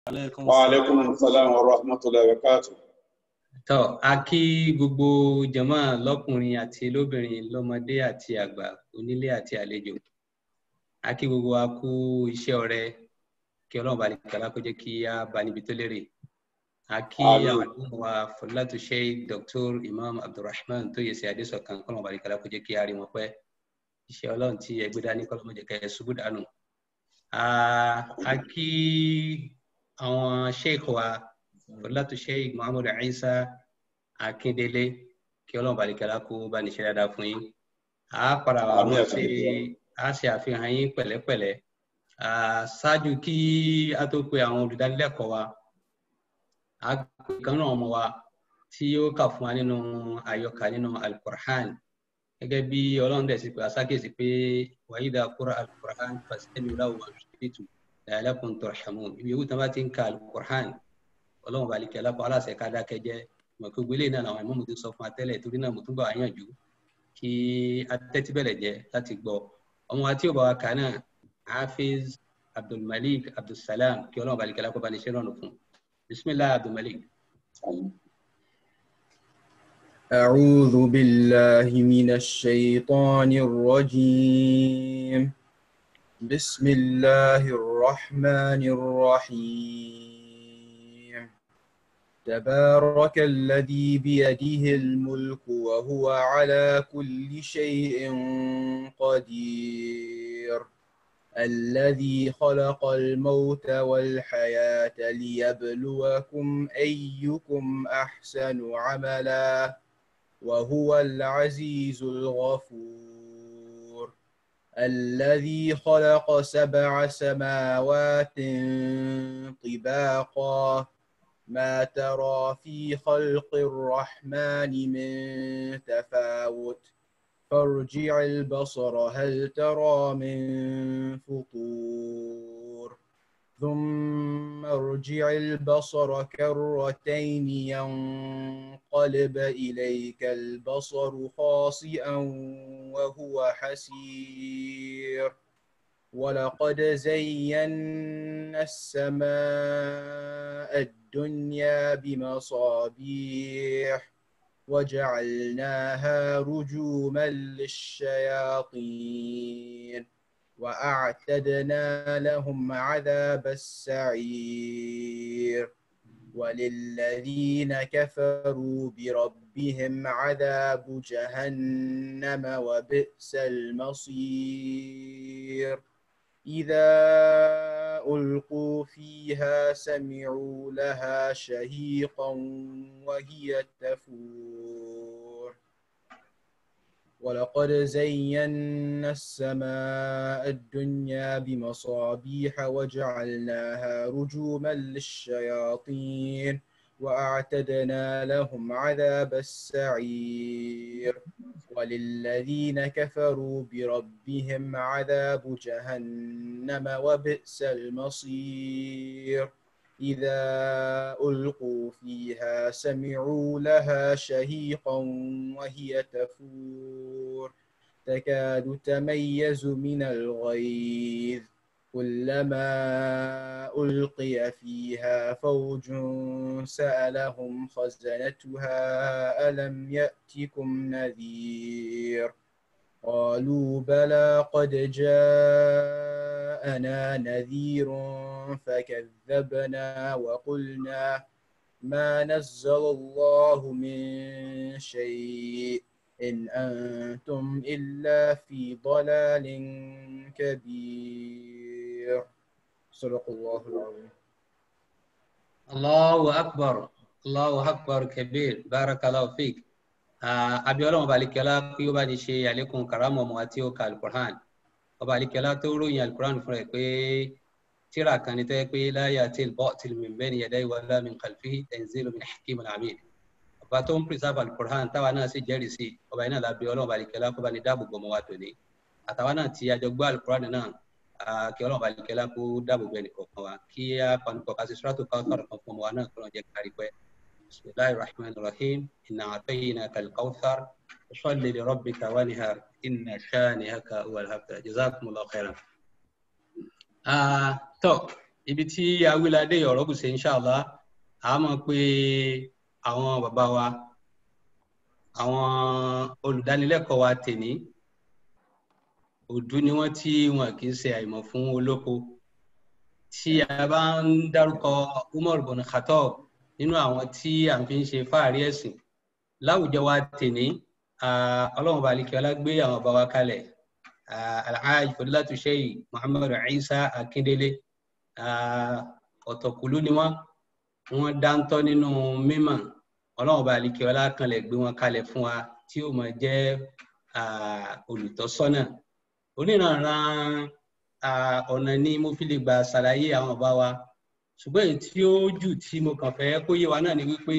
Alaikum wa alaikum salam wa rahmatullahi wa barakatuh. tọ́ a kí gbogbo jàmá lọ́kùnrin àti lóbìnrin lọ́mọdé àti àgbà onílé àti àlejò a kí gbogbo wa kú iṣẹ́ ọrẹ kí ọlọ́run bá lè kàlá kó jẹ́ kí a bá níbi tó lérè a kí Àmín. àwọn àdúgbò wa fọlátù sheikh dr imam abdulrahman tó yẹ sí adésọkan kọ́lọ́run bá lè kàlá kó jẹ́ kí a rí wọn pẹ́ iṣẹ́ ọlọ́run tí ẹgbẹ́ dání kọ́lọ́run má jẹ́ kẹ́ ẹ ṣubú dànù a a kí àwọn sheikh wa fọlátù sheikh muhammad isa akíndélé kí ọlọ́run bá lè kàlá kó bá ní ṣe dáadáa fún yín a padà wà Àmín wọ́n àti ṣe àmín. a ṣe àfihàn yín pẹ̀lẹ́pẹ̀lẹ́ Ah, ṣáájú kí a tó pe àwọn olùdánilẹ́kọ̀ọ́ wa a pè kan náà ọmọ wa tí ó kà fún wa nínú àyọkà nínú alukur'an gẹ́gẹ́ bí ọlọ́run dẹ̀ sì pé aṣákèsí pé wàyídà kúrò alukur'an fàṣẹ́mi láwù àṣìṣètù la'allakum turhamun ibi yòówù tí wọ́n bá ti ń ka alukur'an ọlọ́run bá lè kí alápá aláṣẹ ká dákẹ́ jẹ́ mọ̀ pé gbélé náà làwọn ìmọ̀mù ti sọ fún wa tẹ́lẹ̀ torí náà mo tún bá wa yànjú kí atẹ́tí bẹ̀rẹ̀ jẹ́ láti gbọ́ ọmọ wa tí ò bá wa kà náà hafiz abdulmalik abdulsalam kí ọlọ́run bá lè kí alápá bá ní ṣe rọrùn fún bisimilahi abdulmalik. أعوذ بالله من الشيطان الرجيم بسم الله الرحمن الرحيم تبارك الذي بيده الملك وهو على كل شيء قدير الذي خلق الموت والحياة ليبلوكم أيكم أحسن عملا وهو العزيز الغفور الذي خلق سبع سماوات طباقا ما ترى في خلق الرحمن من تفاوت فارجع البصر هل ترى من فطور ثم ارجع البصر كرتين ينقلب إليك البصر خاسئا وهو حسير ولقد زينا السماء الدنيا بمصابيح وجعلناها رجوما للشياطين وأعتدنا لهم عذاب السعير وللذين كفروا بربهم عذاب جهنم وبئس المصير إذا ألقوا فيها سمعوا لها شهيقا وهي تفور ولقد زينا السماء الدنيا بمصابيح وجعلناها رجوما للشياطين وأعتدنا لهم عذاب السعير وللذين كفروا بربهم عذاب جهنم وبئس المصير إذا ألقوا فيها سمعوا لها شهيقا وهي تفور تكاد تميز من الغيظ كلما ألقي فيها فوج سألهم خزنتها ألم يأتكم نذير قالوا بلى قد جاءنا نذير فكذبنا وقلنا ما نزل الله من شيء إن أنتم إلا في ضلال كبير صدق الله العظيم Allahu akbar Allahu akbar kabir barakallahu fik abiola ọba alikẹla kí ó bá ní ṣe àlékún karamu ọmọ àti ọkà alukur'an ọba alikẹla tó ròyìn alukur'an fún rẹ̀ pé tíra kan ní tẹ́ pé la ya'til batil min bayni yadayhi wala min khalfihi tanzilu min hakimin hamid ọba tó ń pèsè alukur'an táwa náà sì jẹ́rìí sí ọba yìí náà lábẹ́ ọlọ́run ọba alikẹla kó bá ní dáàbò bò ọmọ wa tòní àtàwa náà ti àjọ gbọ́ alukur'an náà ah, kí ọlọ́run ọba alikẹla kó dáàbò bò ẹnìkọ̀ọ̀kan wa kí á panupọ̀ ká sí suratu Kawthar kan fún ọmọ wa náà kó lọ́n jẹ́ kárí pẹ́ بسم الله الرحمن الرحيم إنا أعطيناك الكوثر فصل لربك وانهر إن شانئك هو الأبتر جزاكم الله خيرا. آه تو ibi tí awilade ọ̀rọ̀ kù sí inṣàlá a mọ̀ pé àwọn bàbá wa àwọn olùdánilẹ́kọ̀ọ́ wa tèní òdú ni wọ́n tí wọn kì í ṣe àìmọ̀ fún olóko tí a bá ń dárúkọ Umar bin Khattab nínú àwọn tí à ń fi ń ṣe fáàrí ẹ̀sìn láwùjọ wa tèní ọlọ́run bá alikẹ́ ọlá gbé àwọn bàbá wa kalẹ̀ alhaji fadilatu sheyi muhammadu isa akindele ọ̀tọ̀kùlú ni wọ́n wọ́n dáńtọ́ nínú mímọ̀ ọlọ́run bá alikẹ́ ọlá kanlẹ̀ gbé wọn kalẹ̀ fún wa tí ó máa jẹ́ olùtọ́sọ́nà oníranran ọ̀nà ni mo fi lè gbà ṣàlàyé àwọn bàbá wa ṣùgbọ́n èyí tí ó jù tí mo kàn fẹ́ kó yé wa náà ni wípé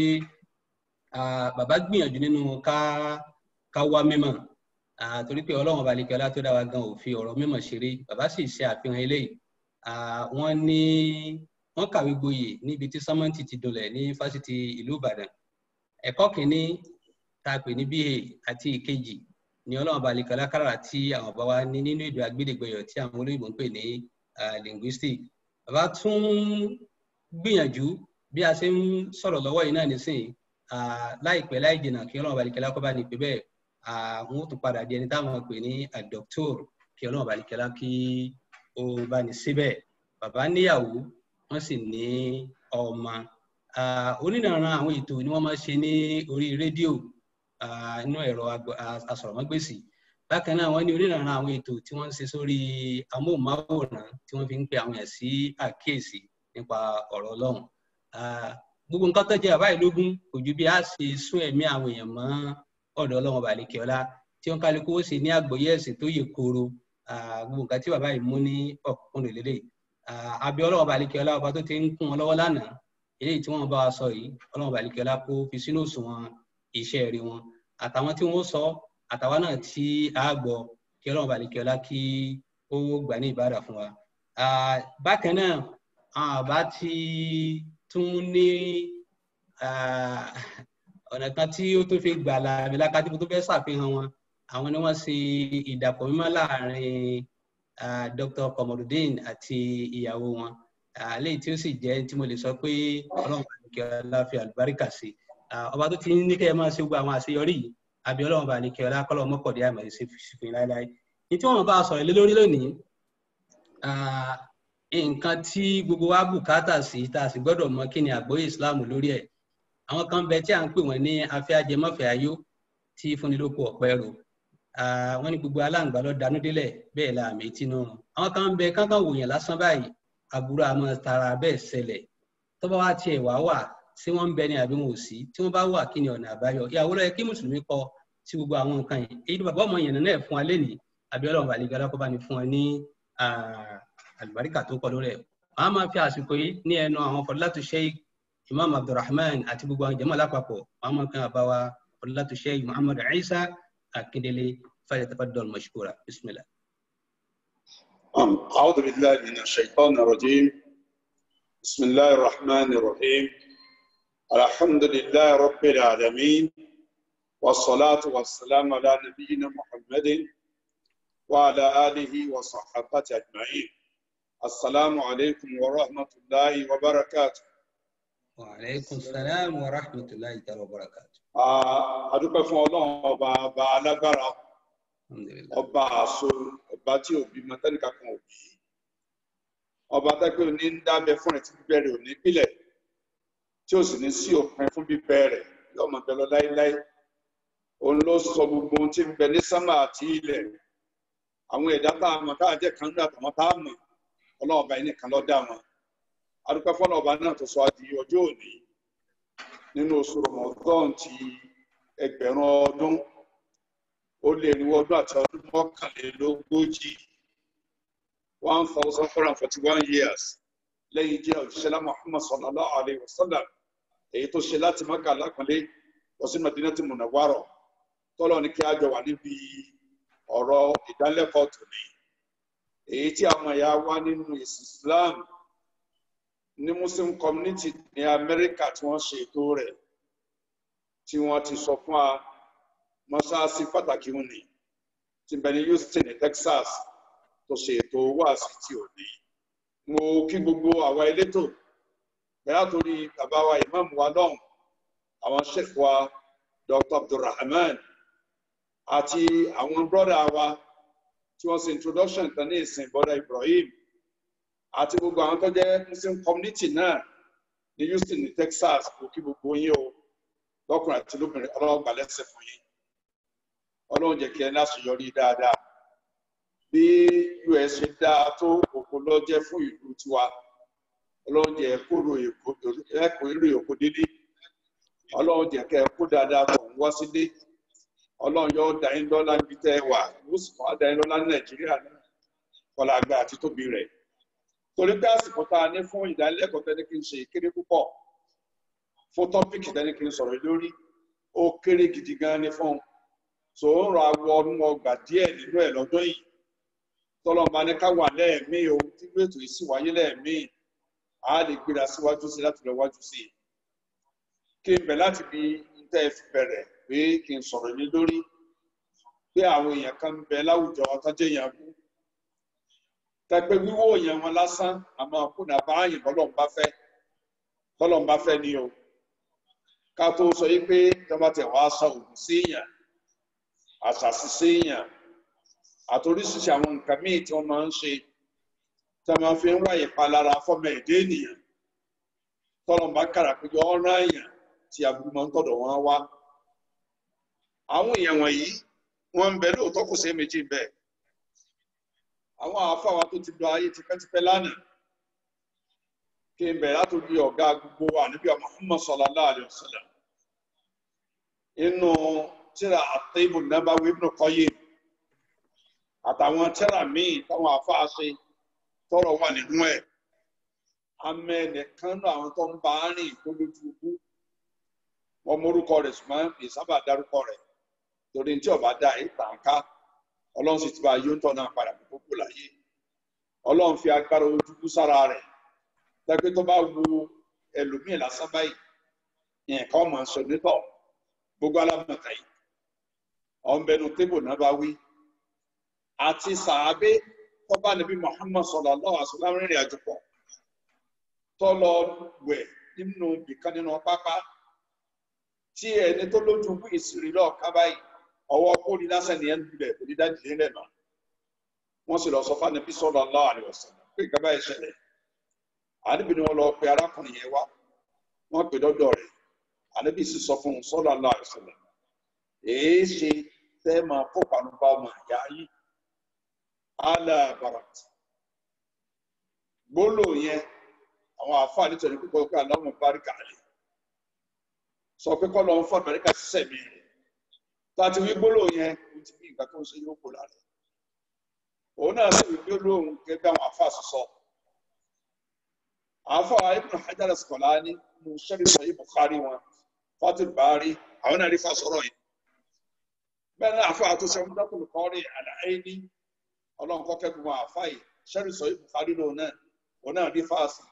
bàbá gbìyànjú nínú ká ká wá mímọ̀ torí pé ọlọ́run ọba àlekẹ́ ọlá tó dá wa gan ò fi ọ̀rọ̀ mímọ̀ ṣeré bàbá sì ṣe àfihàn eléyìí wọ́n ní wọ́n kàwé gboyè níbi tí sọ́mọ́ǹtì ti dolẹ̀ ní fásitì ìlú ìbàdàn ẹ̀kọ́ kìíní tá a pè ní BA àti ìkejì ní ọlọ́run ọba àlekẹ́ ọlá kárà tí àwọn ọba wa ní nínú èdè agbẹ́dẹ́gbẹ̀yọ̀ tí àwọn olóyìnbó ń pè ní linguistic bàbá tún gbìyànjú bí a ṣe ń sọ̀rọ̀ lọ́wọ́ yìí náà nísìnyí láìpẹ́ láì jìnnà kí ọlọ́run ọba àlekẹ́ ọlá kọ́ bá ní pé bẹ́ẹ̀ àwọn ó tún padà di ẹni táwọn pè ní àdọ́kítọ́r kí ọlọ́run bá nìkẹ́lá kí ó bá ní síbẹ̀ bàbá níyàwó wọ́n sì ní ọmọ onínàrán àwọn ètò ni wọ́n máa ṣe ní orí rédíò inú ẹ̀rọ asọ̀rọ̀mágbèsì bákan náà wọ́n ní onínàrán àwọn ètò tí wọ́n ń ṣe sórí amóhùnmáwòrán tí wọ́n fi ń pe àwọn èèyàn sí àkíyèsí nípa ọ̀rọ̀ ọlọ́run gbogbo nǹkan tó jẹ́ àbáyé lógún kò ju bí a ṣe sún ẹ̀mí àwọn èèyàn mọ́ ọ̀dọ̀ ọlọ́run ọba àlekè ọlá tí wọn kálukú ó sì ní àgbọ́yé ẹ̀sìn tó yè kooro gbogbo nǹkan tí bàbá yìí mú ní ọ̀kúnkún lélẹ̀ àbí ọlọ́run ọba àlekè ọlá ọba tó ti ń kún wọn lọ́wọ́ lánàá eléyìí tí wọ́n bá wa sọ yìí ọlọ́run ọba àlekè ọlá kó fi sínú òṣùwọ̀n iṣẹ́ rí wọn àtàwọn tí wọ́n sọ àtàwọn náà tí a gbọ́ kí ọlọ́run ọba àlekè ọlá kí ó gbà ní ìbára fún wa. bákan náà àwọn àbá ti tún ní ọ̀nà kan tí ó tó fi gbà láàbí lákàtí tó fẹ́ ṣàfihàn wọn àwọn ni wọ́n ṣe ìdàpọ̀ mímọ́ láàrin Dr. Komorudeen àti ìyàwó wọn léyìí tí ó sì jẹ́ tí mo lè sọ pé ọlọ́run bá nìkẹ́ ọlá fi àlùbáríkà sí ọba tó ti ní kẹ́ ẹ máa ṣe gbogbo àwọn àṣeyọrí yìí àbí ọlọ́run bá nìkẹ́ ọlá kọ́lọ́ mọ́kọ̀dé àmọ̀ ṣe fìfì láéláé ní tí wọ́n bá sọ̀rọ̀ lé lórí lónìí nǹkan tí gbogbo wa bùkátà sí tá a sì gbọ́dọ̀ mọ̀ kí ni àgbọ́yé Islam lórí ẹ̀ àwọn kan bẹ tí à ń pè wọn ní afẹ́ ajẹmọ́fẹ́ ayó tí fúnilóko ọ̀pẹ rò wọn ní gbogbo aláǹgbá lọ dánú délẹ̀ bẹ́ẹ̀ la àmì tí náà àwọn kan bẹ kánkán wòyàn lásán báyìí àbúrò àmọ́ tara bẹ́ẹ̀ ṣẹlẹ̀ tó bá wá tiẹ̀ wá wà tí wọ́n ń bẹ ní àbí wọn ò sí tí wọ́n bá wà kí ni ọ̀nà àbáyọ ìyàwó lọ yẹ kí mùsùlùmí kọ sí gbogbo àwọn nǹkan yìí èyí ni bàbá ọmọ yẹn náà fún wa lẹ́nìí àbí ọlọ́run bàlẹ́ gbọ́dọ̀ kó bá ní fún wa ní àlùbáríkà tó kọ lórí ẹ̀ wọ́n á máa fi àsìkò yìí ní ẹnu àwọn fọdúlátù sheikh imam abdulrahman àti gbogbo àwọn jama lápapọ̀ wọn máa kan àbáwá fọdúlátù sheikh muhammad isa akindele falyatafaddal mashkura bismillah. أعوذ بالله من الشيطان الرجيم بسم الله الرحمن الرحيم الحمد لله رب العالمين والصلاة والسلام على نبينا محمد وعلى آله وصحبه أجمعين السلام عليكم ورحمة الله وبركاته wàhálẹ́kùn sàlámù wa rahmatulahi ta'ala wa barakatu. a dúpẹ́ fún ọlọ́run ọba ọba alágbára ọba àṣọ ọba tí òbí mọtẹ́nìkà kan òbí ọba tẹ́pẹ́ òní ń dábẹ́ fún ẹ̀ tí bíbẹ́ rẹ̀ òní pílẹ̀ tí ó sì ní sí òpin fún bíbẹ́ rẹ̀ yóò máa bẹ lọ láéláé òun ló sọ gbogbo ohun tí ń bẹ ní sámà àti ilẹ̀ àwọn ẹ̀dá tá a mọ̀ káà jẹ́ kan ní àtàwọn tá a mọ̀ ọlọ́run ọba yìí nìkan ló dá wọn adúpẹ́ fọ́nà ọba náà tó sọ adi ọjọ́ òní nínú oṣù Ramadan ti ẹgbẹ̀rún ọdún ó lé irinwó ọdún àti ọdún mọ́kànlélógójì one thousand four hundred forty one years lẹ́yìn jẹ́ òjíṣẹ́lá Muhammad sallallahu alayhi wa sallam èyí tó ṣe láti Mákà lápẹ́lẹ́ lọ sí Madinati Munawwara tọ́lọ́ ní kí á jọ wà níbi ọ̀rọ̀ ìdánilẹ́kọ̀ọ́ tòní èyí tí àwọn ẹ̀yà wá nínú ìsìn Islam ní muslim community ní amẹ́ríkà tí wọ́n ṣe ètò rẹ̀ tí wọ́n ti sọ fún wa mọ́ṣáláṣí pàtàkì òní tí bẹ̀ ní Houston ní Texas tó ṣe ètò wáàsí tí ò ní mo kí gbogbo àwa elétò bẹ́ẹ̀ torí bàbá wa ìmáàmù wa lọ́hùn àwọn sheikh wa dr abdulrahman àti àwọn brọ́dà wa tí wọ́n ṣe introduction kan ní ìsìn brọ́dà ibrahim àti gbogbo àwọn tó jẹ́ muslim community náà ní houston ní texas kò kí gbogbo yín o lọ́kùnrin àti lóbìnrin ọlọ́run gbà lẹ́sẹ̀ fún yín ọlọ́run jẹ́ kí ẹ láṣeyọrí dáadáa bí us ṣe dáa tó òkú lọ jẹ́ fún ìlú tiwa ọlọ́run jẹ́ kóró ẹ̀kọ́ èrè òkú dídí ọlọ́run jẹ́ kẹ́ ẹ kó dáadáa tó ń wá sílé ọlọ́run yóò dá yín lọ́lá níbi tẹ́ ẹ wà yóò sì fọ́ dá yín lọ́lá ní nàìjíríà náà kọlá àgbà àti tóbi rẹ̀ torí pé àsìkò tá a ní fún ìdánilẹ́kọ̀ọ́ tẹ́ni kí n ṣe kéré púpọ̀ fún tọ́pìkì tẹ́ni kí n sọ̀rọ̀ lórí ó kéré gidi gan ni fún un tó ń rọ awọ ọdún ọgbà díẹ̀ nínú ẹ̀ lọ́dún yìí tọ́lọ́mọba ní ká wà lẹ́ẹ̀mí o tí gbètò yìí sì wáyé lẹ́ẹ̀mí a lè gbéra síwájú sí láti lọ wájú sí i kí n bẹ̀ láti bí tẹ́ ẹ fi bẹ̀rẹ̀ pé kí n sọ̀rọ̀ lé lórí pé àwọn èèyàn kan ń bẹ láwùjọ ọtọ́jẹ́ yẹn kú tẹpẹ wíwó yẹn wọn lásán àmọ́ kùnà báyìí bọ́lọ́mbà fẹ́ bọ́lọ́mbà fẹ́ ni o ká tó sọ yìí pé tọ́ba tẹ̀ wá sọ òògùn sí èèyàn àṣàṣì sí èèyàn àtòríṣiṣi àwọn nǹkan míì tí wọ́n máa ń ṣe tí wọ́n máa fi ń wáyé palára fọ́mọ ẹ̀dẹ́ ènìyàn tọ́lọ́mbà kàrà péjọ ọ̀ràn èèyàn tí aburú máa ń tọ̀dọ̀ wọn wá àwọn èèyàn wọ̀nyí wọ́n ń bẹ lóòótọ́ kò sí méjì bẹ́ẹ̀ àwọn àáfàá tó ti lọ ayé tipẹ́tipẹ́ lánàá kí n bẹ̀rẹ̀ látòrí ọ̀gá gbogbo wa níbi Muhammad sallallahu alayhi wa sallam inú tíra àtẹ́bù Nabawi Ibn Qayyim àtàwọn tíra míì táwọn àáfàá ṣe tọrọ wà nínú ẹ̀ amẹ́nìkan náà àwọn tó ń bá rìn tó lójú ikú wọn mórúkọ rẹ̀ ṣùgbọ́n ìsábà dárúkọ rẹ̀ torí tí ọba dá ìtàn ká ọlọ́run sì ti bá yóò tọ́ náà padà kó kó láyé ọlọ́run fi agbára ojúkú sára rẹ̀ tẹ́gbẹ́ tó bá wo ẹlòmíì lásán báyìí nǹkan ọmọ sọ nítọ̀ gbogbo alámọ̀tá yìí ọ̀nbẹ́nu tébù náà bá wí àti sàábé tọ́ba níbi Muhammad sallallahu alaihi wasallam rìnrìn àjò pọ̀ tó lọ wẹ̀ nínú bìkan nínú pápá tí ẹni tó lójú kú ìsìrì lọ́ọ̀ká báyìí ọwọ́ kóni lásán ni ẹ ń dulẹ̀ kò ní dájú lé lẹ́nu wọ́n sì lọ sọ fún anabi sallallahu alaihi wasallam pé ìgbà báyìí ṣẹlẹ̀ anabi ni wọ́n lọ pe arákùnrin yẹn wá wọ́n pè dọ́dọ̀ rẹ̀ anabi sì sọ fún un sallallahu alaihi wasallam èé ṣe tẹ́ máa kó panubá ọmọ ìyá yìí ala barat gbólò yẹn àwọn àfáà nítorí pípọ̀ pé aláwọ̀ báríkà lè sọ pé kọ́ lọ́n fọ́ àbáríkà sísẹ̀ mi rẹ̀ tàti wí gbólóhùn yẹn ó ti bí nǹkan tó ń ṣe yóò kó lára òun náà sì wí gbólóhùn gẹ́gẹ́ àwọn àfa sọ àfa Ibn Hajar Asqalani mo ṣẹ́rí sọ yìí Bukhari wọn Fatul Bari àwọn náà rí fa sọ̀rọ̀ yìí bẹ́ẹ̀ náà àfa àtúnṣe ọmọdékùnrin kan rí àlàyé ní ọlọ́run kọ́kẹ́ gbogbo àfa yìí ṣẹ́rí sọ yìí Bukhari lòun náà òun náà rí fáàsì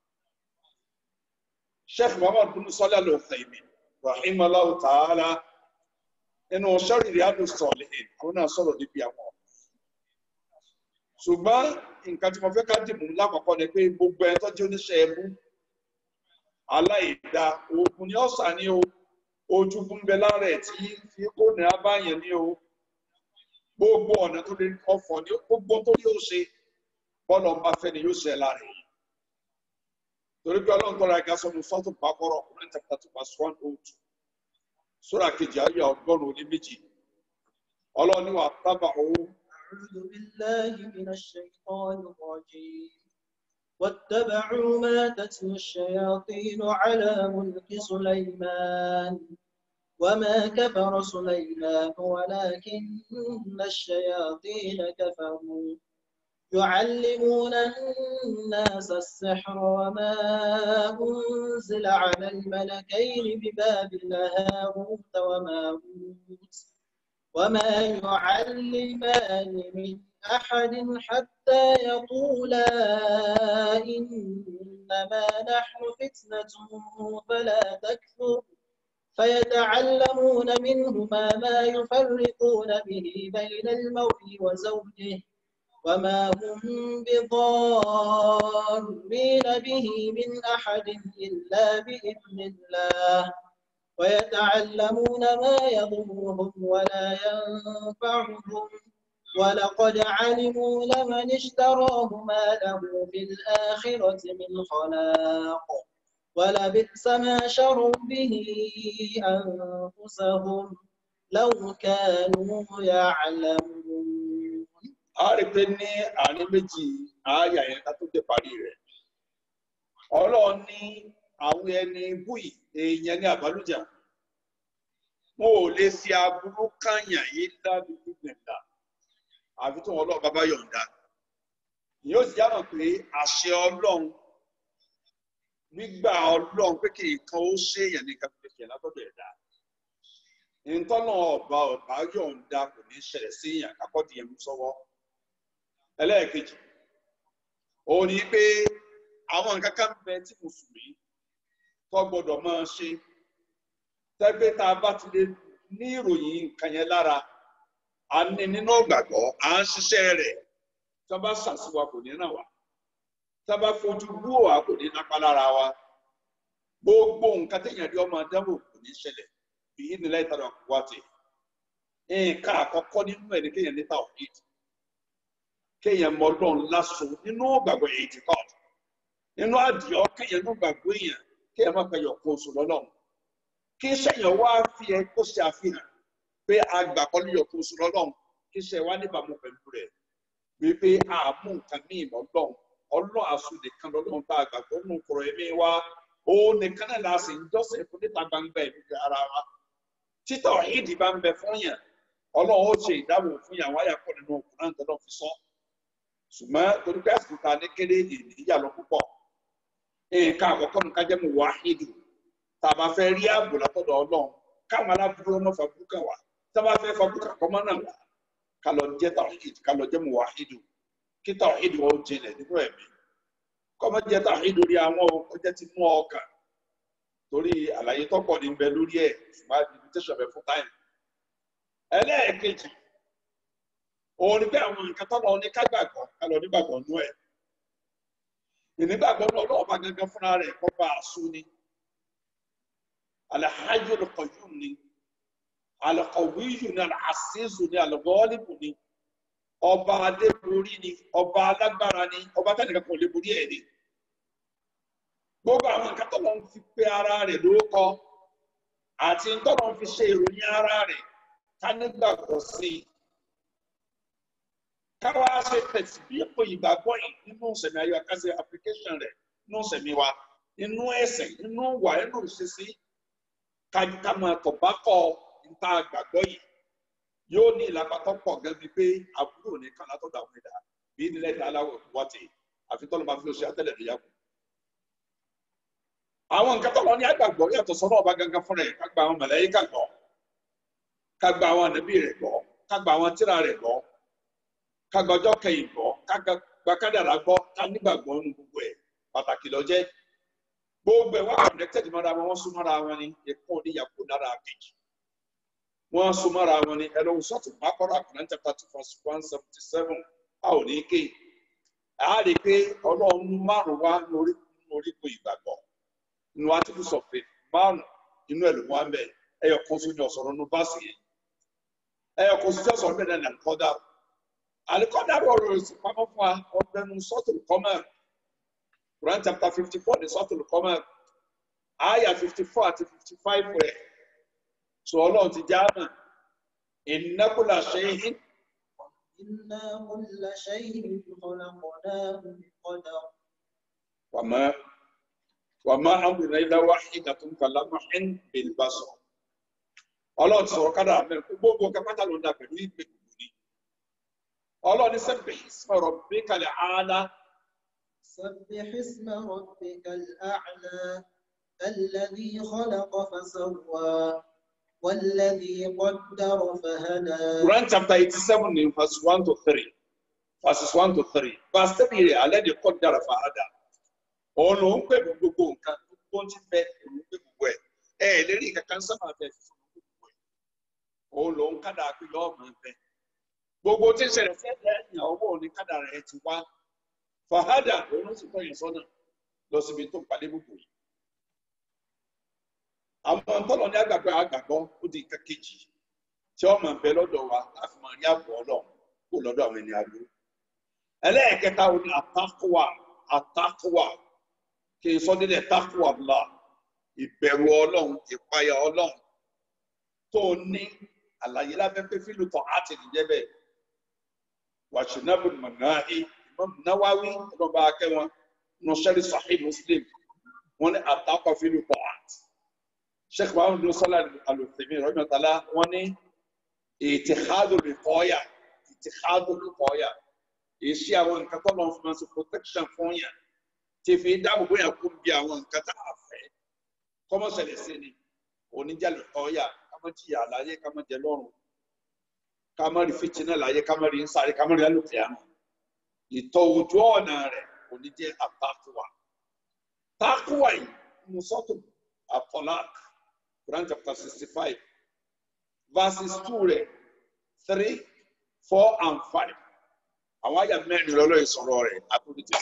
Sheikh Muhammad bin Salih Al-Uthaymin rahimahullah ta'ala nínú sọ́ọ̀rì Riyadus Salihin àwọn náà sọ̀rọ̀ níbi àwọn. ṣùgbọ́n nǹkan tí mo fẹ́ ká dìbò lákọ̀ọ́kọ́ ni pé gbogbo ẹni tó jẹ́ oníṣẹ́ ẹbú aláìda oògùn ni ọ̀sà ni o ojú fún bẹ lára ẹ̀ tí fi kó ní abáyẹn ni o gbogbo ọ̀nà tó lè ọ̀fọ̀ ni gbogbo tó yóò ṣe bọ́ọ̀lù ọba fẹ́ ni yóò ṣe lára ẹ̀ torí pé ọlọ́run tọ́ra ẹ̀ka sọ́nu sọ́tò pàkọ́rọ̀ ọkùnrin chapter two verse one oh two sura kejì ayé ọgọ́rùn-ún ní méjì ọlọ́ni wà tábà owó. أعوذ بالله من الشيطان الرجيم واتبعوا ما تتلو الشياطين على ملك سليمان وما كفر سليمان ولكن الشياطين كفروا يعلمون الناس السحر وما أنزل على الملكين ببابل هاروت وماروت وما يعلمان من أحد حتى يقولا إنما نحن فتنة فلا تكفر فيتعلمون منهما ما يفرقون به بين المرء وزوجه وما هم بضارين به من أحد إلا بإذن الله ويتعلمون ما يضرهم ولا ينفعهم ولقد علموا لمن اشتراه ما له في الآخرة من خلاق ولبئس ما شروا به أنفسهم لو كانوا يعلمون a rí pé ní àárín méjì àáyà yẹn ká tó dé parí rẹ̀ ọlọ́run ní àwọn ẹni búì èèyàn ní àbálùjà wọn ò lè ṣe aburú kànyàn yìí lábí gbígbẹ̀dà àfi tó wọn ọlọ́run bá bá yọ̀ǹda yóò sì yàtọ̀ pé àṣẹ ọlọ́run gbígbà ọlọ́run pé kí nǹkan ó ṣèèyàn ní kàpẹ́kẹ́ látọ̀dọ̀ ẹ̀dá ntọ́nà ọba ọba yọ̀ǹda kò ní ṣẹlẹ̀ sí yàn kákọ́dì yẹn mú sọ́wọ́ ẹlẹ́ẹ̀kejì òun ni pé àwọn nǹkan kan bẹ tí mùsùlùmí tó gbọdọ̀ máa ṣe tẹ́gbẹ́ tá a bá ti lè ní ìròyìn nǹkan yẹn lára a ní nínú ìgbàgbọ́ à ń ṣiṣẹ́ rẹ̀ tí wọ́n bá ṣàṣìwà kò ní ràn wá tí wọ́n bá fojú bú wa kò ní nápa lára wa gbogbo nǹkan téèyàn rí ọmọ dánwò kò ní ṣẹlẹ̀ bíi nílẹ̀ ìtàdà wá ti nǹkan àkọ́kọ́ nínú ẹ̀ ní kéèyàn níta òfin kéèyàn mọ ọlọ́run lásán nínú gbàgbọ́ èyí ti kọ́ nínú àdìọ́ kéèyàn nínú gbàgbọ́ èèyàn kéèyàn má pẹ́ yọ̀kọ́ oṣù lọ́lọ́run kí sẹ́yìn wá fi ẹ kó ṣe àfihàn pé àgbàkọ́ ní yọ̀kọ́ oṣù lọ́lọ́run kí sẹ́yìn wá níbàámu pẹ̀lú rẹ̀ wípé àmú nǹkan ní ìmọ̀ ọlọ́run ọlọ́run àṣù nìkan lọ́lọ́run bá àgbàgbọ́ nù kọ̀rọ̀ ẹ̀mí wa òun nìkan náà láti ń jọ́sìn fún níta gbangba ẹ̀mí ara wa títà ìdí bá ń bẹ fún yàn ọlọ́run ó ṣe ìdáàbò fún yàn wáyà pọ̀ nínú òkúrán tó lọ́ fi sọ ṣùgbọ́n torí pé àsìkò ta ní kéré ìdíyà lọ púpọ̀ nǹkan àkọ́kọ́ nǹkan jẹ́ mu wáhídù tá a bá fẹ́ rí ààbò látọ̀dọ̀ ọlọ́run káwọn aláburú ọmọ fàbúkà wá tá a bá fẹ́ fàbúkà kọ́mọ́ náà wá ká lọ jẹ́ tàwíìdù ká lọ jẹ́ mu wáhídù kí tàwíìdù wọn jinlẹ̀ nínú ẹ̀mí kọ́mọ́ jẹ́ tàwíìdù rí àwọn ọjọ́ ti mú ọkàn torí àlàyé tọ́pọ̀ ní bẹ lórí ẹ̀ ṣùgbọ́n invitation bẹ fún táìmù ẹlẹ́ẹ̀kejì òun ni pé àwọn nǹkan tọ́lọ ní kágbàgbọ́ kálọ̀ nígbàgbọ́ nú ẹ̀ ìnígbàgbọ́ náà ọlọ́wọ́ bá gangan fúnra rẹ̀ kọ́ bá a sún ni Al-Hayyul Qayyum ni Al-Qawwiyyu ni Al-Azizu ni Al-Ghalibu ni ọba adébórí ni ọba alágbára ni ọba tẹnìkan kò lè borí ẹ̀ ni gbogbo àwọn nǹkan tọ́lọ ń fi pé ara rẹ̀ lórúkọ àti tọ́lọ ń fi ṣe ìròyìn ara rẹ̀ ká nígbàgbọ́ sí i káwa ṣe tẹ̀sí bí ipò ìgbàgbọ́ yìí nínú ìsẹ̀mí ayé àkàṣe application rẹ̀ nínú ìsẹ̀mí wa nínú ẹ̀sìn nínú wà nínú ìṣesí ká máa tọ̀ bá kọ́ níta gbàgbọ́ yìí yóò ní ìlàpàtọ́ pọ̀ gẹ́gẹ́ bíi pé àbúrò ní kan látọ̀dọ̀ àwọn ẹ̀dá bí nílẹ̀ ìdá aláwọ̀ wọ́tì àfi tọ́lọ́ máa fi oṣù àtẹ̀lẹ̀ níyà kù. àwọn nǹkan tọ́lọ́ ní àgbàgbọ́ yàtọ̀ sọ́nà ọba gangan fúnra ẹ̀ ká gba àwọn màláíkà gbọ́ ká gba àwọn ànábì rẹ̀ gbọ́ ká gba àwọn tírà rẹ̀ gbọ́ kagbọjọ kẹyìn gbọ́ kagba kádàrá gbọ́ ká nígbàgbọ́ nínú gbogbo ẹ̀ pàtàkì ló jẹ́ gbogbo ẹ̀ wá connected mọ́ra wọn wọ́n súnmọ́ra wọn ni ẹ̀kọ́ oníyàpò lára kejì wọ́n súnmọ́ra wọn ni ẹlọ́wọ́ sọ́ọ̀tù bákọ́rọ́ Quran chapter two verse one seventy seven a ò ní ké a rí i pé ọlọ́run márùn wá lórí orígun ìgbàgbọ́ nínú articles of faith márùn inú ẹ̀ ló wá ń bẹ̀ ẹ̀yọ̀ kan sójú ọ̀sọ̀rọ̀ nínú báàsì yẹn ẹ̀yọ̀ kan sójú ọ̀sọ̀rọ̀ bẹ́ẹ̀ náà kọ́dà alikọdaro ọ̀rọ̀ ìsìnpamọ́ fún wa ọgbẹnu sọtùlù kọmẹr Quran chapter fifty four ní sọtùlù kọmẹr àyà fifty four àti fifty five rẹ sọ Ọlọ́run ti já mà ìnákùlà ṣẹyìn. إنا كل شيء خلقناه بقدر wàmà wàmà amúnà ilá wàhídà tó ń kàlá máhìn bìlbàṣọ Ọlọ́run ti sọ̀rọ̀ kádà mẹ́rin gbogbo kápátá ló ń dà pẹ̀lú ìgbè gbogbo ni Ọlọ́run ní sabbih isma rabbikal aala. سبح اسم ربك الأعلى الذي خلق فسوى والذي قدر فهدى Quran chapter eighty-seven in verse one to three verses one to three verse three rẹ̀ alẹ́ ní kọ́ dára fàádà òun ló ń pè mí gbogbo nǹkan gbogbo ti bẹ òun pè gbogbo ẹ̀ ẹ̀ ẹ̀ lérí kankan sábà bẹ fún gbogbo ẹ̀ òun ló ń kádà pé yọ ọmọ bẹ gbogbo tí ń ṣẹlẹ̀ sí ẹ̀dá yàn ọwọ́ òní kádàrá ẹ ti wá fàhádà òun sì tọ́ yẹn sọ́nà lọ síbi tó pàdé gbogbo yìí àwọn tọ́lọ̀ ní àgbàgbọ́ àgbàgbọ́ ó di nǹkan kejì tí wọ́n máa bẹ lọ́dọ̀ wa láti máa rí àbọ̀ ọlọ́run kó lọ́dọ̀ àwọn ẹni àlú ẹlẹ́ẹ̀kẹta ó ní àtàkùwà àtàkùwà kí n sọ nílẹ̀ tàkùwà bla ìbẹ̀rù ọlọ́run ìpayà ọlọ́run tó ní àlàyé lábẹ́pẹ́ fílùtọ̀ àti ìjẹ́bẹ̀ wàṣínábù mọ̀nàáhí Imam Nawawi ọlọ́ba akẹ́wọn nọ́ṣẹ́rì Sahih Muslim wọn ní àtàkọ̀ fílùtọ̀ àti sheikh muhammed bin salah al-Uthaymin rahimahullah wọn ní ìtìhádùn rìkọ́yà ìtìhádùn rìkọ́yà èsì àwọn nǹkan tó lọ́n fún us protection fún yàn tí fi dáàbò bóyá kú bí àwọn nǹkan tá a fẹ́ kọ́mọ́sẹ̀lẹ̀ sí ni oníjà rìkọ́yà kámọ́ jìyà láyé kámọ́ jẹ lọ́rùn kámọ́ rí fìtínà láyé kámọ́ rí nsáré kámọ́ rí alùpùpù àmọ́ ìtọ́ ojú ọ̀nà rẹ̀ oníjẹ́ àtàkùwà tàkùwà yìí musọ́tò àtọ́láàkì. Quran chapter 65, verses 2 rẹ̀ 3, 4 and 5. Àwọn àyà mẹ́rin lọ́lọ́ ìsọ̀rọ̀ rẹ̀ àtúndìtì.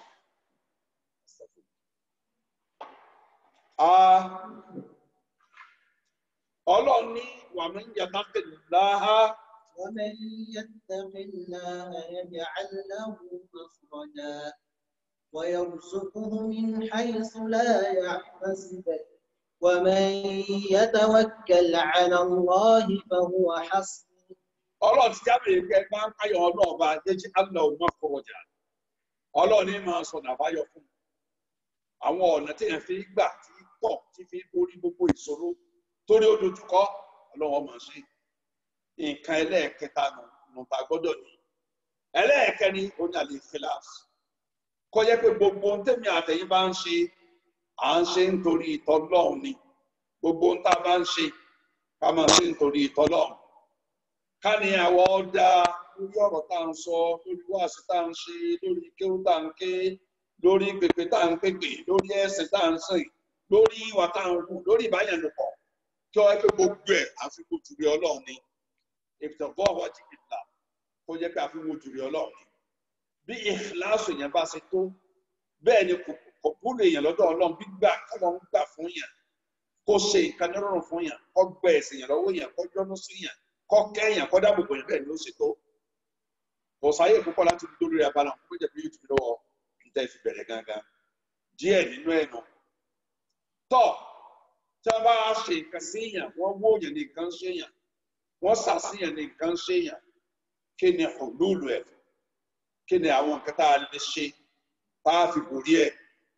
Ọlọ́run ní wàmí ń yàtá tẹ̀lé láhá. ومن يتق الله يجعل له مخرجا ويرزقه من حيث لا يحتسب ومن يتوكل على الله فهو حسبه Ọlọ́run ti jábọ̀ yìí pé máa ń káyọ̀ ọlọ́ọ̀ba jẹ́jí àlọ́ ọmọ kọ̀ọ̀jà. Ọlọ́run ní máa sọ̀nà àbáyọ fún un. Àwọn ọ̀nà tí yẹn fi gbà tí tọ̀ tí fi borí gbogbo ìṣòro torí ó dojúkọ ọlọ́run máa ṣe. Nǹkan ẹlẹ́ẹ̀kẹta nù ta gbọ́dọ̀ ní. Ẹlẹ́ẹ̀kẹrin ó ní àlè kíláàsì. Kọ́ jẹ́ pé gbogbo ohun tẹ́mi àtẹ̀yìn bá ń ṣe à ń ṣe nítorí ìtọ́lọ́run ni gbogbo ń tá a bá ń ṣe ká máa ṣe nítorí ìtọ́lọ́run ká ní àwọ̀ ọ̀dà lórí ọ̀rọ̀ tá à ń sọ lórí wáàsí tá à ń ṣe lórí kéwú tá à ń ké lórí pèpè tá à ń pèpè lórí ẹ̀sìn tá à ń sìn lórí ìwà tá à ń hù lórí ìbáyẹnìpọ̀ kí wọ́n pé gbogbo ẹ̀ àfikún jùlọ ọlọ́run ni ìtọ̀gbọ́ ọ̀wọ́ jìbìtà kó jẹ́ pé àfikún jùlọ ọlọ́run ni bí ìfìlàsù yẹn bá ṣe tó bẹ́ẹ̀ ni kò kò búrò èèyàn lọ́dọ̀ ọlọ́run gbígbà kọ́mọ ń gbà fún yàn kó ṣe nǹkan nírọ̀rùn fún yàn kó gbẹ ẹ̀sìn yàn lọ́wọ́ yàn kó yọ́nú sí yàn kó kẹ́ yàn kó dáàbò bò yàn bẹ́ẹ̀ ni ó ṣe tó kò sáyè púpọ̀ láti dúró lórí abala kó jẹ́ bí yóò tún lọ́wọ́ níta ìfi bẹ̀rẹ̀ gangan díẹ̀ nínú ẹ̀ nù. tọ́ tí wọ́n bá ṣe nǹkan sí yàn wọ́n wó yàn ní nǹkan ṣe yàn wọ́n sà sí yàn ní nǹkan ṣe yàn kí ni hululu ẹ̀ kí ni àwọn nǹkan tá a lè ṣe tá a fi borí ẹ̀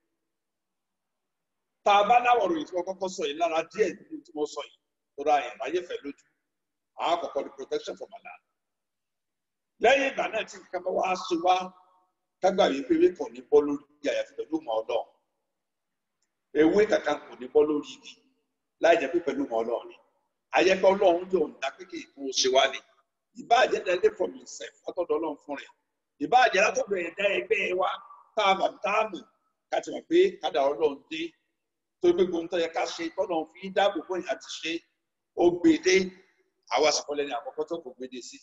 tá a bá láwọn òròyìn tí wọ́n kọ́kọ́ sọ yìí lára díẹ̀ nínú tí wọ́n sọ yìí tó ra yẹn láyé fẹ́ lójú àkọ́kọ́ ni protection from Allah lẹ́yìn ìgbà náà tí nǹkan bá wá ṣe wá kágbà yìí pé ewé kan ní bọ́ lórí àyàfi pẹ̀lú mọ́ ọlọ́ ewé kankan kò ní bọ́ lórí igi láì jẹ́ pé pẹ̀lú mọ́ ọlọ́ ni ayẹ́pẹ́ ọlọ́run yóò ń dá pé kí ìkún ṣe wá ni ìbáàjẹ́ dẹ́lé from himself látọ̀dọ̀ ọlọ́run fún rẹ̀ ìbáàjẹ́ látọ̀dọ̀ ẹ̀dá ẹgbẹ́ wa tá a bà tá a mọ̀ ká ti mọ̀ pé kádà ọlọ́run dé tó gbé gbóhùn tó yẹ ká ṣe tọ́lọ̀ fi dáàbò bó ìyá ti ṣe ó gbèdé àwa sọ̀kọ́lẹ̀ ní àkọ́kọ́ tó kò gbèdé sí.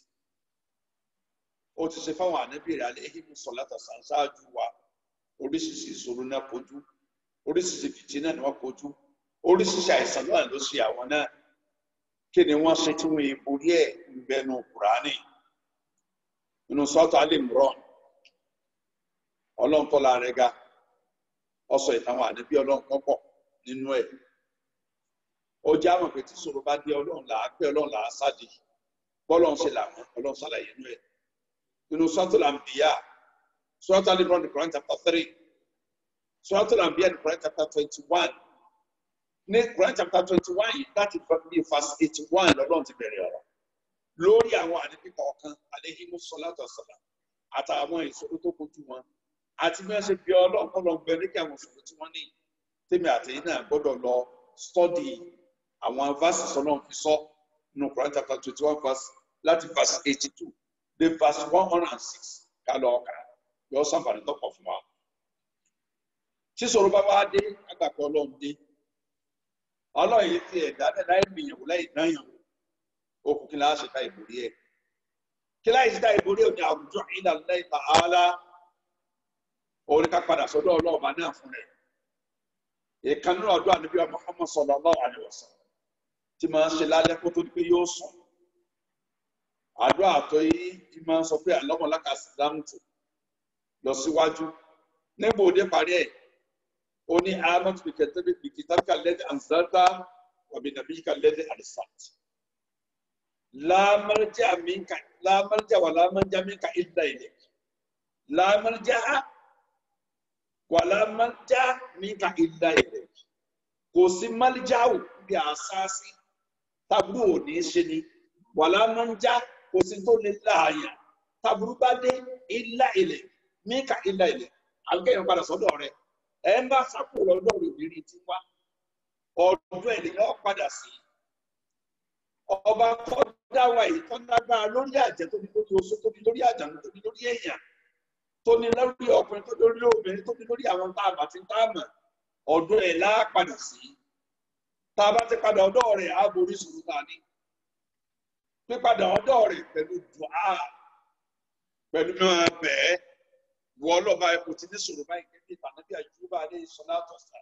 ó ti ṣe fáwọn ànábìrì alẹ́ ehimu sọ̀látà ṣáájú wa oríṣiríṣi ìṣòro náà kojú oríṣiríṣi fìtí náà ni wọ́n kojú oríṣiríṣi àìsàn náà ló ṣe àwọn náà kí ni wọ́n ṣe tí wọ́n borí ẹ̀ ń bẹnu kùránì nínú sọ́tọ̀ alẹ́ mìíràn ọlọ́run tọ́lá rẹ̀ ga ọ̀sọ̀ ìtàwọn ànábì ọlọ́run kan pọ̀ nínú ẹ̀ ó jẹ́ àwọn pé tí ṣòro bá dé ọlọ́run là á pé ọlọ́run là á sáde bọ́lọ́run ṣe làwọn ọlọ́run ṣàlàyé nínú ẹ̀ nínú suratul anbiya suratul al-imran ní Quran chapter three suratul anbiya ní Quran chapter twenty one ní Quran chapter twenty one yìí láti bí verse eighty one lọ́lọ́run ti bẹ̀rẹ̀ ọ̀rọ̀ lórí àwọn ànábì kọ̀ọ̀kan alayhimu salatu wassalam àtàwọn ìṣòro tó kojú wọn àti bí wọ́n ṣe bí ọlọ́run kọ́ lọ gbẹ nígbà àwọn ìṣòro tí wọ́n ní tèmi àtẹ̀yìn náà gbọ́dọ̀ lọ study àwọn verses ọlọ́run fi sọ nínú Quran chapter twenty one verse láti verse eighty two dé verse one hundred and six ká lọ ọkà yọ sàǹfààní tọkọ fún wa. tí ìṣòro bá wá dé àgbàpọ̀ ọlọ́run dé ọlọ́run yìí ti ẹ̀dá láì gbìyànjú láì dáyànwó okùn kí n láṣẹ ká ìbòrí ẹ̀ kí láì sí táyì borí òní àwùjọ ila Allah ta'ala orí ká padà sọ́dọ̀ ọlọ́ọ̀bá náà fún rẹ̀ ìkànnì ọdún àníbí wa Muhammad sallallahu alaihi wasallam tí máa ń ṣe lálẹ́ kó tó di pé yóò sùn àdúrà àtọ́ yìí tí máa ń sọ pé àlọ́mọ̀láka sílámùtù lọ síwájú níbo òde parí ẹ̀ ó ní ahmed bikitabika lẹ́dí anzalta wàbí nàbíyíkà lẹ́dí àdìsát lámàrjá minka lámàrjá wà lámàrjá minka illa ilayk lámàrjá wà lámàrjá minka illa ilayk kò sí málíjáwò bí àṣàṣì tábùrù ò ní ṣe ni wà lámàrjá kò sí tó lè láàyà tábùrù bá dé illa ilayk minka illa ilayk àlùkẹ́yìn padà sọ́dọ̀ rẹ̀ ẹ̀ ń bá sápò lọ́dọ̀ rẹ̀ obìnrin ti wá ọdún ẹ̀ lèyàn padà sí ọba tó dáwà yìí tó lágbára lórí àjẹ tó ní lórí oṣù tó ní lórí àjànú tó ní lórí èèyàn tó ní lórí ọkùnrin tó ní lórí obìnrin tó ní lórí àwọn tá a bá ti tá a mọ̀ ọdún ẹ̀ lá padà sí tá a bá ti padà ọ̀dọ̀ rẹ̀ á borí sùúrù tá a ní pípadà ọ̀dọ̀ rẹ̀ pẹ̀lú dùá pẹ̀lú náà bẹ́ẹ̀ wọ́n lọ́ba ẹ̀ kò ti ní sọ̀rọ̀ báyìí kẹ́kẹ́ ìbànújẹ́ àjùbà alẹ́ ìsọ̀lá àtọ̀sà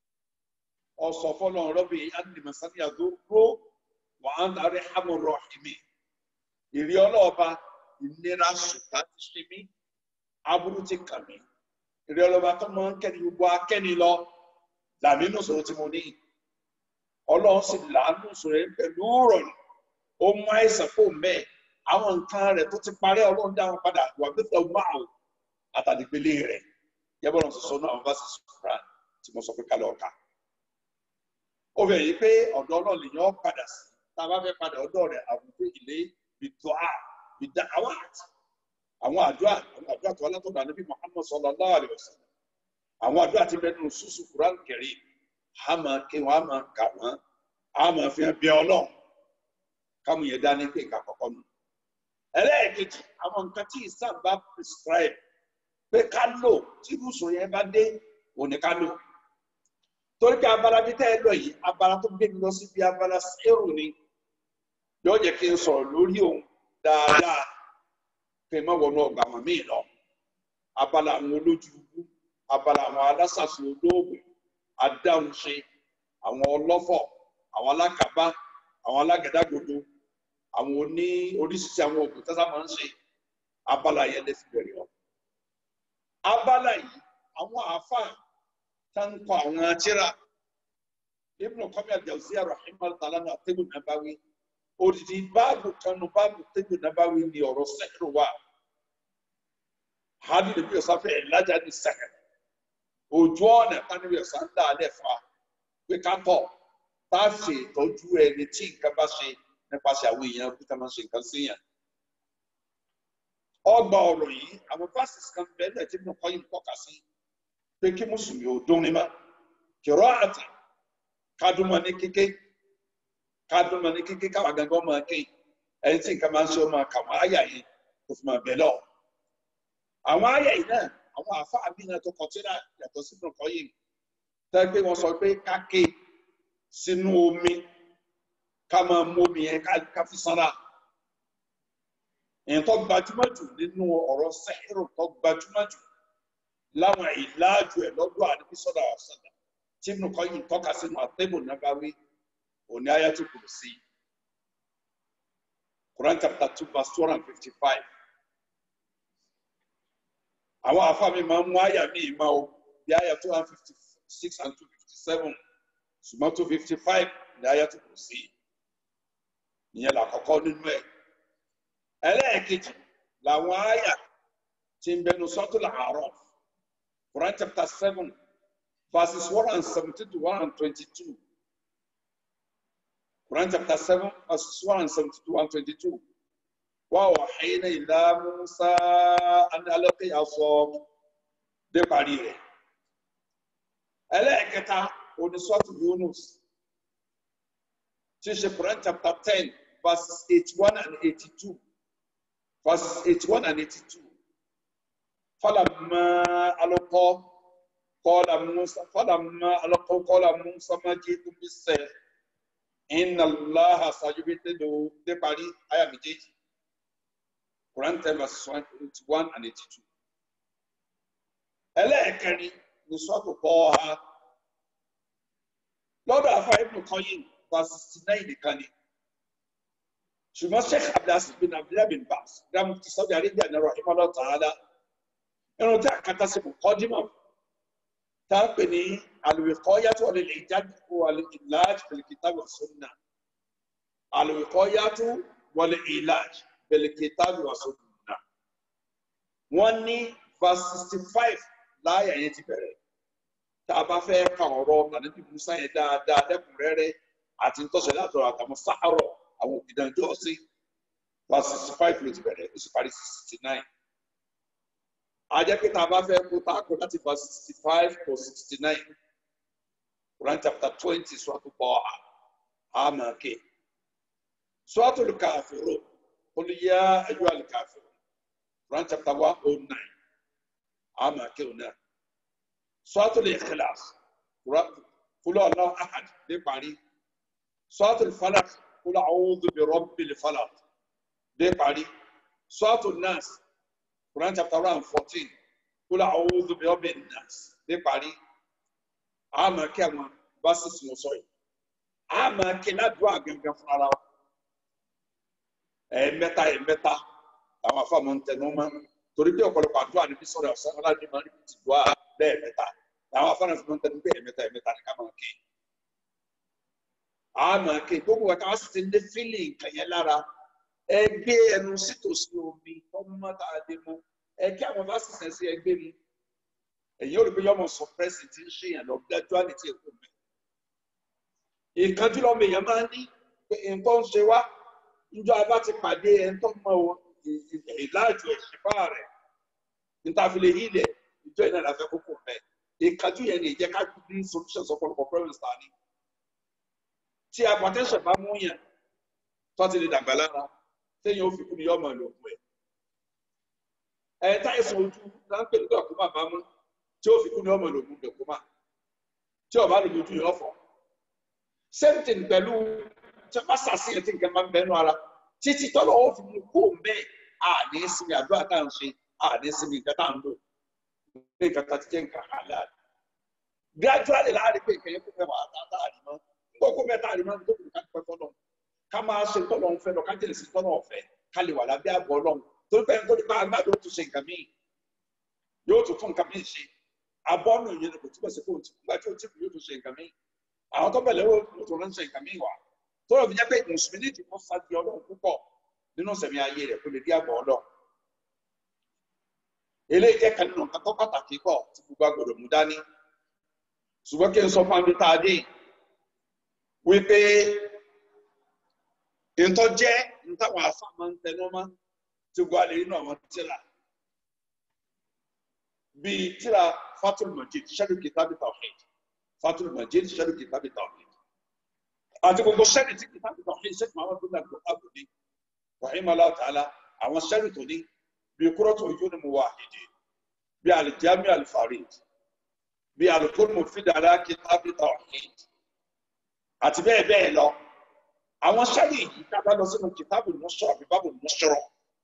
ọsọ fọlọ rọbì animasani àdókò wà á ń darí hamurọ ìmí ìrì ọlọ́ọ̀ba ìnira ṣùtá ti ṣe mí aburú ti kà mí ìrì ọlọ́ọ̀ba tó máa ń kẹ́ni gbogbo akẹ́ni lọ làmínú sọ̀rọ̀ tí mo ní ọlọ́run sì làánú sọ̀rọ̀ yẹn pẹ̀lú rọrùn ó mú àìsàn kó mẹ́ẹ̀ àwọn nǹkan rẹ̀ tó ti parẹ́ ọlọ́run dáhùn padà wà gbẹ́fẹ́ máa àtàdìpele rẹ̀ yẹ́bọ̀rọ̀ sọ̀sọ́ náà wọ́n bá sì sọ̀rọ̀ tí mo sọ pé kálọ̀ ọ̀ka ó fẹ́ yìí pé ọ̀dọ̀ náà lèyàn padà sí tá a bá fẹ́ padà ọ̀dọ̀ rẹ̀ àwùjọ ilé bìtọ́à bìdáwà àwọn àdúrà àwọn àdúrà tó wà látọ̀dọ̀ ànábì Muhammad sallallahu alaihi wasallam àwọn àdúrà ti bẹ́ẹ̀ nù sùsù Quran Karim a máa ké wọn a máa kà wọn a máa fi hàn bí ọlọ́run káwọn yẹn dání pé nǹkan kọ̀ọ̀kan nù. ẹlẹ́ẹ̀kejì àwọn nǹkan tí Islam bá prescribe pé ká lò tí irúsùn yẹn bá dé òní ká lò torí pé abala bí tẹ́ ẹ lọ yìí abala tó gbé mi lọ síbi abala sẹ́rù ni yóò jẹ́ kí n sọ̀rọ̀ lórí òun dáadáa kí n má wọnú ọgbà wọn míì lọ abala àwọn olójú ibú abala àwọn alásàsì olóògùn adáhunṣe àwọn ọlọ́fọ̀ àwọn alákàbá àwọn alágàdàgodo àwọn oní oríṣiríṣi àwọn òògùn tẹ́sán máa ń ṣe abala yẹn lè fi bẹ̀rẹ̀ ọ. abala yìí àwọn àáfàá tanko àwọn atira Ibn Qayyim al-Jawziyya rahimahullah ta'ala ní At-Tibb an-Nabawi odidi báàbù kanu báàbù At-Tibb an-Nabawi ní ọ̀rọ̀ sẹ́kìrì wa hadi ní bí ọ̀sán fẹ́ ìlàjà ní sẹ́kìrì ojú ọ̀nà tani bí ọ̀sán dá alẹ́ fa pé ká tọ̀ tá a ṣe ìtọ́jú ẹni tí nǹkan bá ṣe nípasẹ̀ àwọn èèyàn kí tá a máa ṣe nǹkan sí yàn ọgbà ọ̀rọ̀ yìí àwọn fásitì kan bẹ́ẹ̀ lẹ́tí Ibn Qayyim tọ́ka sí pé kí mùsùlùmí ò dún ní ma kìrọ àtà kádùnmọ ní kéké kádùnmọ ní kéké káwa gangan máa ké ẹni tí nǹkan máa ń ṣe ọ máa kà wọn àyà yìí kò fi máa bẹ lọ. àwọn àyà yìí náà àwọn àfáà mi náà tó kọ tí náà yàtọ̀ sínú kọ́ yìí tẹ́ pé wọ́n sọ pé káké sínú omi ká máa mú omi yẹn ká fi sanra. èyí tó gbajúmọ̀ jù nínú ọ̀rọ̀ sẹ́hìrù tó gbajúmọ̀ jù láwọn ìlàjù ẹ lọ́dọ̀ àdébí sọdọ àṣàdà tí Ibn Qayyim tọ́ka sínú At-Tibb an-Nabawi òní Ayatul Kursi Quran chapter two verse two hundred and fifty five àwọn afáàmì máa ń mú àyà mi ìmọ̀ o bí àyà two hundred and fifty six and two fifty seven ṣùgbọ́n two fifty five ní Ayatul Kursi ìyẹn làkọ́kọ́ nínú ẹ̀ ẹlẹ́ẹ̀kejì làwọn àyà tí ń bẹnu Suratul A'raf. Quran chapter 7, verses 117 to 122. Quran chapter 7, verses 117 to 122. وَأَوْحَيْنَا إِلَى مُوسَىٰ أَنْ أَلْقِ عَصَاكَ dé parí rẹ̀. Ẹlẹ́ẹ̀kẹta onísọ́tù Yunus tí ṣe Quran chapter 10, verses 81 and 82. Verses 81 and 82. فلما ألقوا قال موسى فلما ألقوا قال موسى ما جئتم بالسحر إن الله سيبطله dé parí àyà méjèèjì Quran ten verse one eighty one and eighty two ẹlẹ́ẹ̀kẹrin ní sọ́ọ̀tù kọ́ ha lọ́dọ̀ afa ibùdó kan yìí verse sixty nine nìkan ni ṣùgbọ́n sheikh abdulaziz bin abdullahi bin bas ram ti saudi arabia ní rahimahullah ta'ala irun tí a kata sí mọ̀kọ́dìmọ̀ tá a pè ní al-wiqayatu wal-i'jaz wal-ilaj bil-kitab wa sunnah al-wiqayatu wal-ilaj bil-kitab wa sunnah wọ́n ní verse sixty five láyà yẹn ti bẹ̀rẹ̀ tá a bá fẹ́ ka ọ̀rọ̀ nàdébí musa yẹn dáadáa dẹ́kùnrẹ́rẹ́ àti ntọ́sẹ̀ látọ̀rọ̀ àtàwọn sáárọ̀ àwọn òbídànjọ́ sí verse sixty five ló ti bẹ̀rẹ̀ ó sì parí sixty nine ajẹ́ pé tá a bá fẹ́ kó tá a kó láti verse sixty five to sixty nine Quran chapter twenty sọ́tò bọ́ àmàkè sọ́tò lùkàfẹ́rò olùyà ẹ̀yọ́ àlùkàfẹ́rò Quran chapter one oh nine àmàkè ọ̀nà sọ́tò lè-Ikhlas kúlọ̀ ọ̀nà ahad dé parí sọ́tò falak kúlọ̀ a'udhu bi rabbil falak dé parí sọ́tò nas. Quran chapter one fourteen kúlọ̀ a'udhu bi rabbin nas dé parí àmọ́ kí àwọn verses mo sọ yìí àmọ́ kí ládùúgbò àgẹ̀gẹ̀ fún ara wa ẹ̀ẹ́mẹ́ta ẹ̀ẹ́mẹ́ta àwọn afáàmọ́ ń tẹnu mọ́ torí pé ọ̀pọ̀lọpọ̀ àdúrà níbi sọ̀rọ̀ ọ̀sán ọ̀làdì máa ń rí ti dùn á lẹ́ẹ̀mẹ́ta àwọn afáàmọ́ fi máa ń tẹnu pé ẹ̀ẹ́mẹ́ta ẹ̀ẹ́mẹ́ta ni ká máa ké àmọ́ ké gbogbo wa káwá sì ti lé fílì nǹkan yẹn lára ẹgbẹ́ ẹnu sítòsí omi tọ́mọ́ tá a dé mọ́ ẹ kí àwọn bá sísẹ sí ẹgbẹ́ mi èyí ò rí pé yọmọ sọ pẹ́sì tí ń ṣe yàn lọ dájú àlètí èkó mi ìkanjú lọ́mọ èèyàn máa ń ní pé nǹkan ń ṣe wá níjọ abá ti pàdé ẹni tó mọ ìlàjù ẹ̀ṣẹ̀fà rẹ̀ níta fi lè yí ilẹ̀ ìjọ iná ìlàfẹ́ kókó mẹ́ ìkanjú yẹn ni ìjẹ́ ká ní solutions ọ̀pọ̀lọpọ̀ problems ta ni tí hypertension bá mú yàn tó ti lè dàgbà lára téèyàn ó fi kú ni yọmọ ìlú òkú ẹ̀ ẹ̀ táìsàn ojú láńpẹ̀ nígbà kó má bá mú tí ó fi kú ní ọmọ ìlògùn dẹ̀kúmà tí ọba lòdì ojú yọ fọ. same thing pẹ̀lú tí wọ́n bá ṣàṣeyàn tí nǹkan máa ń bẹnu ara títí tọ́lọ̀ ó fi mú kó mẹ́ẹ̀ à ní sinmi àdúrà tá à ń ṣe à ní sinmi nǹkan tá à ń lò ní nǹkan tá ti jẹ́ nǹkan àlá. gradually láàrin pé nǹkan yẹn kó fẹ́ wà á tá a rí mọ́ nígbà kó mẹ́ta rí mọ́ nítorí ká pẹ́ fọ́lọ́ ká máa ṣe tọ́lọ̀ ń fẹ́ lọ ká jẹ́lẹ̀ sí tọ́lọ̀ ọ̀fẹ́ ká lè wà lábẹ́ àbọ̀ ọlọ́run torí pé nítorí pé agbádùn ó tún ṣe nǹkan míì yóò tún fún nǹkan míì ṣe abọ́nù yẹn kò túbọ̀ sí fóònù nígbà tí o ti yóò tún ṣe nǹkan míì àwọn tó bẹ̀rẹ̀ yóò tún ránṣẹ́ nǹkan míì wá tó lọ fi jẹ́ pé mùsùlùmí ní ìdìbò sáàdì ọlọ́run púpọ̀ nínú sẹ̀mí ayé rẹ̀ kó lè rí àbọ̀ ọlọ́run. eléyìí jẹ́ kan nínú nǹkan tó pàtàkì pọ̀ tí gbogbo agbọ̀dọ̀ mú dání ṣùgbọ́n kí n sọ fún abita adé wípé ntọ́ jẹ́ ntàwọn afá máa ń tẹnu mọ́ tí gbogbo alẹ́ nínú àwọn tíra bíi tíra fatul majid sẹ́dù kìtàbí tawhid fatul majid sẹ́dù kìtàbí tawhid àti gbogbo sẹ́dù tí kìtàbí tawhid sẹ́dù máa wà tó dàgbò àbòdì rahimahullah ta'ala àwọn sẹ́dù tó ní bíi kúrọ́tù ojú ni mo wà ìdí bíi alijami alifarid bíi alukóni mo fi dàrá kìtàbí tawhid àti bẹ́ẹ̀ bẹ́ẹ̀ lọ àwọn sẹ́dù yìí kábà lọ sínú kìtàbí nusra àbí bábù nusra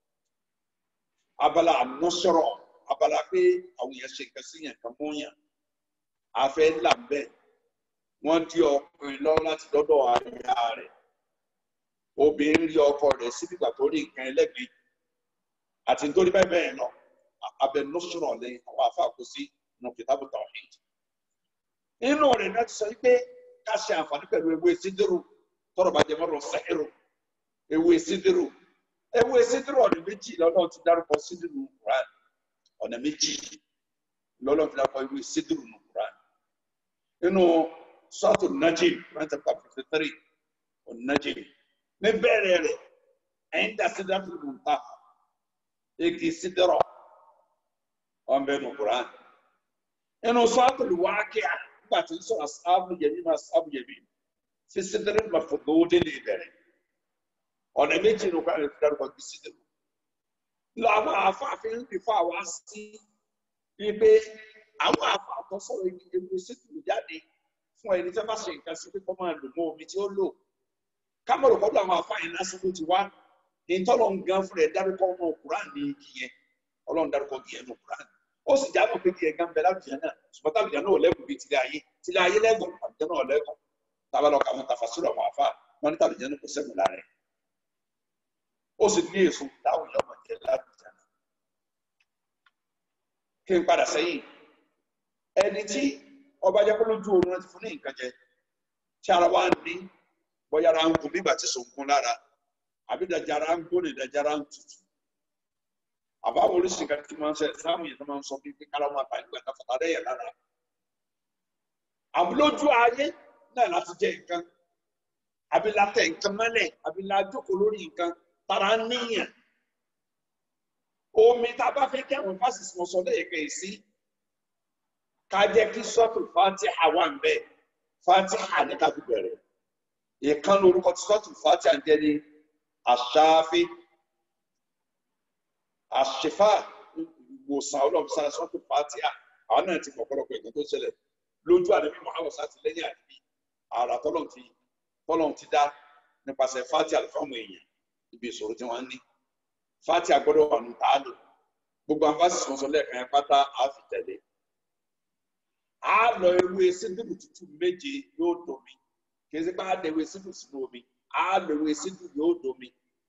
abala nusra abala pé àwọn èèyàn ṣe nǹkan sí yẹn kan mú yàn àfẹ ńlá bẹ́ẹ̀ wọ́n di ọkùnrin lọ láti dọ́dọ̀ aya rẹ̀ obìnrin rí ọkọ rẹ̀ síbi ìgbà tó rí nǹkan ẹlẹ́gbẹ̀ẹ́ àti nítorí bẹ́ẹ̀ bẹ́ẹ̀ lọ abẹnusọ̀rọ̀ lẹ́yìn àwọn afáàkó sí nù kìtàbù tawhid inú rẹ̀ náà ti sọ wípé ká ṣe àǹfààní pẹ̀lú ewé sídìrú tọrọ bàjẹ́ mọ́rọ̀ sẹ́ẹ̀rù ewé sídìrú ewé sídìrú ọ̀nà méjì lọ́nà ti dárúkọ sídìrú Quran ọ̀nà méjì lọ́lọ́ fi dákọ̀ ìwé sídìrù nù Quran nínú sọ́ọ̀tù Najim Quran chapter fifty three ọ̀nà Najim ní bẹ́ẹ̀rẹ̀ rẹ̀ ẹ̀yìn dá sídìrù nù ta egi sídìrù ọ̀n bẹ́ẹ̀ nù Quran nínú sọ́ọ̀tù Waqi'a nígbà tí ń sọ̀rọ̀ asáàbù yẹmí máa sáàbù yẹmí fi sídìrù nà fòdòdé lè bẹ̀rẹ̀ ọ̀nà méjì nù Quran fi dárúkọ egi sídìrù làwọn afáàfin ń bìfọ àwa sí ibi àwọn afáàtọ sọ̀rọ̀ ewu sítìlù jáde fún ẹni tí wọn bá ṣe nǹkan sí pé kó máa lò mọ omi tí ó lò kámọ̀rò kọ́dọ̀ àwọn afáàyàn lásán ló ti wá ìtọ́lọ̀ ń gan fún rẹ̀ dárúkọ ọmọ Quran ní igi yẹn ọlọ́run dárúkọ igi yẹn ní Quran ó sì jábọ̀ pé igi yẹn gan bẹ láwùjọ náà ṣùgbọ́n táwùjọ náà ò lẹ́gùn bíi tilẹ̀ ayé tilẹ̀ ayé lẹ́gùn àwùjọ náà ò lẹ́gùn tábà lọ kà wọn tàfà sórí àwọn àfa wọn ní táwùjọ náà kò sẹ́gun lára ẹ̀ ó sì ní èso táwùjọ ọmọ jẹ láwùjọ náà kí n padà sẹ́yìn ẹni tí ọba jẹ́ pé lójú oorun ti fún ní nǹkan jẹ tí ara wa ń ní bóyá ara ń gun nígbà tí sòǹkún lára àbí dajara ń gbóni dajara ń tutù àbáwọn oríṣi kan tí máa ń sẹ sáwọn yẹn tó máa ń sọ bíi pé kára máa bá nígbà tá fàtà lẹ́yìn lára àmọ́ lójú ayé náà láti jẹ nǹkan àbí látẹ nǹkan mọ́lẹ̀ àbí lájókòó lórí nǹkan tara níyàn omi tá a bá fẹ́ kí àwọn fásitì wọn sọ lẹ́yìn kan sí ká jẹ́ kí sọ́ọ̀tù fatiha wà ń bẹ̀ fatiha ní ká fi bẹ̀rẹ̀ ìkan lórúkọ tí sọ́ọ̀tù fatiha ń jẹ́ ní aṣááfí àṣefà ìwòsàn ọlọ́run sára sọ́tò fàtíà àwọn náà ti pọ̀pọ̀lọpọ̀ ìkan tó ṣẹlẹ̀ lójú àdébí muhammed sáà ti lẹ́yìn àdébí àrà tọ́lọ̀ ti tọ́lọ̀ ti dá nípasẹ̀ fàtíà fáwọn èèyàn ibi ìṣòro tí wọ́n ní fàtíà gbọ́dọ̀ wà ní tààlù gbogbo àǹfààní sọ̀sọ̀ lẹ́ẹ̀kan yẹn pátá á fi tẹ̀lé á lọ ewé síndùrù tútù méje yóò domi kì í sí pé á lọ ewé síndùrù sínú omi á lọ ewé síndùrù yóò domi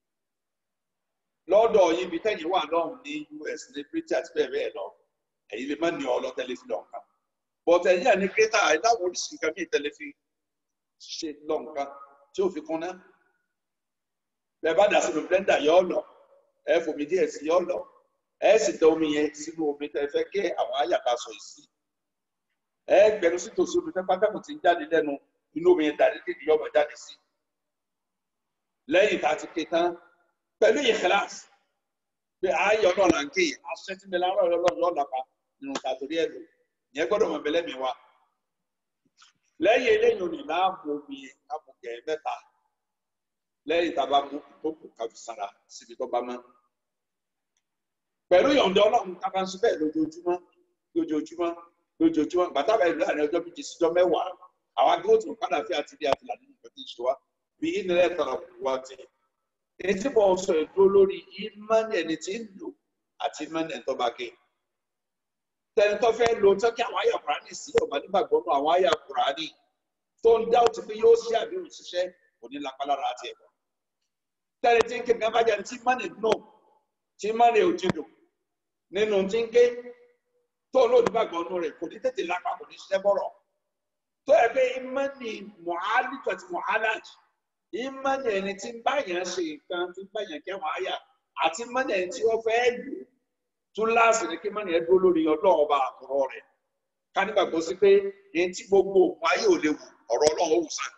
lọ́dọ̀ yín bí tẹ́yìn wà lọ́hùn ní US ní Britain àti bẹ́ẹ̀ bẹ́ẹ̀ lọ ẹ̀yin lè má ní ọ lọ tẹlifí lọ́nkàn but ẹ̀yin àní grétà ìdáwọ̀ oríṣi nǹkan bíi tẹlifí ṣe lọ́nkàn tí ó fi kún náà bẹ́ẹ̀ bá dà sínú blender yọ ọ lọ ẹ fòmí díẹ̀ sí yọ ọ lọ ẹ sì tẹ omi yẹn sínú omi tẹ fẹ́ kí àwọn àyàká sọ yìí sí ẹ gbẹnu sí tòsí omi tẹ pátákó ti ń jáde lẹ́nu inú omi yẹn dàdí kéde yọ ọmọ jáde sí lẹ́yìn tá a ti ké tán pẹ̀lú ìkìláàsì pé ayé ọlọ́run là ń ké aṣẹ́ tí mi lára ọlọ́run yóò lápá nínú tàtórí ẹ̀ lò yẹn gbọ́dọ̀ mọ̀ bẹ́lẹ́ mi wá. lẹ́yìn eléyìí òní láàmú omi kápùkẹ́ mẹ́ta lẹ́yìn tá a bá mú ìtókù káfí sára síbi tó bá mọ́. pẹ̀lú ìyọ̀ǹda ọlọ́run ká bá ń sọ bẹ́ẹ̀ lójoojúmọ́ lójoojúmọ́ lójoojúmọ́ bàtà bẹ́ẹ̀ láàrin ọjọ́ méjì síjọ́ mẹ́wàá àwọn agbóhùn tó padà fi àti bí àtìlà nínú ìgbà tí ń ṣe wá bí ìnira ẹ̀tọ́ wá ti èyí tí mo sọ èdúró lórí ìmánì ẹni tí ń lò àti ìmánì ẹni tó bá gé tẹni tó fẹ́ lo tó kí àwọn àyà kùránì sí ọ̀gbà nígbàgbọ́ nù àwọn àyà kùránì tó ń dá òtún pé yóò ṣe àbí òṣìṣẹ́ kò ní lápá lára àti ẹ̀kọ́ tẹni tí ń ké gbẹ́bá jẹ́ tí ìmánì nù tí ìmánì ò ti dùn nínú tí ń ké tó lóòdì gbàgbọ́ nù rẹ̀ kò ní tètè lápá kò ní ṣiṣẹ́ bọ̀rọ̀ tó ẹ̀ pé ìmánì mọ̀álìtò àti mọ̀álàjì ìmọ̀nì ẹni tí ń báyàn ṣe nǹkan tí ń báyàn kẹwàá àyà àti ìmọ̀nì ẹni tí wọ́n fẹ́ lò tún láàsì ní kí ìmọ̀nì ẹ dúró lórí ọlọ́run ọba àkùrọ̀ rẹ̀ ká nígbàgbọ́ sí pé èyí tí gbogbo òkun ayé ò lè wù ọ̀rọ̀ ọlọ́run ó wù sàn.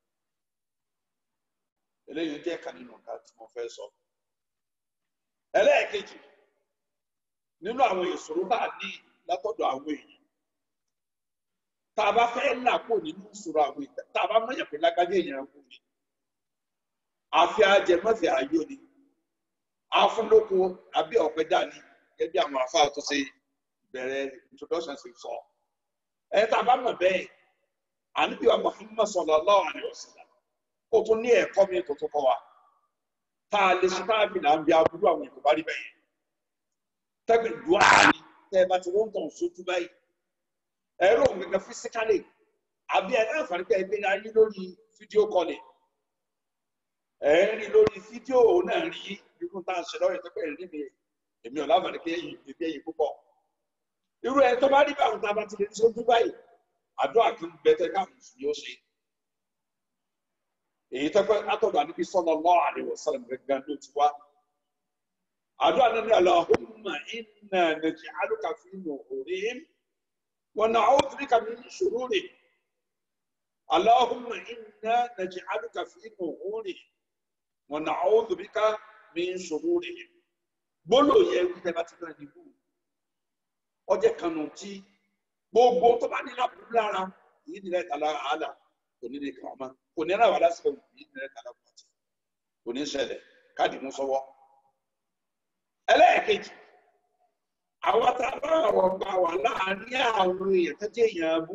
eléyìí jẹ́ ẹ̀ka nínú nǹkan tí mo fẹ́ sọ. ẹlẹ́ẹ̀kejì nínú àwọn ìṣòro bá a ní látọ̀dọ̀ àwọn èèyàn tá a bá fẹ́ là kó nínú ìṣòro àwọn èèyàn tá a bá mọ̀yàn pé lágbájá èèyàn kù ni àfi ajẹmọ́fì ayọ̀ ni afúnlóko àbí ọ̀pẹ dání gẹ́gẹ́ bí àwọn afá tó ṣe bẹ̀rẹ̀ introduction ṣe sọ. ẹ tá a bá mọ̀ bẹ́ẹ̀ àníbi wa Muhammad sallallahu alaihi wasallam kó tún ní ẹ̀kọ́ mi tó tó kọ́ wa tá a lè ṣe tá a fi là ń bí aburú àwọn èkó bá rí bẹ́ẹ̀ tẹ́gbẹ̀ dùá ni tẹ́ ẹ bá ti wọ́n tàn sójú báyìí ẹ̀rọ òun gẹ́gẹ́ fisikálì àbí ẹ̀ náà fàrí pé ẹ gbé ayé lórí fídíò kọ́lì ẹ ń rí lórí fídíò náà rí irú tá a ṣe lọ́rẹ̀ tó pẹ̀lú níbi èmi ò láǹfààní pé èyí bèbí èyí púpọ̀ irú ẹ tó bá rí báwọn tá a bá ti lè ní sójú báyìí àdúrà kan bẹtẹ káwọn mùsùlùmí ó ṣe èyí tó pẹ́ látọ̀dọ̀ àníbi sallallahu alaihi wasallam gẹ́gẹ́ ló ti wá àdúrà náà ní Allahumma inna naj'aluka fi nuhurihim wa na'udhu bika min shururihim Allahumma inna naj'aluka fi nuhurihim wọn náà àwọn òbíká mi ń ṣòro rè é gbólò yẹ wípé bá ti náà nìbú ọjọ́ kanu tí gbogbo tó bá ní lábúrú lára yìí nílẹ̀ tàlà àlà kò ní lè kàn án kò ní ráwà lásìkò yìí nílẹ̀ tàlà pàtì kò ní ṣẹlẹ̀ káàdì mú sọ́wọ́. ẹlẹ́ẹ̀kejì àwọn tá a bá ọ̀rọ̀ gbà wà láàárín àwọn èèyàn tó jẹ́ èèyàn abú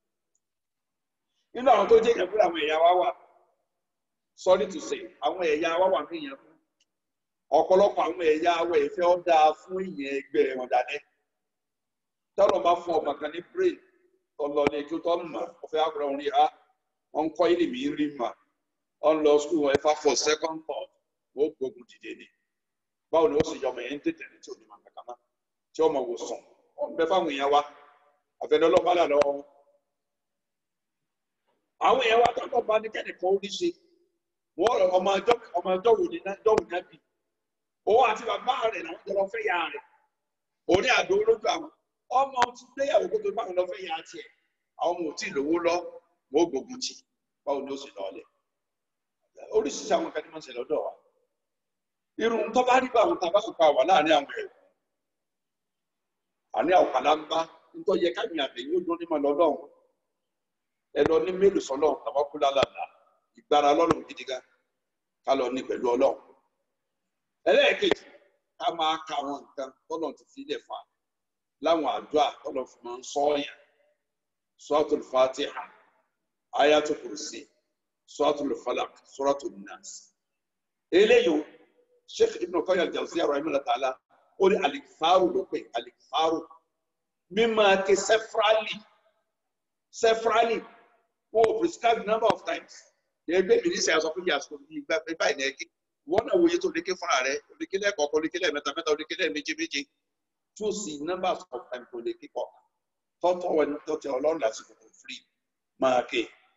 nínú àwọn tó jẹ́ èèyàn abú làwọn ẹ̀yà wa wà sorry to say àwọn ẹ̀yà wa wà ní èèyàn abú ọ̀pọ̀lọpọ̀ àwọn ẹ̀yà awọ ìfẹ́ ọ́ dáa fún ìyẹn ẹgbẹ́ wọn dáadẹ́ tọ́lọ̀ bá fún ọmọ kan ní brain tọ́lọ̀ ní kí ó tọ́ mọ̀ ọ̀fẹ́ àgbọ̀rọ̀ orí ha wọ́n kọ́ ilé mi rí mà wọ́n lọ school ẹ̀fà for second thought wọ́n gbógun dìde ni báwo ni ó sì yọmọ yẹn ń tètè ní tí ò ní máa kankan mọ́ tí ọmọ wò sùn wọ́n bẹ fáwọn èèyàn wa àfẹnẹ́ ọlọ́ba là lọ́wọ́ wọn. àwọn èèyàn wa tọ́lọ̀ bá ní kẹ́nìkan ó ní ṣe wọ́n ọmọ ọjọ́ ọmọ ọjọ́ wò ní náà dọ́wò náà bì òun àti bàbá rẹ̀ làwọn jọ lọ fẹ́ ya rẹ̀ òní àdó olójú àwọn ọmọ ti gbéyàwó kó tó bá wọn lọ fẹ́ ya tiẹ̀ àwọn ọmọ ò tí ì lówó lọ wọn ò gbógun tì báwo ni ó sì lọ lẹ̀ oríṣiríṣi àwọn kan ní wọ́n ṣe lọ́dọ̀ wa irun tó bá rí bá àwọn tàbá sùpà wà láàrin àwọn ẹ̀rọ àní àwọn kàlámbá nítorí yẹ káyìn àtẹ̀yìn ó dún ní mọ̀ lọ́dọ̀ wọn ẹ lọ ní mélòó sọlọ́ tàbá kú lálàlá ìgbára lọ́lọ́run gidi gan ká lọ ní pẹ̀lú ọlọ́run ẹlẹ́ẹ̀kejì ká máa ka àwọn nǹkan tọ́lọ̀ ti fi lè fà láwọn àdúrà tọ́lọ̀ fi máa ń sọ ọ̀yàn suratul fatiha ayatul kursi suratul falak suratul nas eléyìí sheikh ibn qayyim al-jawziyya rahimahullah ta'ala ó ní alikfaru ló pè alikfaru mímọ ake severally severally wọ́n ò prescribe number of times ẹgbẹ́ mi ní sẹ́yà sọ fún mi àsìkò mi ìgbà báyìí ní ẹgbẹ́ wọ́n náà wòye tó lékè fúnra rẹ̀ olékè lẹ́ẹ̀kọ̀ọ̀kan olékè lẹ́ẹ̀mẹ́ta mẹ́ta olékè lẹ́ẹ̀méje méje tó sì numbers of time tó lékè kọ̀ tọ́tọ́ wọn tọ́tẹ́ ọlọ́run lásìkò tó free máa ké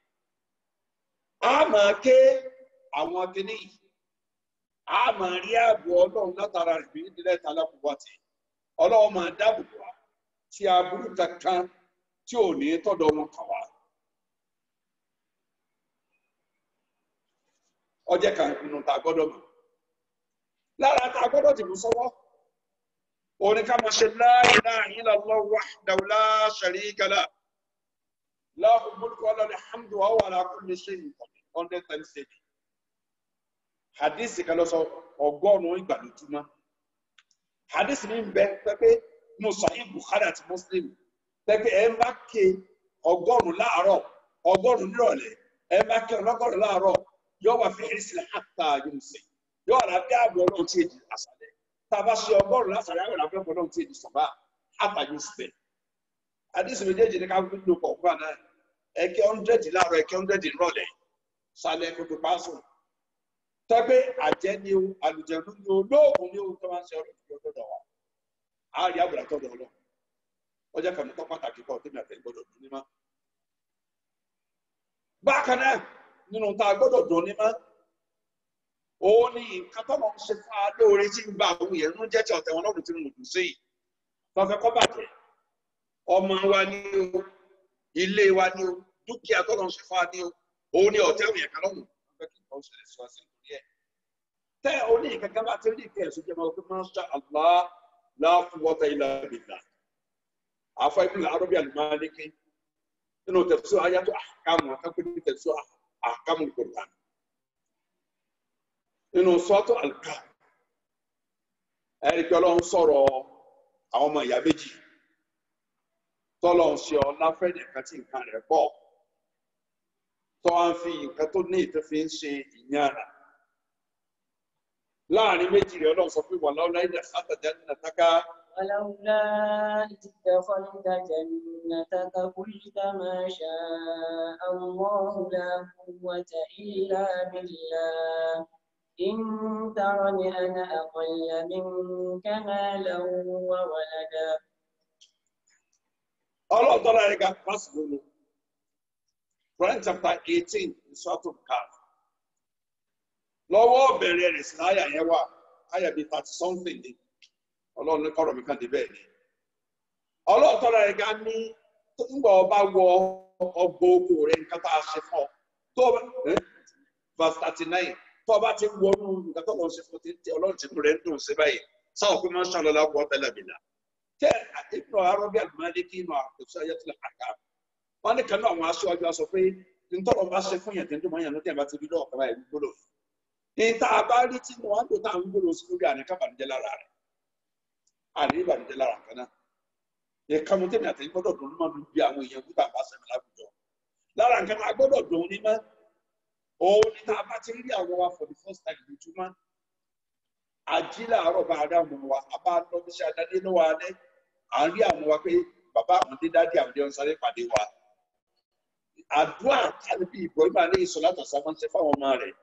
a máa ké àwọn akéde yìí a máa rí ààbò ọlọ́run látara rẹ̀ bí nílẹ̀ ìta alákòókò àti ọlọ́run máa dáàbò bò wá tí aburú kankan tí ò ní tọ́dọ̀ wọn kàn wá. ọjẹ́ kan nínú tá a gbọ́dọ̀ mọ̀ lára tá a gbọ́dọ̀ dìbò sọ́wọ́ òní ká máa ṣe la ilaha illallah wahdahu la sharika lah lahul mulku wa lahul hamdu wa huwa ala kulli shay'in qadir hundred times a day hadith kan lọ sọ ọgọ́rùn-ún ìgbà lójúmọ́ hadith mi ń bẹ pẹ́pẹ́ mo Sahih Bukhari àti Muslim pẹ́pẹ́ ẹ bá ké ọgọ́rùn-ún láàárọ̀ ọgọ́rùn-ún nírọ̀lẹ́ ẹ bá ké ọlọ́gọ́rùn-ún láàárọ̀ yóò wà fi ẹsẹ̀ àtà yóò sè yóò rà bí ààbò ọlọ́run tí èdè àṣàlẹ̀ tá a bá ṣe ọgọ́rùn lásàlẹ̀ àwọn àbẹ̀ ọlọ́run tí èdè sọ̀bà àtà yóò sè. àdìsí méjèèjì ní ká fi lo kọ̀ọ̀kan náà ẹ̀kẹ́ ọ̀ndẹ̀dì láàárọ̀ ẹ̀kẹ́ ọ̀ndẹ̀dì rọ̀lẹ́ sálẹ̀ gbogbo pásò. tọ́gbẹ́ àjẹ́ ni o àlùjẹ̀nu ni o lóògùn ni o tó máa ń ṣe ọlọ́dọ̀ wa. a rí àbùrà tọ́dọ̀ ọlọ́ ọjà kan tó pàtàkì kọ́ tẹ́mi àtẹ̀yìn gbọ́dọ̀ dún ní má. bákan náà nínú tá a gbọ́dọ̀ dùn ní mọ́ òun ni nǹkan tó lọ ń ṣe fún wa lóore tí ń gba àwọn èèyàn ń jẹ́ tí ọ̀tẹ̀ wọn lọ́rùn tí mo dùn sí yìí wọ́n fẹ́ kọ́ bàjẹ́ ọmọ wa ní o ilé wa ní o dúkìá tó lọ ń ṣe fún wa ní o òun ni ọ̀tẹ̀ òun yẹn kan lọ́rùn wọ́n fẹ́ kí nǹkan ṣẹlẹ̀ sí wa sí nítorí ẹ̀ tẹ́ ò ní kankan bá ti rí ìkẹ́ ẹ̀sùn jẹ́ máa fi máa ń ṣe Allah la quwwata illa billah àfọ ibùdó arọ́bí àlùmáníkì nínú tafsir ayatu ahkam àkàkùn tafsir ahkam al-Qur'an nínú sọ́tò àlùkà ẹ̀rí pé ọlọ́run sọ̀rọ̀ àwọn ọmọ ìyá méjì tọ́lọ̀ ń ṣe ọlá fẹ́ nìkan tí nǹkan rẹ̀ pọ̀ tó wá ń fi nǹkan tó ní ìtọ́ fi ń ṣe ìyára láàrin méjì rẹ̀ ọlọ́run sọ pé wà láwọn láyé àtàjà nínú àtàkà. ولولا إذ دخلت جنتك قلت ما شاء الله لا قوة إلا بالله إن ترني أنا أقل منك مالا وولدا ọlọ́run tọ́lá rẹ̀ ga pásítọ̀ lónìí Quran chapter eighteen ìṣọ́tò káf lọ́wọ́ bẹ̀rẹ̀ rẹ̀ sí àyà yẹn wà àyà bíi thirty something ni ọlọ́run ní kọ́rọ̀ mi kàn dé bẹ́ẹ̀ ni ọlọ́run tọ́lá rẹ̀ ga ní ńgbà ọba wọ ọgbọ oko rẹ̀ nǹkan tá a ṣe fọ́ tó o bá verse thirty nine tó o bá ti wọnú nǹkan tó lọ́n ṣe fún ti ọlọ́run ti rẹ̀ ń dùn sí báyìí sáwọn pé máa ń ṣàlọ́lá kọ́ tẹ́lẹ̀ mi là tẹ ìpínlẹ̀ arọ́bí àlùmọ́lẹ́kì inú àkóso ayẹ́tìlẹ̀ àká wọn ní kan náà àwọn aṣáájú aṣọ pé ntọ́lọ́ bá ṣe fún yẹn tẹ́ńtọ́ máa yàn ní tẹ́ẹ̀ bá ti rí lọ́wọ́ kaba ìlú gbọ́dọ̀ níta bá rí tí wọn á lò tá à ń gbọ́dọ̀ sí lórí àná kábàánijẹ́ lára rẹ̀ àní ìbànújẹ́ lára kan náà ìkànnì tẹ̀mí àtẹ̀yìn gbọ́dọ̀ dùn ní máa dùn bí àwọn èèyàn gbúdọ̀ àbá sẹ́mi láwùjọ lára nǹkan náà gbọ́dọ̀ dùn ní mọ́ òun ní tá a bá ti rí àwọn wa for the first time lójúmọ́ ají làárọ̀ bá ará àwọn wa a bá lọ bí iṣẹ́ adáde lọ́wọ́ alẹ́ à ń rí àwọn wa pé bàbá àwọn dé dádì àwọn jẹun sáré pàdé wa àdúrà tàbí Ibrahim alẹ́ ìsọ̀lá tọ̀sán máa ń ṣe fáwọn ọmọ rẹ̀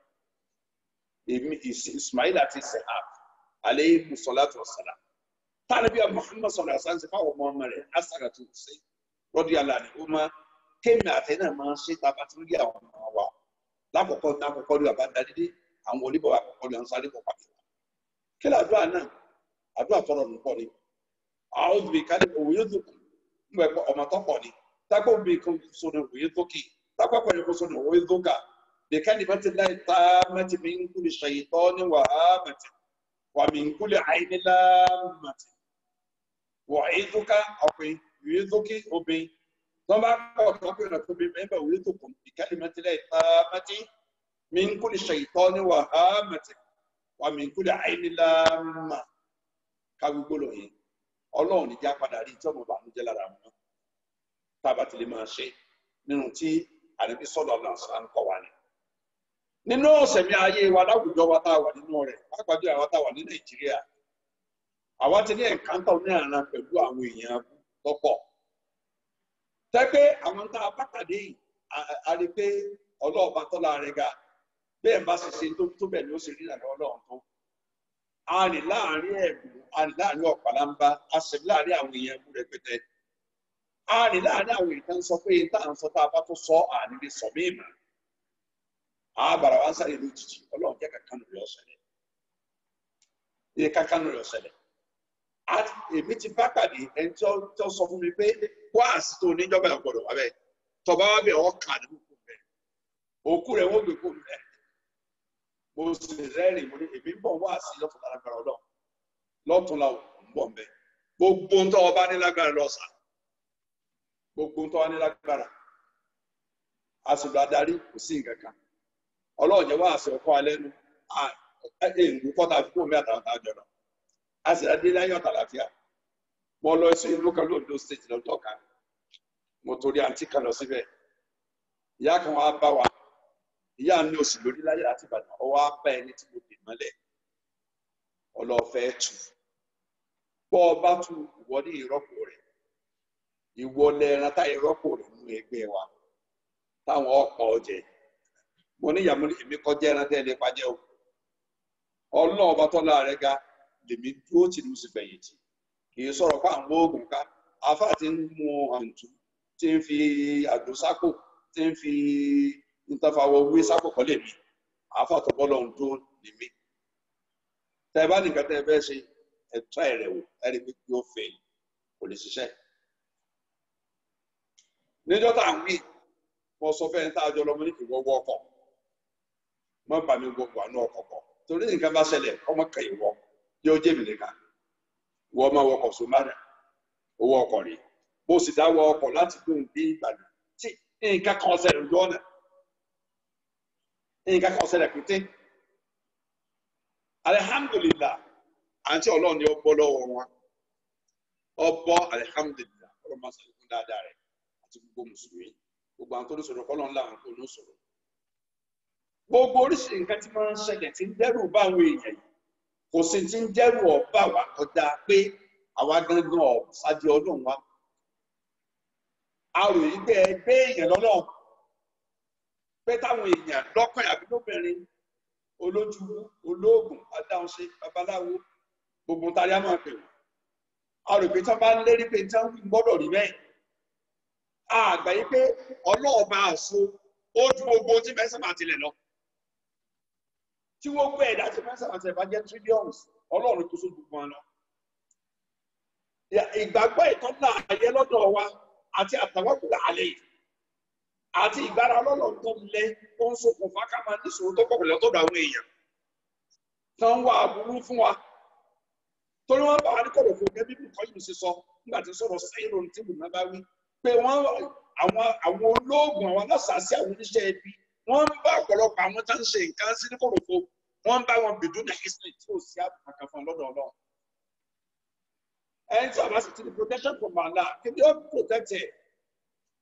èmi Ismail àti sehab alẹ́ ìsọ̀lá tọ̀sán tàbí Muhammad sọ̀rọ̀ àṣà ń ṣe fáwọn ọmọ ọmọ rẹ̀ asàrà tó ṣe rọ́dí aláàdì ó máa kéèmì àtẹnà máa ń ṣe tá a bá ti rí àwọn ọmọ wa lákòókò lákòókò rí bàbá dáadé àwọn oníbọ̀ àkọ́kọ́ rí àwọn sáré bọ̀ pàdé wa kí ló àdúrà náà àdúrà tọrọ nù pọ̀ ni àwọn òbí kálí òwe tó kù ń bẹ ọmọ tó pọ̀ ni tákò òbí kan so ní òwe tó kì tákò pẹ̀lú kan so ní òwe tó kà bí kálí bá ti láì tá mẹ́tì mi ń kúlì ṣàyítọ́ ní wàhálà mẹ́tì wà mí ń kúlì àìnílá mẹ́tì wà èyí ká ọkùnrin òwe tó kì obìnrin tó bá kọ̀ tó kì ọ̀nà tóbi mẹ́bà òwe tó kù bí kálí bá ti láì tá mẹ́tì mi ń kúlì ṣàyítọ́ ní wàhálà mẹ́tì wà mí kúlẹ̀ àìníláàmà ká gbogbo lọ yẹn ọlọ́run níjà padà rí tí ọmọ bànújẹ́ lára wọn tába ti lè máa ṣe nínú tí ànábi sọ̀dọ̀ náà sọ̀rọ̀ ń kọ́ wa ni. nínú ọ̀sẹ̀mí ayé wa láwùjọ wa tá a wà nínú rẹ̀ pàápàá jù àwa tá a wà ní nàìjíríà àwa ti ní ẹ̀ǹkántà ní àná pẹ̀lú àwọn èèyàn tọ́pọ̀ tẹ́pẹ́ àwọn tá a bá pàdé yìí a rí pé ọlọ́ọ̀bá tọ́lá rẹ̀ ga bẹ́ẹ̀ bá ṣe ṣe tó tó bẹ́ẹ̀ ni ó ṣe rí ìrànlọ́wọ́ ọlọ́run tó a rìn láàrin ẹ̀bùn a rìn láàrin ọ̀pàlàmbá a sì rìn láàrin àwọn èèyàn ẹ̀bùn rẹpẹtẹ a rìn láàrin àwọn èèyàn tó ń sọ pé tá à ń sọ tá a bá tó sọ àní lè sọ míì mà á bàrà wá sáré lójijì ọlọ́run jẹ́ kankan lórí ọ̀sẹ̀lẹ̀ iye kankan lórí ọ̀sẹ̀lẹ̀ èmi ti bá pàdé ẹni tó sọ fún mi pé wá àsìtò oníjọba ìgbọ̀dọ̀ wá bẹ́ẹ̀ tọba wá bẹ́ẹ̀ ọkà àdúgbò bẹ́ẹ̀ òkú rẹ̀ wọ́n gbé kó bẹ́ẹ̀ mo sì rẹ́rìn mo ní èmi ń bọ̀ wá sí lọ́tún lágbára ọlọ́run lọ́tún la ń bọ̀ mbẹ́ gbogbo ń tọ́ ọba ní lágbára lọ́sà gbogbo ń tọ́ ọba ní lágbára àsìkò adarí kò sí nǹkan kan ọlọ́run jẹ́ wá àṣẹ ọkọ alẹ́ nu èèǹgù kọ́ta fún omi àtàwọn àjọ náà a sì rẹ́ dé láyọ̀ tàlàfíà mo lọ sí ìlú kan lóńdó state lọ́tọ̀ kan mo torí àǹtí kan lọ síbẹ̀ ìyá kan wá bá wa ìyá mi ò sì lórí láyé láti ìbàdàn ọwọ́ á bá ẹni tí mo dè mọ́lẹ̀ ọlọ́ọ̀fẹ́ tù bọ́ ọ bá tu ìwọ ní ìrọ́pò rẹ̀ ìwọ lẹ́ran tá ìrọ́pò rẹ̀ nínú ẹgbẹ́ wa táwọn ọ̀pọ̀ ọ̀jẹ̀ mo ní ìyàmú èmi kọjá ẹran tẹ́ ẹ lè pàjẹ́ o ọlọ́run ọba tọ́lá rẹ̀ ga lèmi dúró tì ní oṣù fẹ̀yìntì kì í sọ̀rọ̀ pé àwọn oògùn ká afá ti ń mu àǹtù ti ń fi àdó sápò ti ń fi ntafawọ wí sákòkò lè mi àáfàtọ bọlọ ń tó lè mi tẹ ẹ bá nìkan tẹ ẹ fẹ́ ṣe ẹtọ ẹrẹ wò ẹrí pé yóò fẹ́ kò lè ṣiṣẹ́ níjọ́ tá à ń wí mo sọ fẹ́ tá a jọ lọ́mọ ní ìwọ wọ ọkọ̀ mọ bà mí gbogbo àánú ọkọ̀ kọ̀ torí nǹkan bá ṣẹlẹ̀ ọmọ kan ìwọ yóò jẹ́ mi nìkan wọ́n máa wọkọ̀ sómárà owó ọkọ̀ rèé mo sì dá wọ ọkọ̀ láti gbóhùn dé Ìbàdàn tí nǹkan kan ṣẹlẹ̀ lójú ọ̀nà nǹkan kan ṣẹlẹ̀ pété alihamdulilah àǹtí ọlọ́run ni ó bọ́ lọ́wọ́ wọn ó bọ́ alihamdulilah ọlọ́run máa ṣàlẹ̀ fún dáadáa rẹ̀ àti gbogbo mùsùlùmí gbogbo àwọn tó ní sọ̀rọ̀ kọ́ lọ́n láwọn tó ní sọ̀rọ̀ gbogbo oríṣiríṣi nǹkan tí máa ń ṣẹlẹ̀ tí ń dẹ́rù bá àwọn èèyàn yìí kò sí ti ń dẹ́rù ọ̀bá wa kọjá pé àwa gangan ọ̀sájú ọlọ́run wa a rò yí pé ẹgbẹ́ èèyàn lọ́lọ́run pé táwọn èèyàn lọ́kàn àbí lóbìnrin olójúwú olóògùn adáhunṣe babaláwo gbogbo tari a máa pè wọ́n a rò pé tí wọ́n bá ń lérí pé tí wọ́n gbọ́dọ̀ rí bẹ́ẹ̀ àgbà yí pé ọlọ́ọ̀bá àṣọ ó ju gbogbo tí mẹ́sàn-án máa tilẹ̀ lọ tí wọ́n gbé ẹ̀dá tí mẹ́sàn-án máa tilẹ̀ bá jẹ́ trillions ọlọ́run tó so gbogbo wọn lọ ìgbàgbọ́ ìtọ́nà ayé lọ́dọ̀ wa àti àtàwọ́kùnrin àlẹ́ yìí àti ìgbára ọlọ́run tó lẹ tó ń ṣokùnfà ká máa níṣòro tó pọ̀ pẹ̀lú ọ̀tọ̀dọ̀ àwọn èèyàn tó ń wá aburú fún wa torí wọ́n bá wa ní kọ̀rọ̀ fún gẹ́gẹ́ bí nǹkan yìí ṣe sọ nígbà tí sọ̀rọ̀ sẹ́yìn lóhun tí bùnà bá wí pé wọ́n àwọn àwọn olóògùn àwọn aláṣàṣì àwọn oníṣẹ́ ẹbí wọ́n ń bá ọ̀pọ̀lọpọ̀ àwọn tó ń ṣe nǹkan sí ní kọ̀rọ̀ fún wọ́n ń bá wọn bìdú ní history tí ò sí àbùkù kan fún lọ́dọ̀ ọlọ́run ẹni tí a bá sì ti ní protection from Allah kí ni ó protect ẹ̀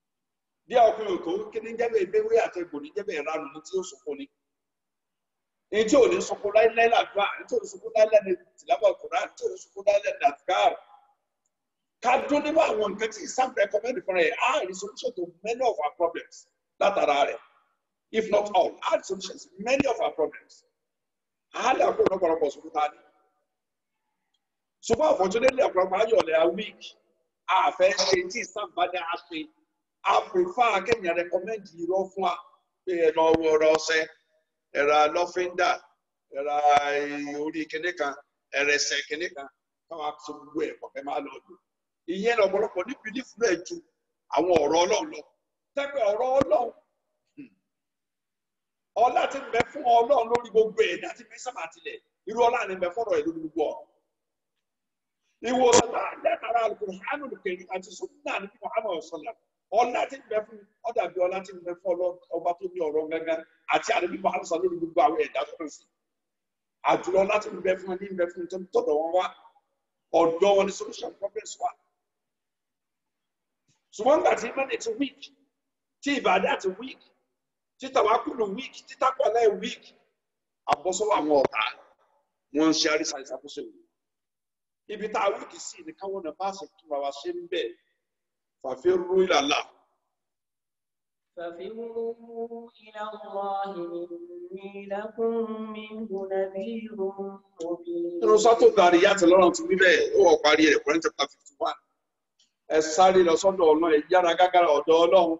bí ọkùnrin òtò kí ní jẹ́bẹ̀ ìbéwé àti egbò ní jẹ́bẹ̀ ìranu ní tí ó sọ̀kò ní. èyí tí ò ní sunkún láíláí làdúrà èyí tí ò ní sunkún láíláí ní tìlábà kùrá èyí tí ò ní sunkún láíláí ní àtìkáàrù ká dún nínú àwọn nǹkan tí Islam recommend fún ẹ á rí solution to many of our problems látara rẹ̀ if not all á rí solution to many of our problems á lè àkókò lọ́pọ̀lọpọ̀ sunkún tá a ní ṣùgbọ́n unfortunately ọ̀pọ̀lọpọ̀ ayọ̀lẹ̀ a week àfẹ́ ṣe tí Islam bá dá a ṣe a prefer kéèyàn recommend irọ́ fún wa pé ẹ lọ wọ ọ̀rọ̀ ọṣẹ ẹ̀rà lọ́fíńdà ẹ̀rà orí kinní kan ẹ̀rẹ̀sẹ̀ kinní kan káwọn aṣọ gbogbo ẹ̀ pọ̀ kẹ́ máa lọ lò ìyẹn lọ́pọ̀lọpọ̀ ní bílífù rẹ̀ ju àwọn ọ̀rọ̀ ọlọ́run lọ tẹ́gbẹ́ ọ̀rọ̀ ọlọ́run ọlá ti ń bẹ fún ọlọ́run lórí gbogbo ẹ̀ ní àti mẹ́sàmà tilẹ̀ irú ọlá ni ń bẹ fọ́rọ̀ ẹ̀ lórí gbogbo ọ̀ ìwòsàn lẹ́tara alukùránù kẹrin àti sunna ní muhammed sallam ọlá tí ń bẹ fún ọdàbí ọlá tí ń bẹ fún ọba tó ní ọ̀rọ̀ gángan àti àdébí muhammed sallam lórí gbogbo àwọn ẹ̀dá tó kàn sí àjùlọ ọlá tí ń bẹ fún ní ń bẹ fún tọ̀dọ̀ wọn wá ọ̀dọ̀ wọn ní solution problems wà. ṣùgbọ́n nígbà tí mẹ́rin ti weak tí ìbàdàn ti weak tí tàwákùlù weak tí tápọ̀lẹ́ weak àbọ̀sọ́wọ́ àwọn ọ̀tá wọn ń ṣe àrísà ìṣàkóso ìlú ibi tá a wíkì sí ni káwọn náà bá ṣe tún wa ṣe ń bẹ fàfẹ́ rú ìlàlá. ففروا إلى الله إني لكم منه نذير مبين nínú sọ́tò gàrí yàtọ̀ lọ́rùn ti wí bẹ́ẹ̀ ó wọ̀ parí rẹ̀ Kùránì chapter fifty one ẹ sáré lọ sọ́dọ̀ ọlọ́run ẹ yára gágárà ọ̀dọ̀ ọlọ́run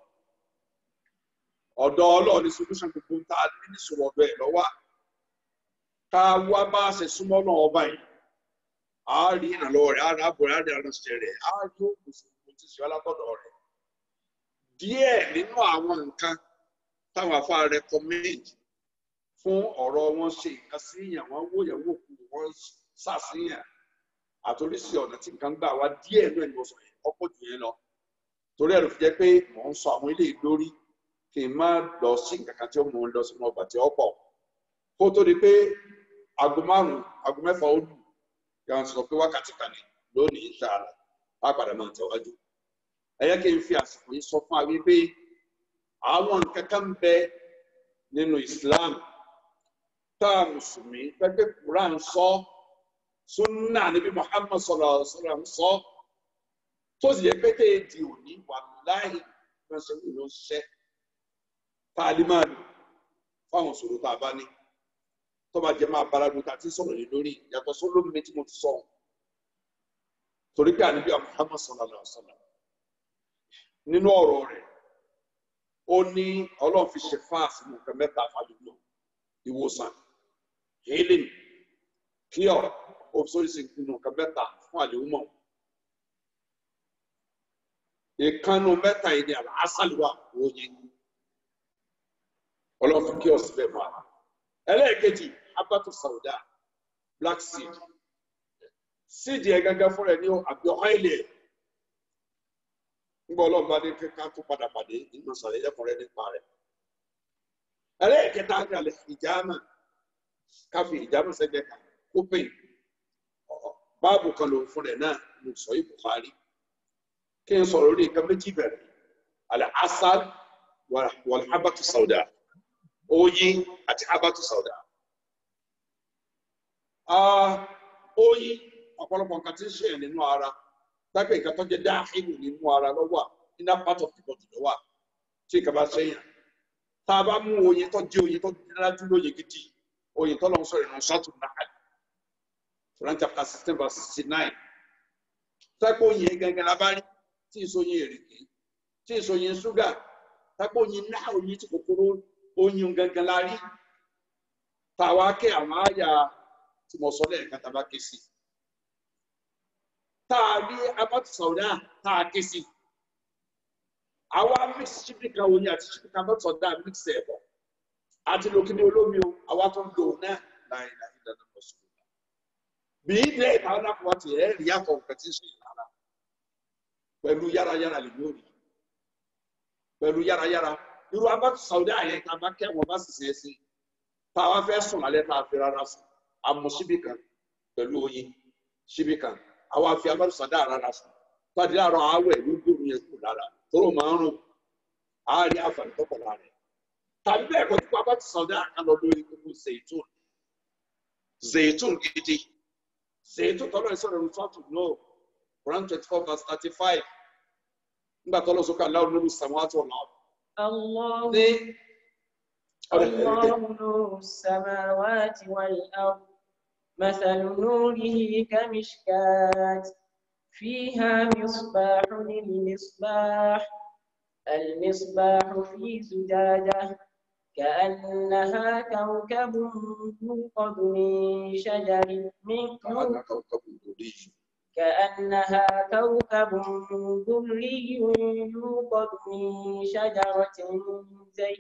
ọ̀dọ̀ ọlọ́run ní solution gbogbo tá a ní níṣòro ọ̀dọ̀ ẹ̀ lọ́wọ́ ká wá bá a ṣe súnmọ́ náà ọba yìí a rí ìrànlọ́wọ́ rẹ̀ a rí àbọ̀ rẹ̀ a rí àránṣẹ́ rẹ̀ a rí òkùnkùn tí ṣe alátọ̀dọ̀ rẹ̀ díẹ̀ nínú àwọn nǹkan táwọn afá recommend fún ọ̀rọ̀ wọn ṣe nǹkan síyàn wọn wó yẹn wò kú wọn ṣàṣìyàn àtòrísí ọ̀nà tí nǹkan gbà wá díẹ̀ náà ni mo sọ yẹn ọ̀pọ̀ jù yẹn lọ torí ẹ̀rù fi jẹ́ pé mò ń sọ àwọn eléyìí lórí kí n má lọ sí nǹkan kan tí ó mú un lọ sínú ọgbà tí ó pọ̀ kó tó di pé aago márùn-ún aago mẹ́fà ó lù yà ń sọ pé wákàtí kan ní lónìí ìṣàlà lápàdé máa tẹ̀wájú ẹ yẹ kí n fi àsìkò yìí sọ fún wa wípé àwọn nǹkan kan ń bẹ nínú Islam tá a mùsùlùmí pẹ́pẹ́ Quran sọ sunna níbi Muhammad sallallahu alaihi wasallam sọ tó sì yẹ pé téè di òní wàláhì ránṣẹ́ ní ìlú ṣiṣẹ́ tá a lè máa lò fáwọn ìṣòro tá a bá ní tó bá jẹ máa bára lóta tí sọ̀rọ̀ yìí lórí yàtọ̀ sólómi tí mo ti sọ torí pé àníbi Muhammad sallallahu alaihi wasallam nínú ọ̀rọ̀ rẹ̀ ó ní Ọlọ́run fi ṣe fáàsì nǹkan mẹ́ta fàdúgbò ìwòsàn healing cure obsolescence nínú nǹkan mẹ́ta fún àlèhùnmọ̀ ìkànnù mẹ́ta yìí ni àlàásàlùwà oyin Ọlọ́run fi kí ọ síbẹ̀ fún wa ẹlẹ́ẹ̀kejì abatu sauda black seed seed yẹn gángan fúnra ẹ ní àbí ọ́ìlì ẹ̀ nígbà ọlọ́run bá dé ká tó padà pàdé nínú sàlẹ̀ ẹ̀kúnrẹ́ nípa rẹ̀ ẹlẹ́ẹ̀kẹta ní alẹ́ ìjàmà káfí ìjàmà sẹ́gbẹ̀ẹ́ kan ó pè báàbù kan lòun fún rẹ̀ náà ló sọ yìí Bukhari kí n sọ̀rọ̀ lórí nǹkan méjì bẹ̀rẹ̀ alẹ́ asal wal habatu sauda oyin àti habatu sauda. oyin ọ̀pọ̀lọpọ̀ nǹkan tí ń ṣe nínú ara dábẹ́ nǹkan tó jẹ́ dáhìlù nínú ara lọ́wọ́ iná part of the body lọ́wọ́ tí nǹkan bá ṣẹ́yìn tá a bá mú oyin tó jẹ́ oyin tó dájú lóye gidi oyin tó lọ́n sọ̀rọ̀ ìrìn sọ́tù náà Quran chapter sixteen verse sixty nine tápò oyin gangan la bá rí tí èso oyin èrèké tí èso oyin ṣúgà tápò oyin náà oyin tí kòkòrò oyin gangan la rí tàwa kẹ́ àwọn àyà tí mo sọ lẹ́ẹ̀kan tá a bá ké sí tá a rí abatu sọ̀dá tá a ké sí àwa mix chipi kan oyin àti chipi kan abatu sọ̀dá mix ẹ̀ bọ̀ àti lókìní olómi o àwa tó ń lò náà láì láì dáná lọ sí i bí ilé ìtàwọn náà wọ́n ti ẹ̀ rí àtọ̀ nǹkan tí ń ṣe ìlara pẹ̀lú yárayára lè yóò rí pẹ̀lú yárayára irú abatu sọ̀dá yẹn tá a bá kẹ́ wọn bá sì ṣe é sí tá a wá fẹ́ sùn lálẹ́ tá a fi rárá sùn àmọ́ síbí kan pẹ̀lú oyin síbí kan àwa fi abatu sọ̀dá rárá sùn tọ́jú àrọ̀ àwẹ̀ ló gbóòórùn yẹn kù lára tóró máa ń rùn á rí àǹfààní tó pọ̀ lára rẹ̀ tàbí bẹ́ẹ̀ kọ́ tí abatu sọ̀dá kan lọ lórí gbogbo ṣètò zaitun gidi zaitun tọ́lọ́ ìsọ̀rọ̀ ní fọ́tò náà Quran twenty four verse thirty five nígbà tọ́lọ́ sọ́kà aláwọ̀ lórí samawati ọ̀nà الله ní الله نور السماوات والأرض مثل نوره كمشكاة فيها مصباح للمصباح المصباح في زجاجة كأنها كوكب يوقد من شجر من كأنها كوكب دري يوقد من شجرة زي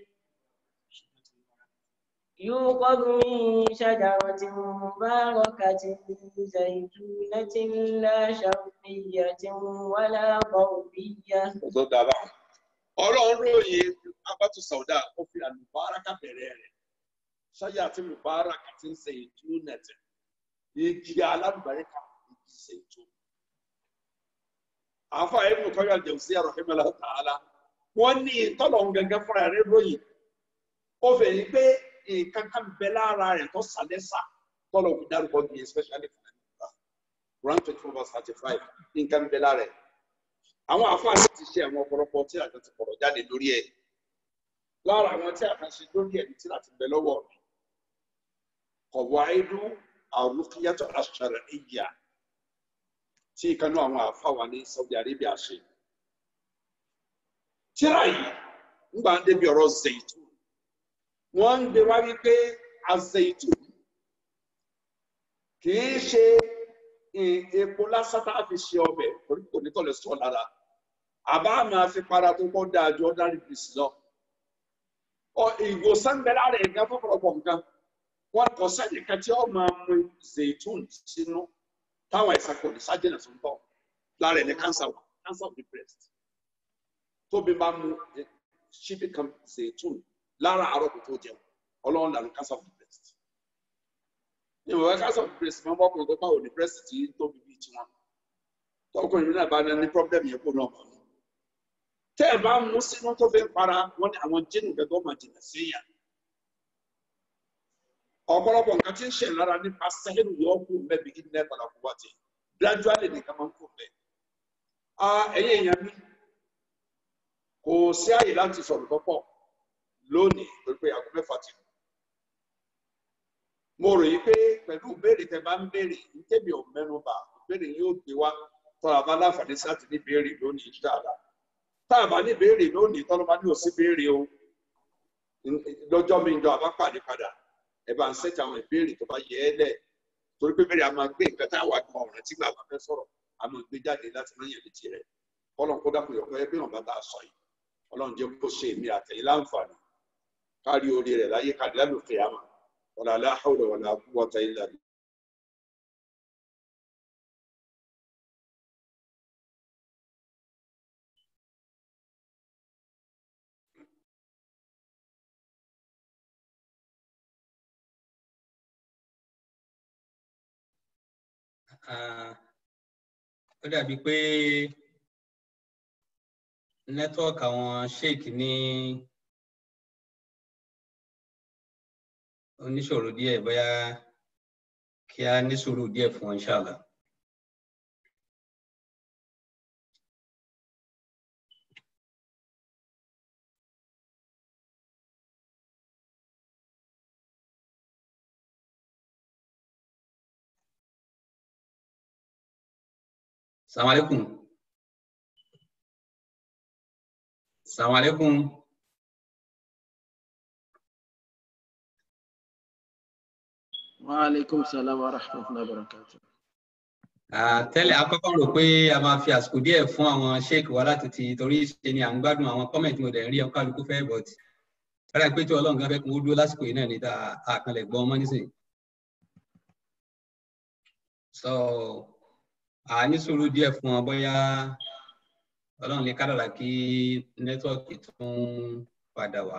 يوقد من شجرة مباركة زيتونة لا شرقية ولا غربية ọ̀dọ́ dára ọlọ́run ròyìn abátú sàwùdà ó fi àlùbáràkà bẹ̀rẹ̀ rẹ̀ ṣáyà àti àlùbáràkà ti ń ṣe ètò nẹ̀tẹ̀ igi alálùbáríkà igi ṣe ètò. àáfà ibùdó kọ́yọ̀ àjẹsí àròhìmẹ́lá tààlà wọ́n ní tọ́lọ̀ ń gẹ́gẹ́ fúnra rẹ̀ ròyìn ó fẹ́ yí pé nǹkan kan bẹ lára rẹ̀ tó sàlẹ́sà tọ́lọ̀ ń dárúkọ bí especially fún ẹ̀ka Quran twenty four verse thirty five nǹkan bẹ lára rẹ̀ àwọn àfáàní ti ṣe àwọn ọ̀pọ̀lọpọ̀ tí àjọ ti pọ̀rọ̀ jáde lórí ẹ̀ lára àwọn tí àjọ ṣe lórí ẹ̀ ní tí láti bẹ lọ́wọ́ mi kọ̀wọ́ àìdú àrùkíyàtọ̀ àṣàrẹ̀ ìyà tí ìkanú àwọn àfáwà ní Saudi Arabia ṣe tíra yìí ńgbà ń débi ọ̀rọ̀ zaitu wọ́n ń gbé wá wípé azaitu kì í ṣe epo lásán tá a fi ṣe ọbẹ̀ torí kò ní tọ̀lẹ̀ sọ̀ lára àbá máa fi para tó kọ́ dáa ju ordinary grease lọ. ọ ìwòsàn bẹ lára ẹ̀gá fọ́pọ̀lọpọ̀ nǹkan wọn kọ sẹ́ni kan tí ó máa mu zaitun sínú táwọn àìsàn kò ní sájẹ̀nà tó ń bọ̀ lára ẹ̀ ní cancer wà cancer of the breast tóbi máa mu ṣíbí kan zaitun lára àárọ̀ kò tó jẹun ọlọ́run lànà cancer of the breast ìwọ̀n wá cancer of the breast máa ń bọ́kùnrin tó báwo ní breast tí tóbi bíi tiwọn tọkùnrin náà bá ní problem yẹn kó náà mọ̀ ní. tẹ́ ẹ bá mú sínú tó fi ń para wọ́n ní àwọn jíìnì gẹ́gẹ́ máa jìnà síyàn. ọ̀pọ̀lọpọ̀ nǹkan tí ń ṣe lára nípa sẹ́yìn yóò kú mẹ́bi kí ní ẹ̀kọ́ làkú wá ti gradually nìkan máa ń kú mẹ́. ẹ̀yin èèyàn mi kò sí àyè láti sọ̀rọ̀ lọ́pọ̀ lónìí torí pé aago mẹ́fà ti kù mo rò yí pé pẹ̀lú ìbéèrè tẹ bá ń béèrè nítẹ̀mí ò mẹ́nu bà ìbéèrè yóò gbé wá tọ́ra bá láǹfààní sáti ní béèrè lónìí dáadáa tá a bá ní béèrè lónìí tọ́lọ́ bá ní òsí béèrè o lọ́jọ́ mi jọ àbá pàdé padà ẹ bá ń ṣẹ́tì àwọn ìbéèrè tó bá yẹ ẹ́ lẹ̀ torí pé béèrè a máa gbé nǹkan tá a wà kan ọ̀rẹ́ tí gbàgbà fẹ́ sọ̀rọ̀ a máa gbé jáde láti rán yẹn létí rẹ̀ kọ́lọ́n kó dákun yọ̀kọ́ ẹ bí wọn bá tá a sọ yìí ọlọ́run jẹ́ kó ṣe èmi àtẹ̀yìn láǹfààní kárí orí rẹ̀ láyé kárí lálùfẹ́ àmà ولا لا حول ولا قوة إلا بالله ó dàbí pé nẹ́tíwọ́ọ̀kì àwọn sheik ní oníṣòro díẹ̀ bóyá kí a ní sùúrù díẹ̀ fún wọn ṣáàlà. Assalamu alaikum. Assalamu alaikum. Waalaikum salam wa rahmatullahi wa barakatuh. tẹ́lẹ̀ akọ́kọ́ rò pé a máa fi àsìkò díẹ̀ fún àwọn sheik wa láti ti torí ṣe ni à ń gbádùn àwọn kọ́mẹ̀ntì mo dẹ̀ ń rí ọkọ̀ àlùkò fẹ́ bọ̀t rárá pé tí ọlọ́run kan fẹ́ kún ó dúró lásìkò yìí náà ní ta àkànlẹ̀ gbọ́n ọmọ nísìnyí. so a ní sùúrù díẹ̀ fún ọ bóyá ọlọ́run lè kádàrà kí nẹ́tíwọ̀kì tún padà wá.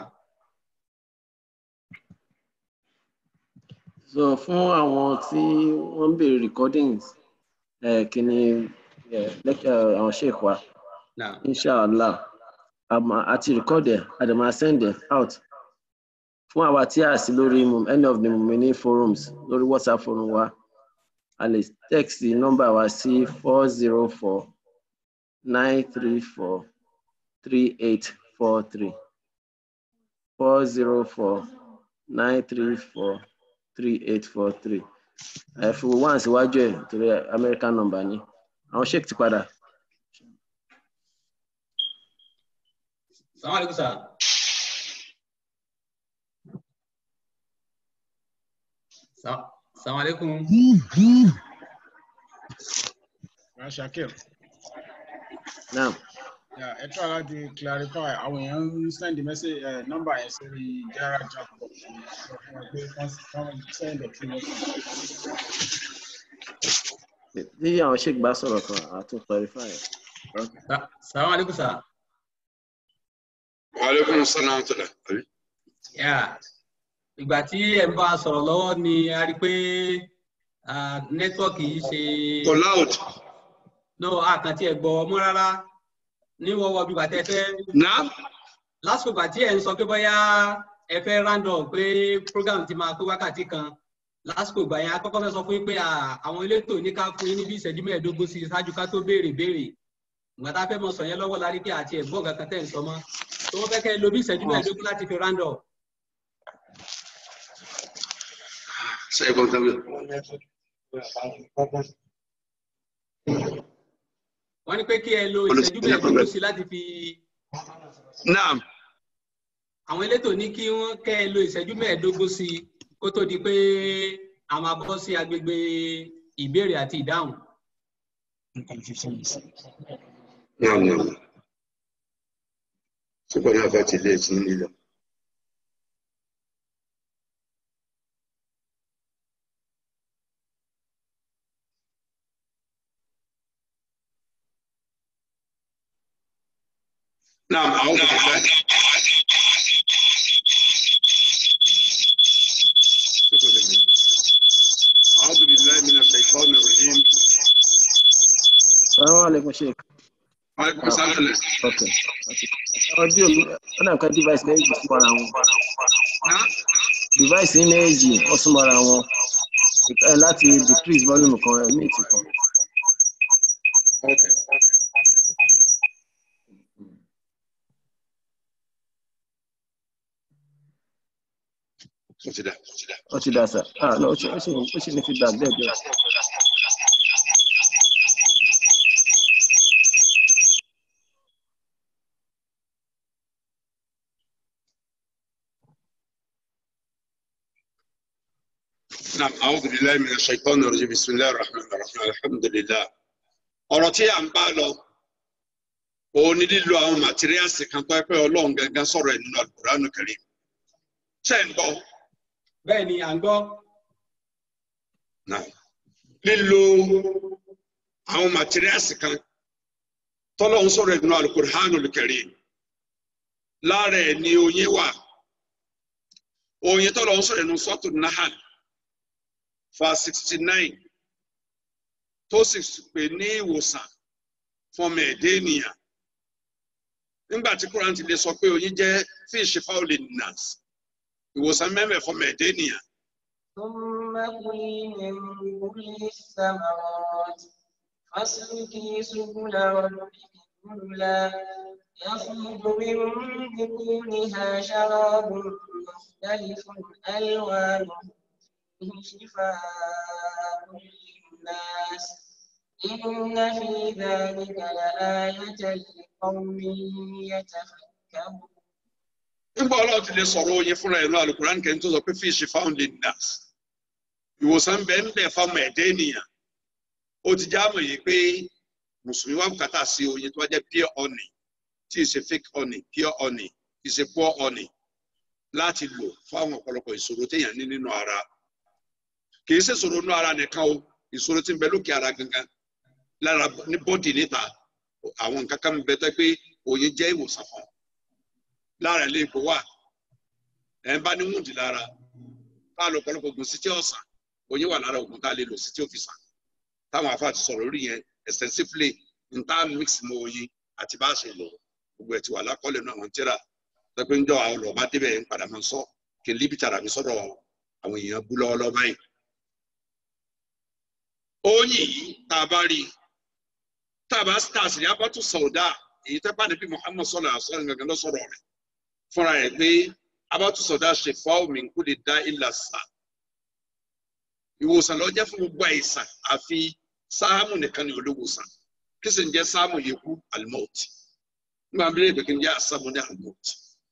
so fún àwọn tí wọ́n ń béèrè recordings eh, kí ni eh, lecture àwọn sheikh wa Now, inshallah àmọ́ àti record ẹ̀ àdèmà send ẹ̀ out fún àwa tí a sí lórí Mum- any of the Mumini forums lórí WhatsApp forum wa a lè text nọ́mbà wa sí four zero four nine three four three eight four three four zero four nine three four three eight four three ẹ fi wo one síwájú ẹ torí American number ni àwọn sheik ti padà. Assalamu alaikum sir. Sa- Assalamu alaikum. Ya Shakir, Now, yeah, ẹ try láti clarify àwọn èèyàn ń send the message uh, number yẹn sórí Jara chat box yẹn sọ fún wọn pé kán kán send it to us. tí àwọn sheik bá sọ̀rọ̀ kan àtún clarify ẹ̀. Sa- Assalamu alaikum sir. Wa alaikum salaam wa rahmatullahi. Yeah. Ìgbà tí ẹ̀ ń bá a sọ̀rọ̀ lọ́wọ́ ni a rí i pé ah, nẹ́tíwọ́ọ̀kì yìí ṣe Kò loud. no àkàntì ẹ̀ gbọ́ mọ́ rárá ní wọ́wọ́ bí bàtẹ́ fẹ́ Náà. lásìkò ìgbà tí ẹ̀ ń sọ pé bóyá ẹ fẹ́ random pé program ti máa pé wákàtí kan lásìkò ìgbà yẹn akọ́kọ́ fẹ́ sọ fún yín pé ah, àwọn elétò ní ká fún yín ní bí ìṣẹ́jú mẹ́ẹ̀ẹ́dógún sí i ṣáájú ká tó béèrè béèrè ìgbà tá a fẹ́ mọ sọ yẹn lọ́wọ́ la rí pé àti ẹ̀gbọ́n kankan tẹ̀ ń sọ mọ́ tó wọ́n fẹ́ kẹ́ ẹ lo bí ìṣẹ́jú mẹ́ẹ̀ẹ́dógún láti fi random Ṣé ẹ̀gbọ́n tán bẹ́ẹ̀? wọ́n ní pé kí ẹ lo Olùsí- ìṣẹ́jú mẹ́ẹ̀ẹ́dógún sí i láti fi Náà. àwọn elétò ní kí wọ́n kẹ́ ẹ lo ìṣẹ́jú mẹ́ẹ̀ẹ́dógún sí i kó tó di pé a máa bọ́ sí agbègbè ìbéèrè àti ìdáhùn. Náà náà. Ṣùgbọ́n náà fẹ́ ti lé sí nílò. نعم أعوذ بالله أعوذ بالله من الشيطان الرجيم Assalamu alaikum sheik. وعليكم السلام Okay. Ọdún mi, ó dà nǹkan device méjì súnmọ́ra wọn. نعم Device ní méjì ó súnmọ́ra wọn. Ẹ láti decrease volume kan ẹ̀ méjì kan. Okay. Ó ti dà, ó ti dà. Ó ti dà sá. Ah no, ó ṣe ó ṣe ó ṣe ní feedback díẹ̀ díẹ̀. نعم أعوذ بالله من الشيطان الرجيم بسم الله الرحمن الرحيم الحمد لله ọ̀rọ̀ tí à ń bá lọ òun ni lílo àwọn màtíríàsì kan tó ẹ pé ọlọ́run gangan sọ̀rọ̀ ẹ̀ nínú Al-Qur'an Karim ṣe ń gbọ́ bẹ́ẹ̀ ni à ń gbọ́ náà lílo àwọn màtíríàsì kan tọ́lọ́run sọ̀rọ̀ ẹ̀ nínú Al-Qur'an Karim lára ẹ̀ ni oyin wà oyin tọ́lọ́run sọ̀rọ̀ ẹ̀ nínú Suratu Nahl verse sixty nine tó sì pè ní ìwòsàn fún ọmọ ẹ̀dẹ́ ènìyàn nígbà tí Quran ti lè sọ pé oyin jẹ́ fíìsì fáwọlì nas ìwòsàn mẹ́mẹ́ fún ọmọ ẹ̀dẹ́ ènìyàn ثم كلي من كل الثمرات فاسلكي سبل ربك ذللا يخرج من بطونها شراب مختلف ألوانه فيه شفاء للناس إن في ذلك لآية لقوم يتفكرون nígbà ọlọ́run ti lè sọ̀rọ̀ oyin fúnra ẹ̀ lọ alukuran kẹ́ni tó sọ pé fíìsì fáwọlì nas ìwòsàn bẹ́ẹ̀ ń bẹ̀ fún ọmọ ẹ̀dẹ́ ènìyàn ó ti já mọ̀ yìí pé mùsùlùmí wà bùkátà sí oyin tó bá jẹ́ pure honey tí ì ṣe fake honey pure honey kì í ṣe poor honey láti lò fún àwọn ọ̀pọ̀lọpọ̀ ìṣòro téèyàn ní nínú ara kì í ṣe ìṣòro nínú ara nìkan o ìṣòro tí ń bẹ lókè ara gangan lára ní bọ́dì níta àwọn nǹkan kan ń bẹ tó pé oyin jẹ́ ìwòsàn fún lára ilé ipò wà ẹ̀ ń bá ní wúndì lára tá a lò ọ̀pọ̀lọpọ̀ oògùn sí tí ó sàn oyin wà lára oògùn tá a lè lò sí tí ó fi sàn táwọn afa ti sọ̀rọ̀ lórí yẹn extensively n tá a mix mọ́ oyin àti bá a ṣe lò gbogbo ẹ̀ ti wà lákọ́lẹ̀ náà wọ́n tíra pẹ́pẹ́ ń jọ àwọn ọ̀rọ̀ bá débẹ̀ ń padà máa sọ kí n líbi tàrà mi sọ́dọ̀ àwọn èèyàn bú lọ́wọ́lọ́wọ́ báyìí. oyin yìí tá a bá rí tá a bá stars ní abátú sọ̀dá èyí tẹ́ bá níbi Muhammad sọ̀rọ̀ àṣọyìn gangan lọ sọ̀rọ̀ rẹ̀ fúnra rẹ̀ pé abátú sọ̀dá ṣe fáwọn mi kú lè dá ìlà sà ìwòsàn ló jẹ́ fún gbogbo àìsàn àfi sáàmù nìkan ni olówòsàn kí sì ń jẹ́ sáàmù yẹ̀kú alimọ́ọ̀tì nígbà bí lè kí n jẹ́ àsámù ní alimọ́ọ̀tì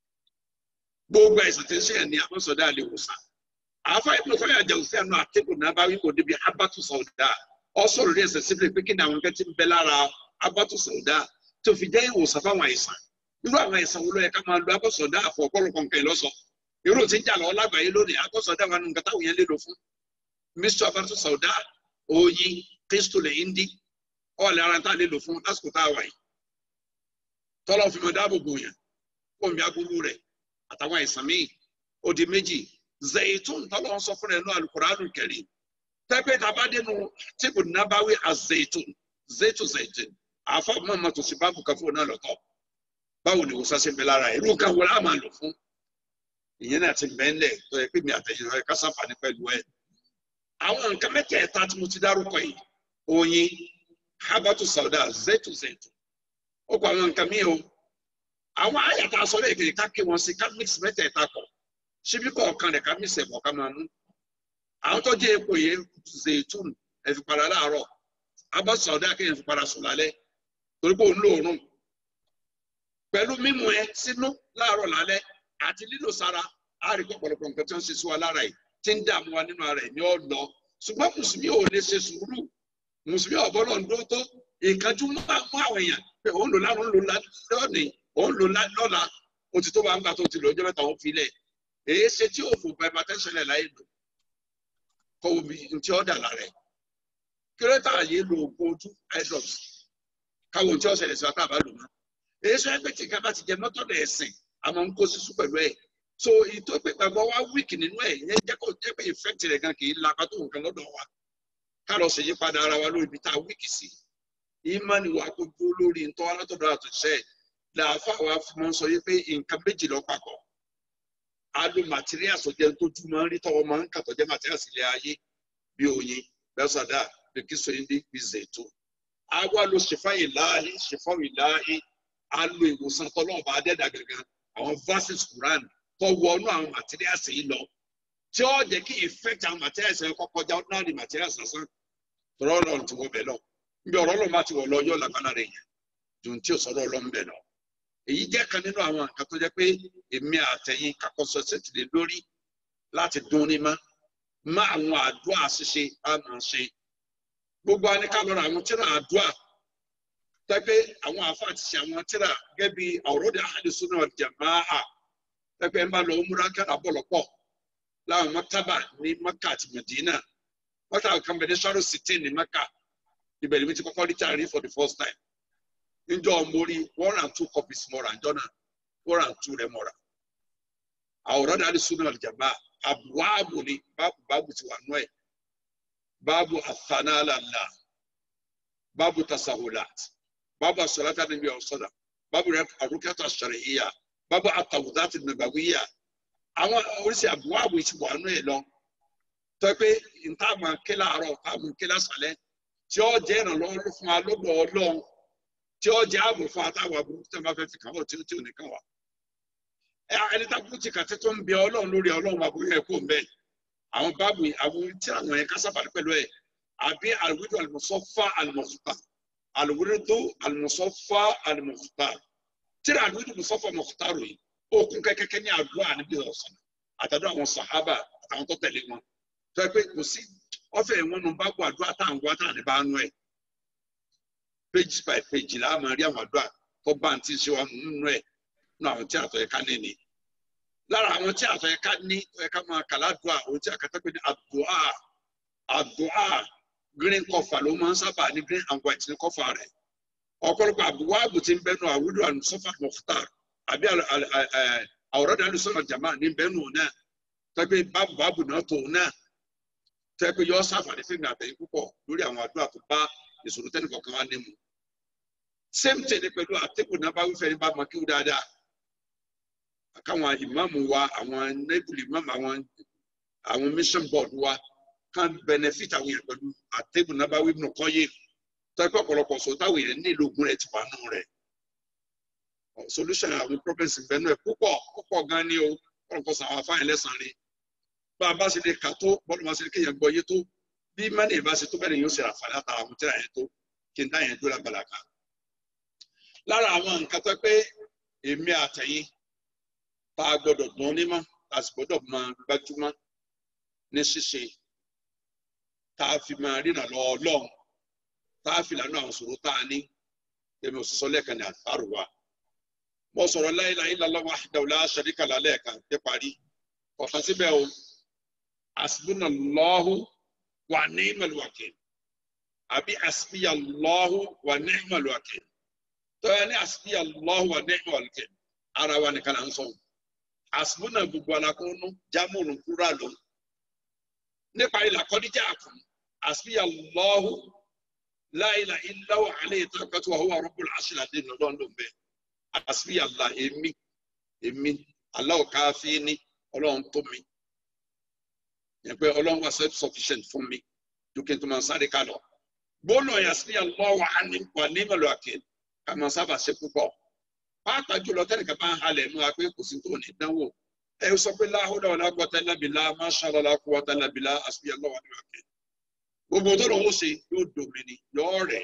gbogbo àìsàn tí ń ṣe ní àbọ̀sọ̀dá lè wòsàn àáfà ìpínlẹ̀ fún àjà òsì àná àtẹ́kùn náà bá wí kò débi abatu sọ̀dá ọ sọ̀rọ̀ ní ẹsẹ̀ síbi pé kí ni àwọn nǹkan ti ń bẹ lára abatu sọ̀dá tó fi jẹ́ ìwòsàn fáwọn àìsàn irú àwọn àìsàn wo ló yẹ ká máa lo abọ́sọ̀dá àfọ̀ ọ̀pọ̀lọpọ̀ nǹkan ìlọ́sọ̀ irú tí ń jà lọ́wọ́ lágbàáyé lónìí abọ́sọ̀dá wà nù nǹkan táwọn yẹn lè lò fún mr abatu sọ̀dá oyin kristu lè ń dí ọ̀lẹ́ ara tá a lè lò fún lásìkò tá a wà yìí tọ́lọ́ fi mọ dáàbò bò yàn kó mi agbóró rẹ̀ àtàwọn àìsàn míì ó di méjì zaitun tọ́lọ́ ń sọ fún ẹ̀ náà alukóránù kẹrin tẹ́pẹ́ tàbá dénú tíbù nábàáwí azaitun zaitun zaitun àfa mọ́mọ́ tó sì báàbù kan fún náà lọ́tọ̀ báwo ni wòsàn ṣe ń bẹ lára ẹ̀ irú kan wọlé àmà lò fún ìyẹn náà ti bẹ́ẹ̀lẹ̀ tó yẹ pé mi àtẹ̀yìn rẹ̀ ká sáfàní pẹ̀lú ẹ̀ àwọn nǹkan mẹ́tẹ̀ẹ̀ta tí mo ti dárúkọ yìí oyin habatu sauda zaitun zaitun ó kọ àwọn nǹkan míì o àwọn àyàtà sọ̀rọ̀ èkèrè ká kí wọn sí ká mix mẹ́tẹ̀ẹ̀ta kọ̀ síbí kọ̀ọ̀kan rẹ̀ ká mix ẹ̀bọ̀ ká máa mú àwọn tó jẹ́ epo yẹn zaitun ẹ̀fipara láàárọ̀ abọ́ sọ̀dá kéèyàn fipara sùn lálẹ́ torí pé òun lóòórùn pẹ̀lú mímu ẹ sínú láàárọ̀ lálẹ́ àti lílo sára á rí pọ̀pọ̀lọpọ̀ nǹkan tí wọ́n ṣe sí wa lára yìí tí ń dààmú wa nínú ara ẹ̀ ní ọ̀nà ṣùgbọ́n mùsùlùmí ò lè ṣe sùúrù mùsùlùmí ọ̀bọ̀n náà ń dó tó ìkanjú máa mú àwọn èèyàn pé òun lò lánàá òun lò lónìí òun lò lọ́la o ti tó bá ń gbà tó ti lò ọjọ́ mẹ́ta òun fi lẹ̀ èyí ṣe tí òfò gba hypertension lẹ̀ láyé lò kọ́ omi ntí ọ̀dà lára ẹ̀ kírẹ́tà yìí lo oògùn ojú eye drops káwọn tí ọ̀sẹ̀ lẹ̀ sí wa tá a bá lò mọ́ èyí sọ ẹgbẹ́ tí ká bá ti jẹ mọ́tọ́dọ̀ ẹ̀sìn àmọ́ ń kó sísú pẹ̀lú ẹ̀ so ìtò pé gbàgbọ́ wa wíìkì nínú ẹ̀ yẹn jẹ́ kó jẹ́ pé ìfẹ́ǹtì rẹ̀ gan kì í lapa tó nǹkan lọ́dọ̀ wa ká lọ ṣèyí padà ara wa lórí ibi tá a wíìkì sí ìmánì wa kó dúró lórí ntọ́ alátọ̀dọ̀ àtúnṣe làáfà wa fún wọn sọ yìí pé nǹkan méjì lọ papọ̀ a lo materials ọ̀jẹ̀ tójú máa ń rí tọ́wọ́ máa ń kàtọ́ jẹ́ materials ilé ayé bí oyin bẹ́sàdá bí kí sọyìn dé bí zètò a wá lo ṣèfà ìláhí ṣèfà ìláhí a lo ìwòsàn tọ́lọ́ọ̀bà adẹ́dà gangan àwọn verses Quran tó wọnú àwọn materials yìí lọ tí ó jẹ́ kí effect àwọn materials yẹn kọ́ kọjá ordinary materials lásán tọ́lọ́ ọlọ́run ti wọ bẹ̀ lọ níbi ọ̀rọ̀ ọlọ́run bá ti wọ̀ lọ yọ lágbára rẹ̀ yẹn ju tí ò sọ̀rọ̀ ọlọ́run bẹ̀ lọ èyí jẹ́ kan nínú àwọn nǹkan tó jẹ́ pé èmi àtẹ̀yìn kakọ́sọ ṣètìlẹ̀ lórí láti dún ní mọ́ má àwọn àdúrà ṣíṣe á máa ṣe gbogbo aníkà lọ́rọ̀ àwọn tíra àdúrà tẹ́pẹ́ àwọn àfáà ti ṣe àwọn tíra gẹ́gẹ́ bí àwòrán ahlu sunnah wal jamaa tẹ́pẹ́ ń bá lọ múra kára bọ̀lọ̀pọ̀ láwọn mọ́tàbà ní Mẹ́kà àti Mẹdínà mọ́tàbà kan bẹ̀ ní sọ́rọ̀ sítì ní Mẹ́kà ibẹ̀ ni mi ti kọ́kọ́ rí tíra rí for the first time njọ mórí one and two copies mọ́ra njọ náà one and two rẹ̀ mọ́ra àwòrán ahlu sunnah wal jamaa àbúwáàbò ni báàbù báàbù ti wà nú ẹ̀ báàbù àtànálàlà báàbù tasahulat báàbù asọ̀látà níbi ọ̀sọ̀dà báàbù àrùkẹ́tà ṣàrẹ̀yà báàbù àtàwùdátì nàbàwíyà àwọn oríṣi àbúwáàbò ti wà nú ẹ̀ lọ tó pé ntàmù akéla àárọ̀ ntàmù akéla sàlẹ̀ tí ó jẹ́ ìrànlọ́wọ́ fún wa lọ́dọ̀ ọlọ́run tí ó jẹ́ ààbò fún àtàwọn àbúrò tí wọ́n bá fẹ́ fi kàn wọ́n tí ò ní kàn wá ẹni tá kú ti kàtí tó ń bẹ ọlọ́run lórí ọlọ́run àbúrò ẹ̀ kó mbẹ́ àwọn báàbù àwọn tí àwọn yẹn kásábà pẹ̀lú ẹ̀ àbí àlùwídò àlùmọ̀sọ́fà àlùmọ̀sọ́fà àlùwídò àlùmọ̀sọ́fà àlùmọ̀sọ́fà tí àlùwídò àlùmọ̀sọ́fà mọ̀sọ́fà rò yìí okun kẹ́kẹ́kẹ́ ní àdúrà níbi ọ̀sán àtàdúrà àwọn sàhábà àtàwọn tó tẹ̀lé wọn tó yẹ pé kò sí ọ̀fẹ́ wọn nu báàbù àdúrà táwọn wá táwọn ní bá nú ẹ̀ page by page là á máa rí àwọn àdúrà tó bá ń tí ń ṣe wa nínú ẹ̀ nínú àwọn tí àtọ̀ ẹ̀ka ní ni lára àwọn tí àtọ̀ ẹ̀ka ní ẹ̀ka máa kà ládùá òun tí àkàtà pé ní àdùá àdùá green cover ló máa ń sábà ní green and white ní cover rẹ̀ ọ̀pọ̀lọpọ̀ àbúwá àbù tí ń bẹ́nu àwùjọ àlùsọ́fà mọ̀fútàr àbí àwòrán dàlú sọ̀rọ̀ jàmá ní bẹ́nu náà tẹ́gbẹ́ báàbù báàbù náà tó náà tẹ́gbẹ́ yọ sáfàní fún ìgbàgbẹ́yìn púpọ̀ lórí àwọn àdúrà tó bá ìṣòro tẹ́nìkọ̀ọ̀kan wá ní mu same thing pẹ̀lú àtẹ́kùn náà bá wífẹ́ ní bá mọ kí ó dáadáa káwọn ìmáàmù wa àwọn nẹ́bùlì ìmáàmù àwọn àwọn mission board wa kan benefit àwọn yẹn pẹ̀lú àtẹ́gùn náà bá wí nù kọ́ yé tọ́pẹ́ ọ̀pọ̀lọpọ̀ sọ táwọn èèyàn nílò ogun rẹ̀ ti wà nù rẹ̀ solution àwọn problems ìbẹ́nu ẹ̀ púpọ̀ púpọ̀ gan ni o ọ̀pọ̀lọpọ̀ sọ àwọn afáyín lẹ́sàn-án rí bá a bá ṣe lè kà tó bọ́ọ̀lù bá ṣe lè kéèyàn gbọ́ yé tó bí mẹ́rin ìbá ṣe tó bẹ́ẹ̀ ni yóò ṣe àǹfààní àtàrà àwọn tíra yẹn tó kí n dá yẹn dúró lágbàlá kan lára àwọn nǹkan tó pé èmi àtẹ̀yìn tá a gbọ́dọ̀ dán ní mọ́ tá a sì gbọ́dọ̀ máa gbájúmọ́ ní ṣíṣe tá a fi máa rìnà lọ ọlọ́run tá a fi lànà àwọn sòrò tá a ní èmi ò sì sọ lẹ́ẹ̀kan ní àtàrò wa mo sọ̀rọ̀ la ilaha illallah wahdahu la sharika lahu lẹ́ẹ̀kan dé parí ọ̀kan síbẹ̀ o hasbunallahu wa ni'mal wakil àbí hasbiyallahu wa ni'mal wakil tọ́yà ní hasbiyallahu wa ni'mal wakil ara wa nìkan là ń sọ hasbuna gbogbo alakunu jamurun kúrò lọ nípa ilà kọ́díjà kùn hasbiyallahu la ilaha illa huwa alayhi tawakkaltu wa huwa rabbul arshil azim lọ́dọọdún bẹ́ẹ̀ hasbiyallah èmi èmi Allahu káfíní ọlọ́run tó mi yẹn pé ọlọ́run wà self sufficient fún mi ju kí n tó máa sáré ká lọ gbọ́nà hasbiyallahu wa ni'mal wakil ká máa sábà ṣe púpọ̀ pàápàá jùlọ tẹnìkan bá ń halẹ̀ nù apé kò sí tó ní dánwò ẹ sọ pé la hawla wala quwwata illa billah masha Allah la quwwata illa billah hasbiyallahu wa ni'mal wakil gbogbo tó lọ́wọ́ ṣe yóò domini yóò rẹ̀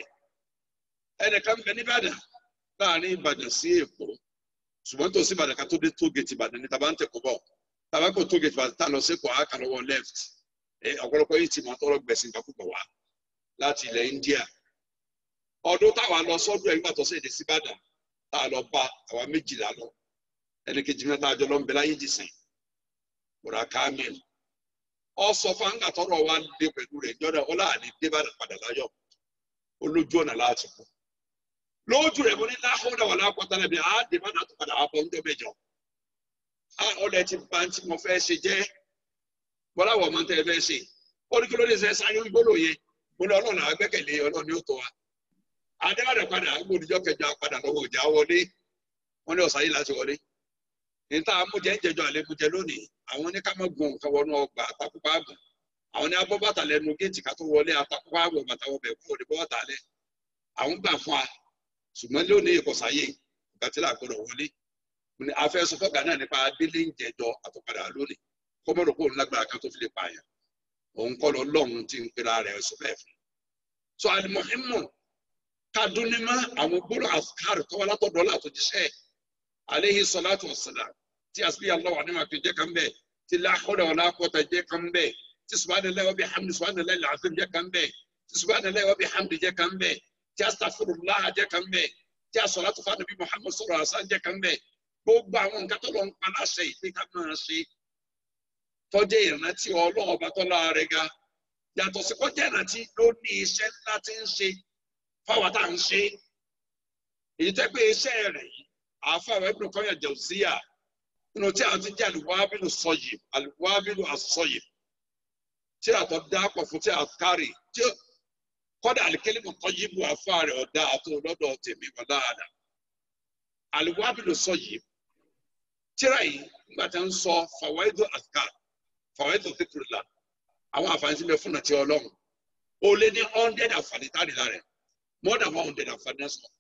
ẹnìkan bẹ nìbàdàn láàrin ìbàdàn sí èkó ṣùgbọ́n tó sí ìbàdàn ká tó dé tó gèètì ìbàdàn ní tàbá ń tẹ̀kọ́ bọ̀ tàbá kò tó gèètì ìbàdàn tá lọ sí èkó àáká lọ́wọ́ left ọ̀pọ̀lọpọ̀ yìí ti máa tọrọ gbẹ̀sìn kan púpọ̀ wá láti ilẹ̀ India ọdún táwa lọ sọ́dún ẹ̀yìn pàtó sí èdè sí ìbàdàn tá a lọ bá àwa méjìlá lọ ẹnì kejì mẹ́ta àjọ lọ ń bẹ láyé jìsìn bùrà kamil ọsọ fáńgà tọrọ wa lé pẹ̀lú rẹ̀ jọdọ ọlá àní débàdàn padà láyọ̀ olójú ọ̀nà láti kú lójú rẹ̀ mo ní láhùn wà lápọ̀tà lẹ́bi á débàdàn tó padà wà bọ̀ ń dọ́mẹjọ á ọlẹ́ ti bá ń tí mo fẹ́ ṣe jẹ́ bọ́lá wọ̀ máa ń tẹ́ ẹ fẹ́ ṣe ó ní kí ló dé sẹ́ sáré gbóló yẹn mo ní ọlọ́run àgbẹ́kẹ̀lé ọlọ́run yóò tó wa adébàdàn padà gbòdìjọ́ kẹjọ padà lọ́wọ́ ìjà wọlé wọn ní ọ̀sán yìí láti wọlé níta amújẹ ń jẹjọ àlébùjẹ lónìí àwọn ní ká má gun nǹkan wọnú ọgbà àtàkùpá àgùn àwọn ní abọ́ bàtà lẹ́nu géètì ká tó wọlé àtàkùpá àgùn bàtà wọbẹ̀ kúrò ní bọ́ọ̀tà lẹ̀ àwọn gbà fún wa ṣùgbọ́n lónìí ìkọ̀sáyé ìgbà tí làgbọ́dọ̀ wọlé afẹ́ sọfọ́gà náà nípa délé ń jẹjọ àtọ̀padà lónìí kọ́mọ́dọ̀ kó lágbára kan tó fi lè pààyàn òun kọ́ lọ lọ́hùn tí ń pera rẹ̀ sọ bẹ́ẹ̀ fún so alimọ̀hímọ̀ kadunima àwọn gbọ́dọ̀ àfikàrì tọ́wọ́ látọ̀dọ̀ látọ̀jíṣẹ́ aleyhi salatu wasalam tí asbi allah wa nima fi jẹ kan bẹ tí la hawla wala quwwata jẹ kan bẹ tí subhanallahi wa bihamdi subhanallahi alazim jẹ kan bẹ tí subhanallahi wa bihamdi jẹ kan bẹ tí astaghfirullah jẹ kan bẹ tí asalatu fa nabi muhammad sallallahu alaihi wasallam jẹ kan bẹ gbogbo àwọn nǹkan tó lọ ń pa láṣẹ ìpín ká máa ṣe tọjẹ ìrántí Ọlọ́run ọba tó lára ga yàtọ̀ sí kọjá ìrántí ló ní iṣẹ́ ńlá tí ń ṣe fáwọn tá à ń ṣe èyí tẹ́ pé iṣẹ́ rẹ̀ yìí àfàwọn ibùdó kan yẹ jẹ̀wùsíyà nínú tí a ti jẹ́ àlùwábìlù sọ̀yì àlùwábìlù àsọ̀yì tí a tọ́ dá pọ̀ fún tí a kárì tí kọ́dà àlìkélé mọ̀ tọ́jú ibù àfa rẹ̀ ọ̀dà àti ọlọ́dọ̀ tèmi wọ̀ láàdà àlùwábìlù sọ̀yì tíra yìí nígbà tí a ń sọ fàwáìdù àkà fàwáìdù fìkìrìlà àwọn àǹfààní tí mo fún nàti ọlọ́run ó lé ní hundred àǹfààní tá a lè lára rẹ̀ more than one hundred àǹfààní náà sọ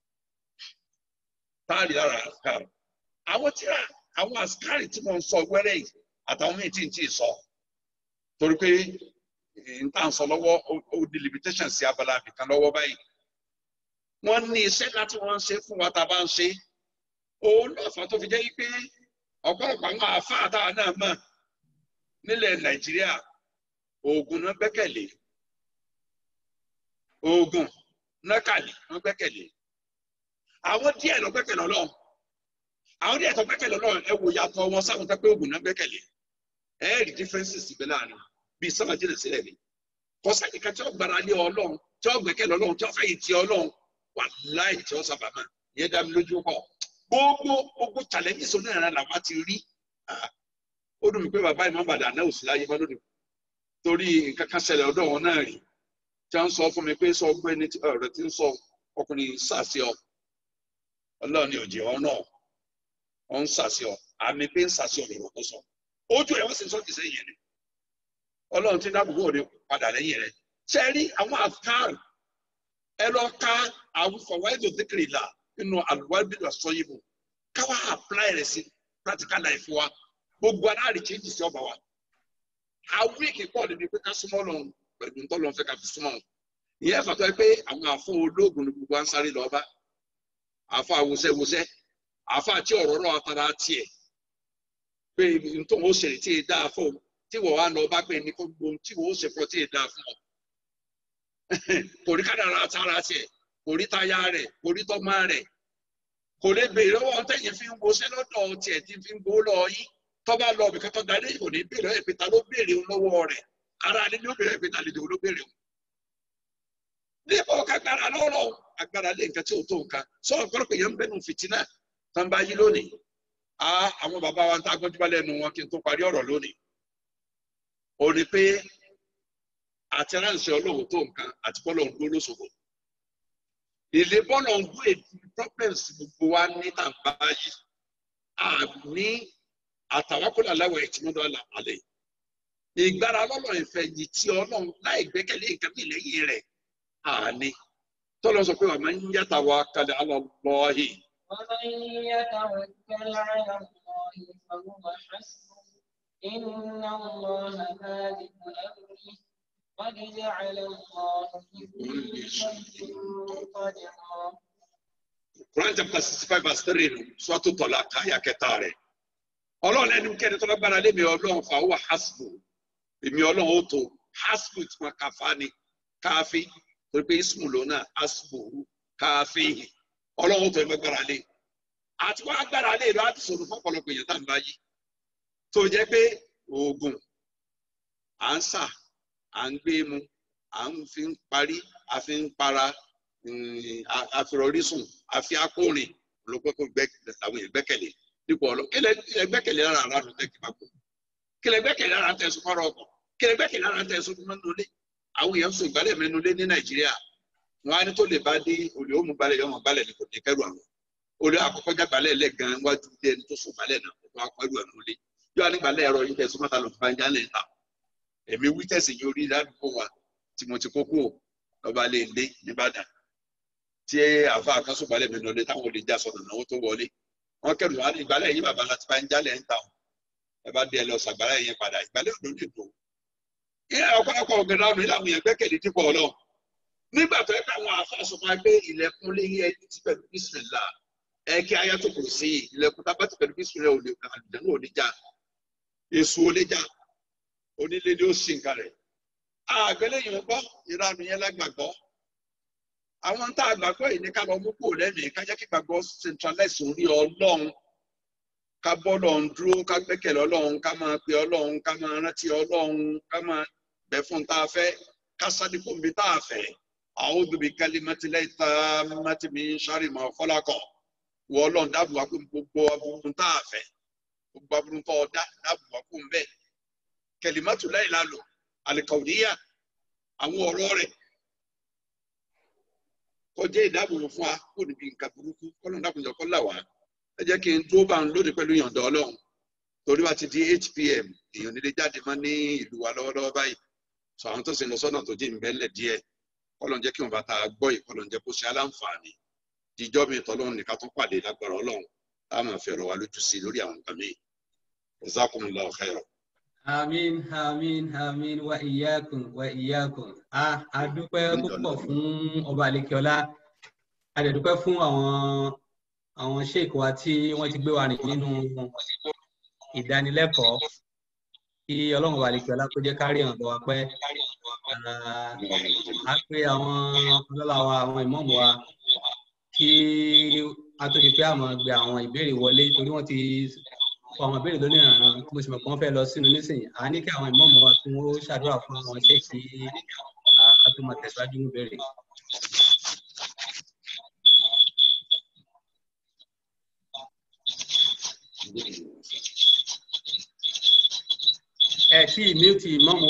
táàrí lára àsìkárì àwọn tíra àwọn àsìkárì tí mo ń sọ wẹ́rẹ́ yìí àtàwọn míì tí n tí ì sọ torí pé n tà ń sọ lọ́wọ́ ó di limitation sí abala àbìkan lọ́wọ́ báyìí wọ́n ní iṣẹ́ láti wọ́n ń ṣe fún wa tá a bá ń ṣe òun náà fà tó fi jẹ́ pé ọ̀pọ̀lọpọ̀ àwọn àáfàá táwa náà mọ̀ nílẹ̀ Nàìjíríà oògùn náà gbẹ́kẹ̀lé oògùn náà kàlí náà gbẹ́kẹ̀lé àwọn díẹ̀ lọ gbẹ́kẹ̀lé Ọlọ́run àwọn díẹ̀ tó gbẹ́kẹ̀lé Ọlọ́run ẹ wò yàtọ̀ wọn sáwọn tó pé oògùn náà gbẹ́kẹ̀lé ẹ rí differences síbẹ̀ láàrin bíi sábà jìnnà sílẹ̀ ni kọ́sáàkì kan tí ó gbára lé Ọlọ́run tí ó gbẹ́kẹ̀lé Ọlọ́run tí ó fẹ́ yìí ti Ọlọ́run wà láì tí ó sábà máa yẹn dá mi lójú pọ̀ gbogbo gbogbo challenges onírin làwọn ti rí ó dùn mí pé bàbá ìmọ̀ bàdà náà ò sí láyé mọ́ lónìí torí nǹkan kan ṣẹlẹ̀ ọ̀dọ̀ wọn náà rí tí wọ́n sọ fún mi pé sọ ọgbẹ́ni ọ̀rẹ́ tí ń sọ ọkùnrin sàṣẹ ọ ọlọ́run ní òjì ọ náà wọ́n ń sàṣẹ ọ àmì pé ń sàṣẹ ọ̀rọ̀ tó sọ ojú ẹ̀ wọ́n sì ń sọ kìsẹ́ yẹn ni ọlọ́run ti dáàbò bò ní padà lẹ́yìn rẹ̀ ṣe rí àwọn àkàr ẹ lọ ká àwọn fọwọ́ẹ́dọ̀ dékèrè là nínú àlùwábìlú àsọyìnbó káwá apply rẹ̀ sí practical life wa gbogbo aláàrí change sí ọba wa àwọn èkì pọ̀ níbi pé ká súnmọ́ lọ pẹ̀lú ntọ́lọ́ fẹ́ ká fi súnmọ́ wọn ìyẹn fàtọ́ ẹ pé àwọn àfọ ológun ní gbogbo ansáré lọ́ọ́ bá àfọ àwòsẹ́wòsẹ́ àfọ àti ọ̀rọ̀ náà tara tiẹ̀ pé ntọ́ wọn ó ṣẹlẹ̀ tí ì dáa fún ọ tí wọ́n wá lọ bá pé ní kó gbogbo tí wọ́n ó ṣe fún ọ tí ì dáa fún ọ kò rí kádàrá tara tiẹ̀ kò rí táyà rẹ̀ kò rí tọ́mọ rẹ̀ kò lè béèrè lọ́wọ́ tẹ̀yìn fi ń wọṣẹ́ lọ́dọ̀ tiẹ̀ tí fi ń gbowó lọ yín tọ́ba lọ bìkan tó darí kò ní béèrè ẹ̀ pé ta ló béèrè lọ́wọ́ rẹ̀ ara ni ló béèrè ẹ̀ pé ta lè dòwó ló béèrè o. níbo kagbara lọ́rọ̀ agbára lé nǹkan tí ò tó nǹkan sọ ọ̀pọ̀lọpọ̀ yẹn ń bẹ́nu fìtínà tó ń bá yí lónìí a àwọn bàbá wa ń ta agbọ́njúbá lẹ́nu wọn kí n tó parí ọ̀rọ̀ lónìí. ó ní pé àti ránṣẹ́ ọlọ́run tó nǹkan àti bọ́lọ̀ ń dúró lóṣogbo ilé bọ́ọ̀lù ọ̀gbọ́n èdè problems gbogbo wa ní tàǹbà yìí àní àtàwákùnrin aláwọ̀ ẹ̀tí mọ́tò àlẹ́ ìgbára lọ́lọ́ ìfẹ́ yìí tí ọlọ́run láì gbẹ́kẹ̀lé nǹkan bí lẹ́yìn rẹ̀ àní tọ́lọ́ sọ pé wà máa ń yàtà wá kalẹ̀ alọ́lọ́hì. ومن يتوكل على الله فهو حسبه إن الله بالغ أمره قد جعل الله لكل شيء قدرا Quran chapter sixty five verse three nù sọ́tò tọ́lá káyà kẹta rẹ̀. Ọlọ́run ẹni kẹ́ni tọ́lá gbára lé mi ọlọ́run fà wá hasbu. Èmi ọlọ́run ó tó hasbu tí wọ́n kàfá ni káfí torí pé ismu lónà hasbu káfí. Ọlọ́run ó tó ẹgbẹ́ gbára lé. Àti wọ́n agbára lé lọ àti sọ̀rọ̀ fọ́pọ̀lọpọ̀ èèyàn tá à ń bá yí. Tó jẹ́ pé oògùn à ń sà à ń gbé mu à ń fi ń parí à fi ń para àfìrọ̀rísùn àfi akórin olùkọ́kọ́ làwọn èèyàn gbẹ́kẹ̀lé dípò ọlọ kí lẹ gbẹ́kẹ̀lé ara ara nù tẹ́kì bá kú kí lẹ gbẹ́kẹ̀lé ara tẹ̀sùn fọ́rọ̀ ọkọ̀ kí lẹ gbẹ́kẹ̀lé ara tẹ̀sùn mẹ́nulé àwọn èèyàn sùn ìgbálẹ̀ mẹ́nulé ní nàìjíríà wọn á ní tó lè bá dé olè ó mú gbalẹ̀ yọmọ gbalẹ̀ ní kò ní kẹrù àwọn olè àkọ́kọ́ já gbalẹ̀ lẹ̀ gan wájú dé ẹni tó sùn gbalẹ̀ náà tó akọ́rù ẹ̀ nulẹ̀ yóò á ní gbalẹ̀ ẹ̀rọ yìí tẹ̀sùn mọ́ta lọ fún ajálẹ̀ ta èmi wí tẹ̀sí yìí orí ládùúgbò wa tí mo ti kókó lọ́ba lè lé nìbàdàn tí àfa àkásùbalẹ̀ mi lọlé táwọn olè já sọ̀nà náà tó wọlé wọn kẹrù wá ní ìgbálẹ̀ yìí bàbá láti bá ń jálẹ̀ ń ta ọ̀ ẹ bá dé ẹ lọ sàgbálẹ̀ yẹn padà ìgbálẹ̀ òdò lè tó. ilé ọ̀pọ̀lọpọ̀ ọ̀gẹ̀dẹ̀ àwọn ilé àwọn yẹn gbẹ́kẹ̀lé dípò ọlọ́run nígbà tó yẹ pé àwọn àfa sọ fún wa pé ilẹ̀kùn lé yẹ ti pẹ̀lú bísímìlà ẹ kí ayé tó kù sí ilẹ̀kùn tá a bá ti pẹ̀lú bísímìlà ò lè kà àdìdánù ò ní já èso ò lè já onílé ni ó sì ń kalẹ̀ àgbẹ̀lẹ́yìn gbọ́ ìranu yẹn lágbàgbọ́ àwọn tá a gbàgbọ́ yìí ní ká lọ mú kúrò lẹ́mìí ká jẹ́ kí gbàgbọ́ centralize orí ọlọ́run ká bọ́ lọ́run dúró ká gbẹ́kẹ̀lé ọlọ́run ká máa pe ọlọ́run ká máa rántí ọlọ́run ká máa bẹ̀ fún tá a fẹ́ ká sáré fún mi tá a fẹ́ àwọn obìnrin kálí mẹ́tìlẹ́ ìta mẹ́tìmí sáré mọ́ fọ́lákọ̀ wọ ọlọ́run dáàbò wá pé gbogbo aburú tá a fẹ́ gbogbo aburú tó ọdá dáàbò wá fún bẹ́ẹ̀ kẹlímátù láì lálò àlìkàwùdíyà àwọn ọ̀rọ̀ rẹ̀ kọjá ìdáàbòbò fún wa kó níbi nǹkan burúkú kọ́nà dákunjọ kọ́ là wá ẹ jẹ́ kí n dúró bá ń lónìí pẹ̀lú ìyọ̀ǹda ọlọ́run torí wá ti di eight pm èèyàn nílé jáde mọ́ ní ìlú wa lọ́wọ́lọ́wọ́ báyìí sọ àwọn tó sì ń lọ sọ́nà tó jẹ́ ìbẹ́lẹ̀ díẹ̀ kọ́lọ̀ ń jẹ́ kí wọ́n bá ta gbọ́ yìí kọ́lọ̀ ń jẹ́ kó ṣe aláǹfààní jíjọ́ mi tọ́lọ́run nìkan tó pàdé lágbára ọlọ́run táwọn máa fi ọ̀rọ̀ wa lójú sí lórí àwọn nǹkan míì jazakumullahu khairan. Àmín, àmín, àmín, wa iyyakum, wa iyyakum. A a dúpẹ́ púpọ̀ fún ọba Àlekíọ́lá. A dẹ̀ dúpẹ́ fún àwọn àwọn sheik wa tí wọ́n ti gbé wa rìn nínú ìdánilẹ́kọ̀ọ́. Kí Ọlọ́run ọba Àlekíọ́lá kó jẹ́ kárí hàn lọ́wọ́ pẹ́. A pe àwọn ọlọ́lá wa, àwọn ìmọ̀ọ́mù wa kí a tó di pé àmọ́ gbé àwọn ìbéèrè wọlé torí wọ́n ti fún àwọn ìbéèrè lónìí àrùn tí mo sì mọ̀ pé wọ́n fẹ́ lọ sínú nísìnyí à ní kí àwọn ìmọ̀ọ́mọ́ wa tún ó ṣàdúrà fún àwọn ṣé kí a tó máa tẹ̀síwájú ní ìbéèrè. ẹ tí ìmí ti ìmọ̀ọ́mọ́.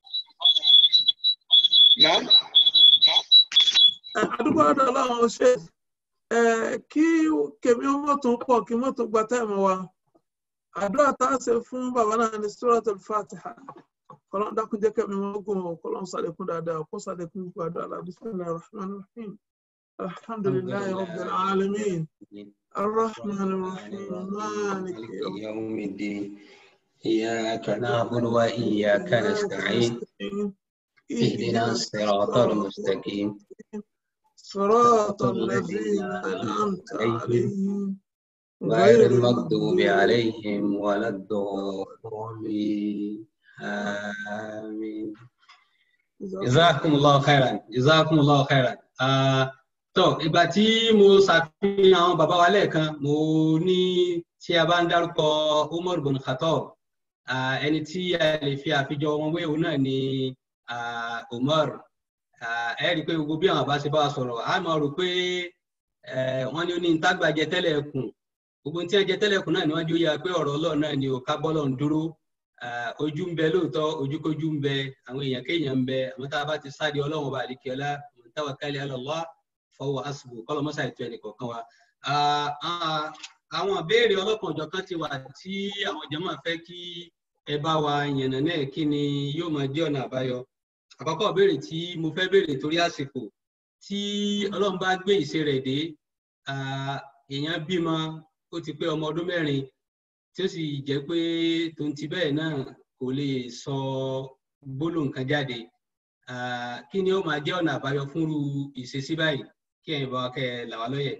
àdúgbò ọ̀dọ̀ ọlọ́run ṣe kí kèmí ó mọ̀ tó pọ̀ kí mọ́tò gba táìmù wa àdúrà tá a ṣe fún bàbá náà ní suratul fatiha kọlọ́n dákun jẹ́ kẹ́mi wọn gùn ọ́ kọlọ́n sàlékún dáadáa kó sàlékún gbogbo àdúrà la bismillahir rahmanir rahim alhamdulillahi rabbil alamin arrahmanir rahim maliki yawm يوم الدين إياك نعبد وإياك نستعين اهدنا الصراط المستقيم صراط الذين أنعمت عليهم غير المغضوب عليهم ولا الضالين آمين جزاكم الله خيرا جزاكم الله خيرا Ah, tó ìgbà tí mo ṣàfihàn àwọn bàbá wa lẹ́ẹ̀kan mo ní tí a bá ń dárúkọ Umar bin Khattab ah, ẹni tí a lè fi àfijọ wọn wé òun náà ni ah, Umar Ah, ẹ rí i pé gbogbo bí àwọn bá ṣe bá wa sọ̀rọ̀ a máa rò pé eh, wọ́n ní ó ní ntágbàjẹ tẹ́lẹ̀ kùn gbogbo tí wọ́n jẹ tẹ́lẹ̀ kùn náà ni wọ́n jó yà pé ọ̀rọ̀ Ọlọ́run náà ni ò ká bọ́lọ̀ ń dúró Ah, ojú ń bẹ lóòótọ́ ojúkójú ń bẹ àwọn èèyàn kéèyàn ń bẹ àwọn tá a bá ti sáde Ọlọ́run ọba àdìkẹ́lá man tawakkala ala Allah fahuwa hasbuh kọ́lọ́ mọ́sá ètò ẹnì kọ̀ọ̀kan wa. Ah, ah, àwọn ìbéèrè ọlọ́kan ọ̀jọ̀kan ti wà tí àwọn jàmáà fẹ́ kí ẹ bá wa yànnà náà kí ni yóò máa jẹ́ ọ̀nà àbáyọ. àkọ́kọ́ ìbéèrè tí mo fẹ́ béèrè torí àsìkò tí Ọlọ́run bá gbé ìṣe rẹ̀ dé ah, èèyàn bímọ ó ti pé ọmọ ọdún mẹ́rin tí ó sì jẹ́ pé tòun ti bẹ́ẹ̀ náà kò lè sọ gbólóhùn kan jáde Ah, kí ni ó máa jẹ́ ọ̀nà àbáyọ fúnrú ìṣesí báyìí kí ẹ̀yin bá wa kẹ́ ẹ là wá lóye.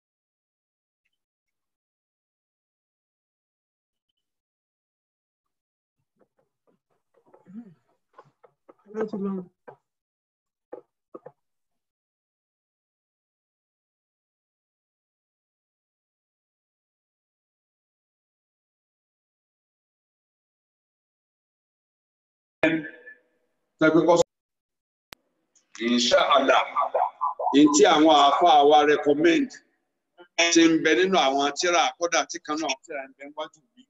láti lọ. tẹ́gbẹ́ kọ́ insha Allah ní tí àwọn àáfàá wa recommend ti ń bẹ nínú àwọn tíra kódà tí kan náà tíra ń bẹ wájú mi.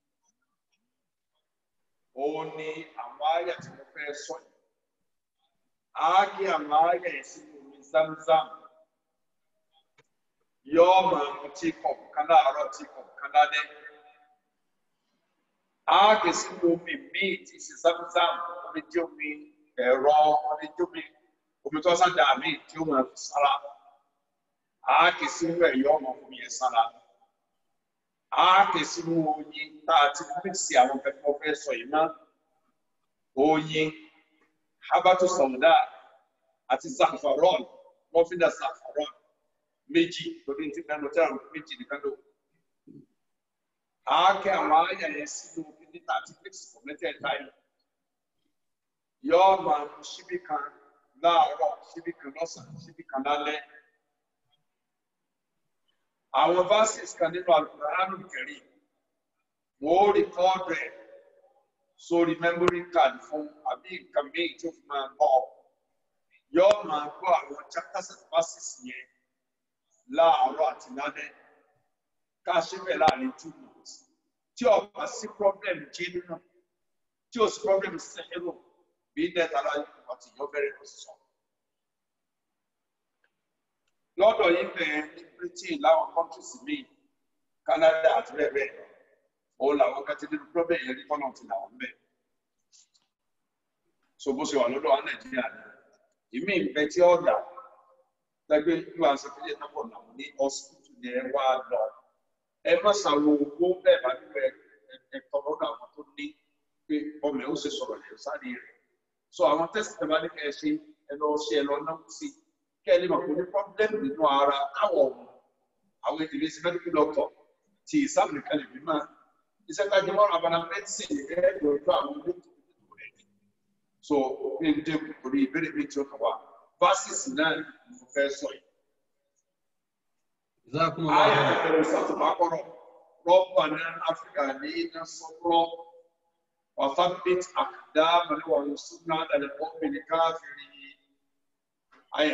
òun ni àwọn àyà tí mo fẹ́ sọ yìí. a kí àwọn àyà yìí sínú omi zamzam yóò máa mu tí kọ̀ọ̀kan kan láàárọ̀ tí kọ̀ọ̀kan kan lálẹ́. a kì í sínú omi míì tí ṣe zamzam omi jẹ́ omi ẹ̀rọ omi jẹ́ omi omi tó sá dà mí tí ó máa fi sára a kì í sínú ẹ̀yọ́ ọmọ fún yẹn sára a kì í sínú oyin tá a ti mixi àwọn nǹkan tí wọ́n fẹ́ sọ yìí mọ́ oyin habatu sauda àti zafaron wọ́n fi dà zafaron méjì lórí ti kan lọ tí àwọn méjì nìkan lò a kì àwọn àyà yẹn sínú omi níta àti mixi fún mẹ́tẹ̀ẹ̀ta yìí yọọ máa mú síbí kan láàárọ̀ síbí kan lọ́sàn-án síbí kan lálẹ́ àwọn verses kan nínú Al-Qur'anul Karim wọ́n ó rìkọ́ọ̀dù ẹ̀ sórí memory card fún àbí nǹkan míì tó fi máa bọ̀ yọọ máa gbọ́ àwọn chapters and verses yẹn láàárọ̀ àti lálẹ́ ká ṣe bẹ́ẹ̀ láàrin two months tí ó bá sí problem jí nínú tí ó sì problem sẹ́yìn bí dẹ́ta láyé àti ìyọ́ bẹ̀rẹ̀ lọ sọ. lọ́dọ̀ yìí bẹ̀rẹ̀ ní Britain láwọn countries míì Canada àti bẹ́ẹ̀ bẹ́ẹ̀ lọ òun làwọn kan ti nínú problem yẹn ní kọ́nà ti làwọn bẹ̀. so bó ṣe wà lọ́dọ̀ wa Nàìjíríà ni ìmí ìfẹ́ tí ó dà gbẹgbẹ́ ìlú àṣepẹ́lẹ̀ náà pọ̀ làwọn ní hospital ni ẹ wá lọ ẹ má ṣàwọn owó bẹ́ẹ̀ bá nílò ẹ tọrọ àwọn tó ní pé ọmọ ẹ ó ṣe sọ̀rọ̀ ẹ̀ sáré rẹ̀ so àwọn test tẹ bá ní kẹ́ ẹ ṣe ẹ lọ ṣe ẹ lọ náà sí kẹ́ ẹ lè mọ̀ pé ní problem nínú ara káwọ̀ ọ̀hún àwọn ìdílé sí medical doctor ti ìsáàmù nìkan lè fi máa iṣẹ́ tá a jẹ mọ́ abala medicine ẹ̀ ẹ́ lọ́jọ́ àwọn ilé ìtòkòtò rẹ̀ so ní ìdíje orí ìbéèrè mi tí ó kàn wá versus náà ni mo fẹ́ sọ yìí. Jazakumullahu Ayé khairan. àbẹ̀rẹ̀ sàtúbákọ́rọ̀ rọ́bà ní Áfíríkà ní iná sọ́kúrọ́ وثبت أقدامنا وانصرنا على القوم الكافرين أي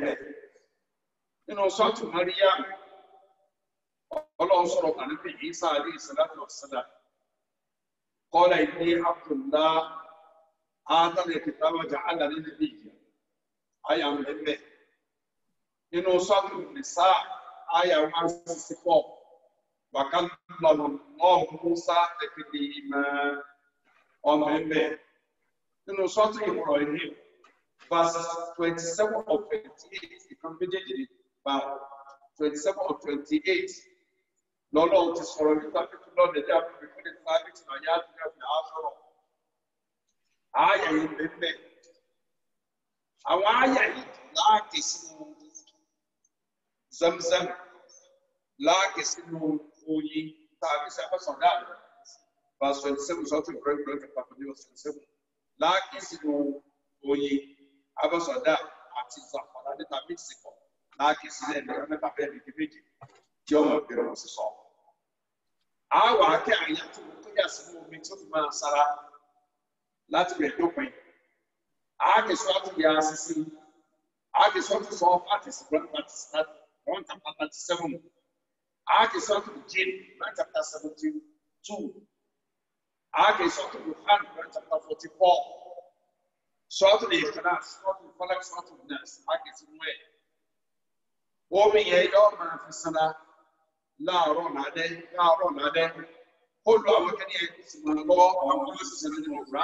nínú sọ́ọ̀tù Maryam ọlọ́run sọ̀rọ̀ kan níbi Isa alayhi salatu wassalam qala inni Abdullah atani kitaba ja'alani nabiyya àyà ń bẹ̀rẹ̀ nínú sọ́ọ̀tù Nisa àyà one sixty four وكلم الله موسى تكليما ọmọ ẹgbẹ́ nínú sọ́ọ̀tì ìmọ̀ràn ìní verse twenty seven of twenty eight ìkan méjèèjì bá twenty seven of twenty eight lọ́lọ́run ti sọ̀rọ̀ nípa pípẹ́ lọ́dẹ̀ dí àpò ìpín ní sábẹ́ tí nàá yá àdúrà fi á sọ̀rọ̀ ààyè yìí bẹ́ẹ̀ àwọn ààyè yìí láàkè sínú zamzam láàkè sínú oyin tàbí sẹ́fẹ̀sán dáàbò verse twenty seven sọ́tún ìbúrẹ́ ìbúrẹ́ chapter twenty verse twenty seven láàkì sínú oyin abọ́sọ̀dá àti zàfàdà níta méjì pọ̀ láàkì sílẹ̀ ní ọ̀rẹ́ mẹ́ta bẹ́ẹ̀ ní méjì tí ọmọ ìbẹ̀rẹ̀ wọn sì sọ. àwọn akẹ́ àyà tó kó yà sínú omi tó fi máa sára láti bẹ̀rẹ̀ dópin. àákè sọ àti yà sísí àákè sọ àti sọ àti sí one chapter thirty seven àákè sọ àti jìn one chapter seventy two. Ake sọ́tù Yohan Quran chapter forty four. Sọ́tù lè kàdá sọ́tù Falak sọ́tù Nas ake ti mú ẹ̀. Omi yẹn yọ máa fi sanra láàárọ̀ nàdẹ́ láàárọ̀ nàdẹ́. Ó lo àwọn kẹ́ni ẹ̀ kó sì máa lọ́wọ́ àwọn ọmọ sì sẹ́ni nínú Quran.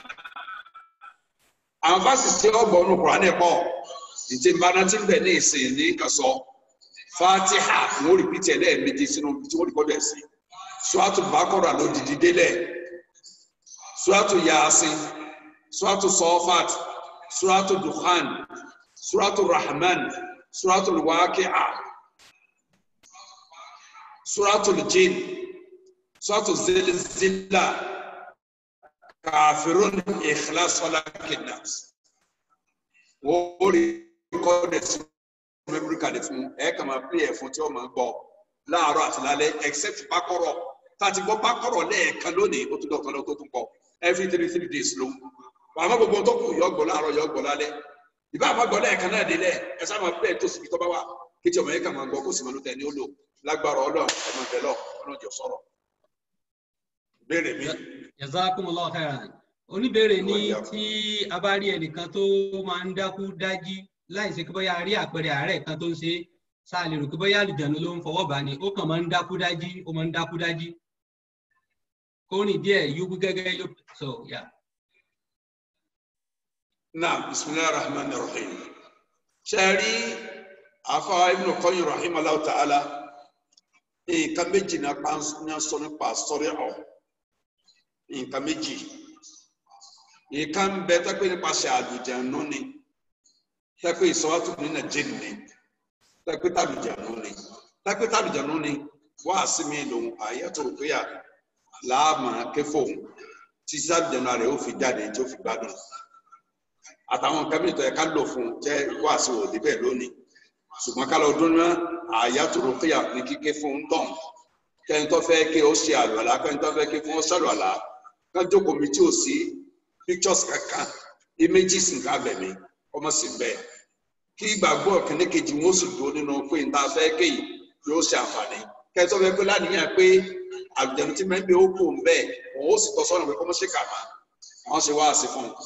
Àwọn fásitì tí ó gbọ́ nínú Quran ẹ̀ pọ̀. Ìtì ìbáná tí ń bẹ̀ ní ìsìn ní kàsọ́. Fatiha wọ́n rìpítì ẹ̀ lẹ́ẹ̀mejì sínú tí wọ́n rìkọ́dọ̀ ẹ̀ sí. Suratu Bakora ló dìdí délẹ̀ suratu yasin suratu sọfat suratu dukhan suratu rahman suratu waqi'a suratu jin suratu zilzila kafirun ikhlas falakinas wọ́n rí kọ́dẹ̀ sí memory card fún ẹ̀ kà máa pè é fún tí wọ́n máa gbọ́ láàárọ̀ àti lálẹ́ except bákọ́rọ̀ tá a ti gbọ́ bákọ́rọ̀ lẹ́ẹ̀kan lónìí ó tún dọ̀kan lọ tó tún pọ̀ every three three days ló àmọ́ gbogbo tó kù yọ gbọ́ láàárọ̀ yọ gbọ́ lálẹ́ ìbá àmọ́ gbọ́ lẹ́ẹ̀kan náà délẹ̀ ẹ sábà máa bẹ́ẹ̀ tó síbi tó bá wà kí tí ọmọ yẹn kà máa gbọ́ kó sì máa ló tẹ̀ ní ó lò lágbára ọlọ́run ọmọ ìbẹ̀ lọ ọlọ́jọ sọ̀rọ̀ béèrè mi. jazakumullahu khairan oníbèrè ní tí a bá rí ẹnìkan tó máa ń dákú dájí láì ṣe kí bóyá a rí àpẹẹrẹ àárẹ̀ kan tó ń ṣe sáà lè rò pé bóyá àlùjànnú ló ń fọwọ́ bá ní ó kàn máa ń dákú dájí ó máa ń dákú dájí kó rìn díẹ̀ yókù gẹ́gẹ́ yóò so yeah. naam bisimilahi rahman rahim ṣe rí afa ibn Qayyim rahimahullah ta'ala nǹkan méjì náà pa ní sọ nípa sọrí ọ nǹkan méjì nǹkan bẹ tẹ́pẹ́ nípasẹ̀ àlùjànnú ni tẹ́pẹ́ ìsọwọ́tò nínú jinn ni tẹ́pẹ́ tàlùjànnú ni tẹ́pẹ́ tàlùjànnú ni wá sí mi lòun àyẹ̀tò òkúyà láàmà kẹfọ tí sábìjànà rẹ ó fi jáde tí ó fi gbádùn àtàwọn nǹkan mìíràn tó yẹ ká lò fún jẹ wáàsí òde bẹ́ẹ̀ lónìí ṣùgbọ́n ká lọ dún náà àyàtòrò kéyà ní kíké fún un tán kẹ́ni tó fẹ́ ké ó ṣe àlùalá kẹ́ni tó fẹ́ ké fún ó ṣàlùalá kán jókòó mi tí ò sí pictures kankan images nǹkan abẹ̀mí ọmọ sì bẹ́ẹ̀ kí ìgbàgbọ́ kìnní kejì wọn ó sì dúró nínú pé níta fẹ́ ké yìí yóò ṣe àǹfààní kẹ́ni tó fẹ́ pé láníyàn pé àlùjẹ̀nu tí mẹ́bí ó kù ń bẹ́ẹ̀ òun ó sì tọ́ sọ́nà pé kọ́mọ́ ṣe kà má wọ́n ṣe wáàsí fún un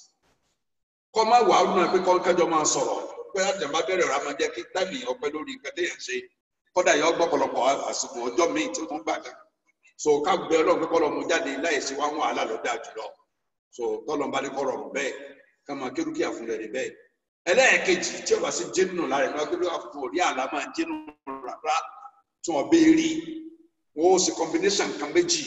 kọ́ má wàá nù pé kọ́ kẹjọ máa sọ̀rọ̀ pé àjàmbá bẹ̀rẹ̀ ọ̀rọ̀ máa jẹ́ kí táìmì ọpẹ́ lórí nǹkan téèyàn ṣe kọ́dà yọ gbọ́pọ̀lọpọ̀ àsìkò ọjọ́ míì tí ó tún gbà gan so ká gbé ọlọ́run pé kọ́lọ́ mu jáde láì sí wá wàhálà lọ́dà jùlọ so tọ́lọ́ bá ní kọ́ rọrùn bẹ́ẹ̀ ká máa kérúkì àfúnlẹ̀ rẹ̀ bẹ́ẹ̀ ẹlẹ́ẹ̀kejì tí ọba sí jẹ́nu lára ẹ̀ lọ́gbẹ́lẹ́ àfún orí àlá máa jẹ́nu rárá tí wọ́n bẹ́ẹ̀ rí wọ́n ó sì combination kan méjì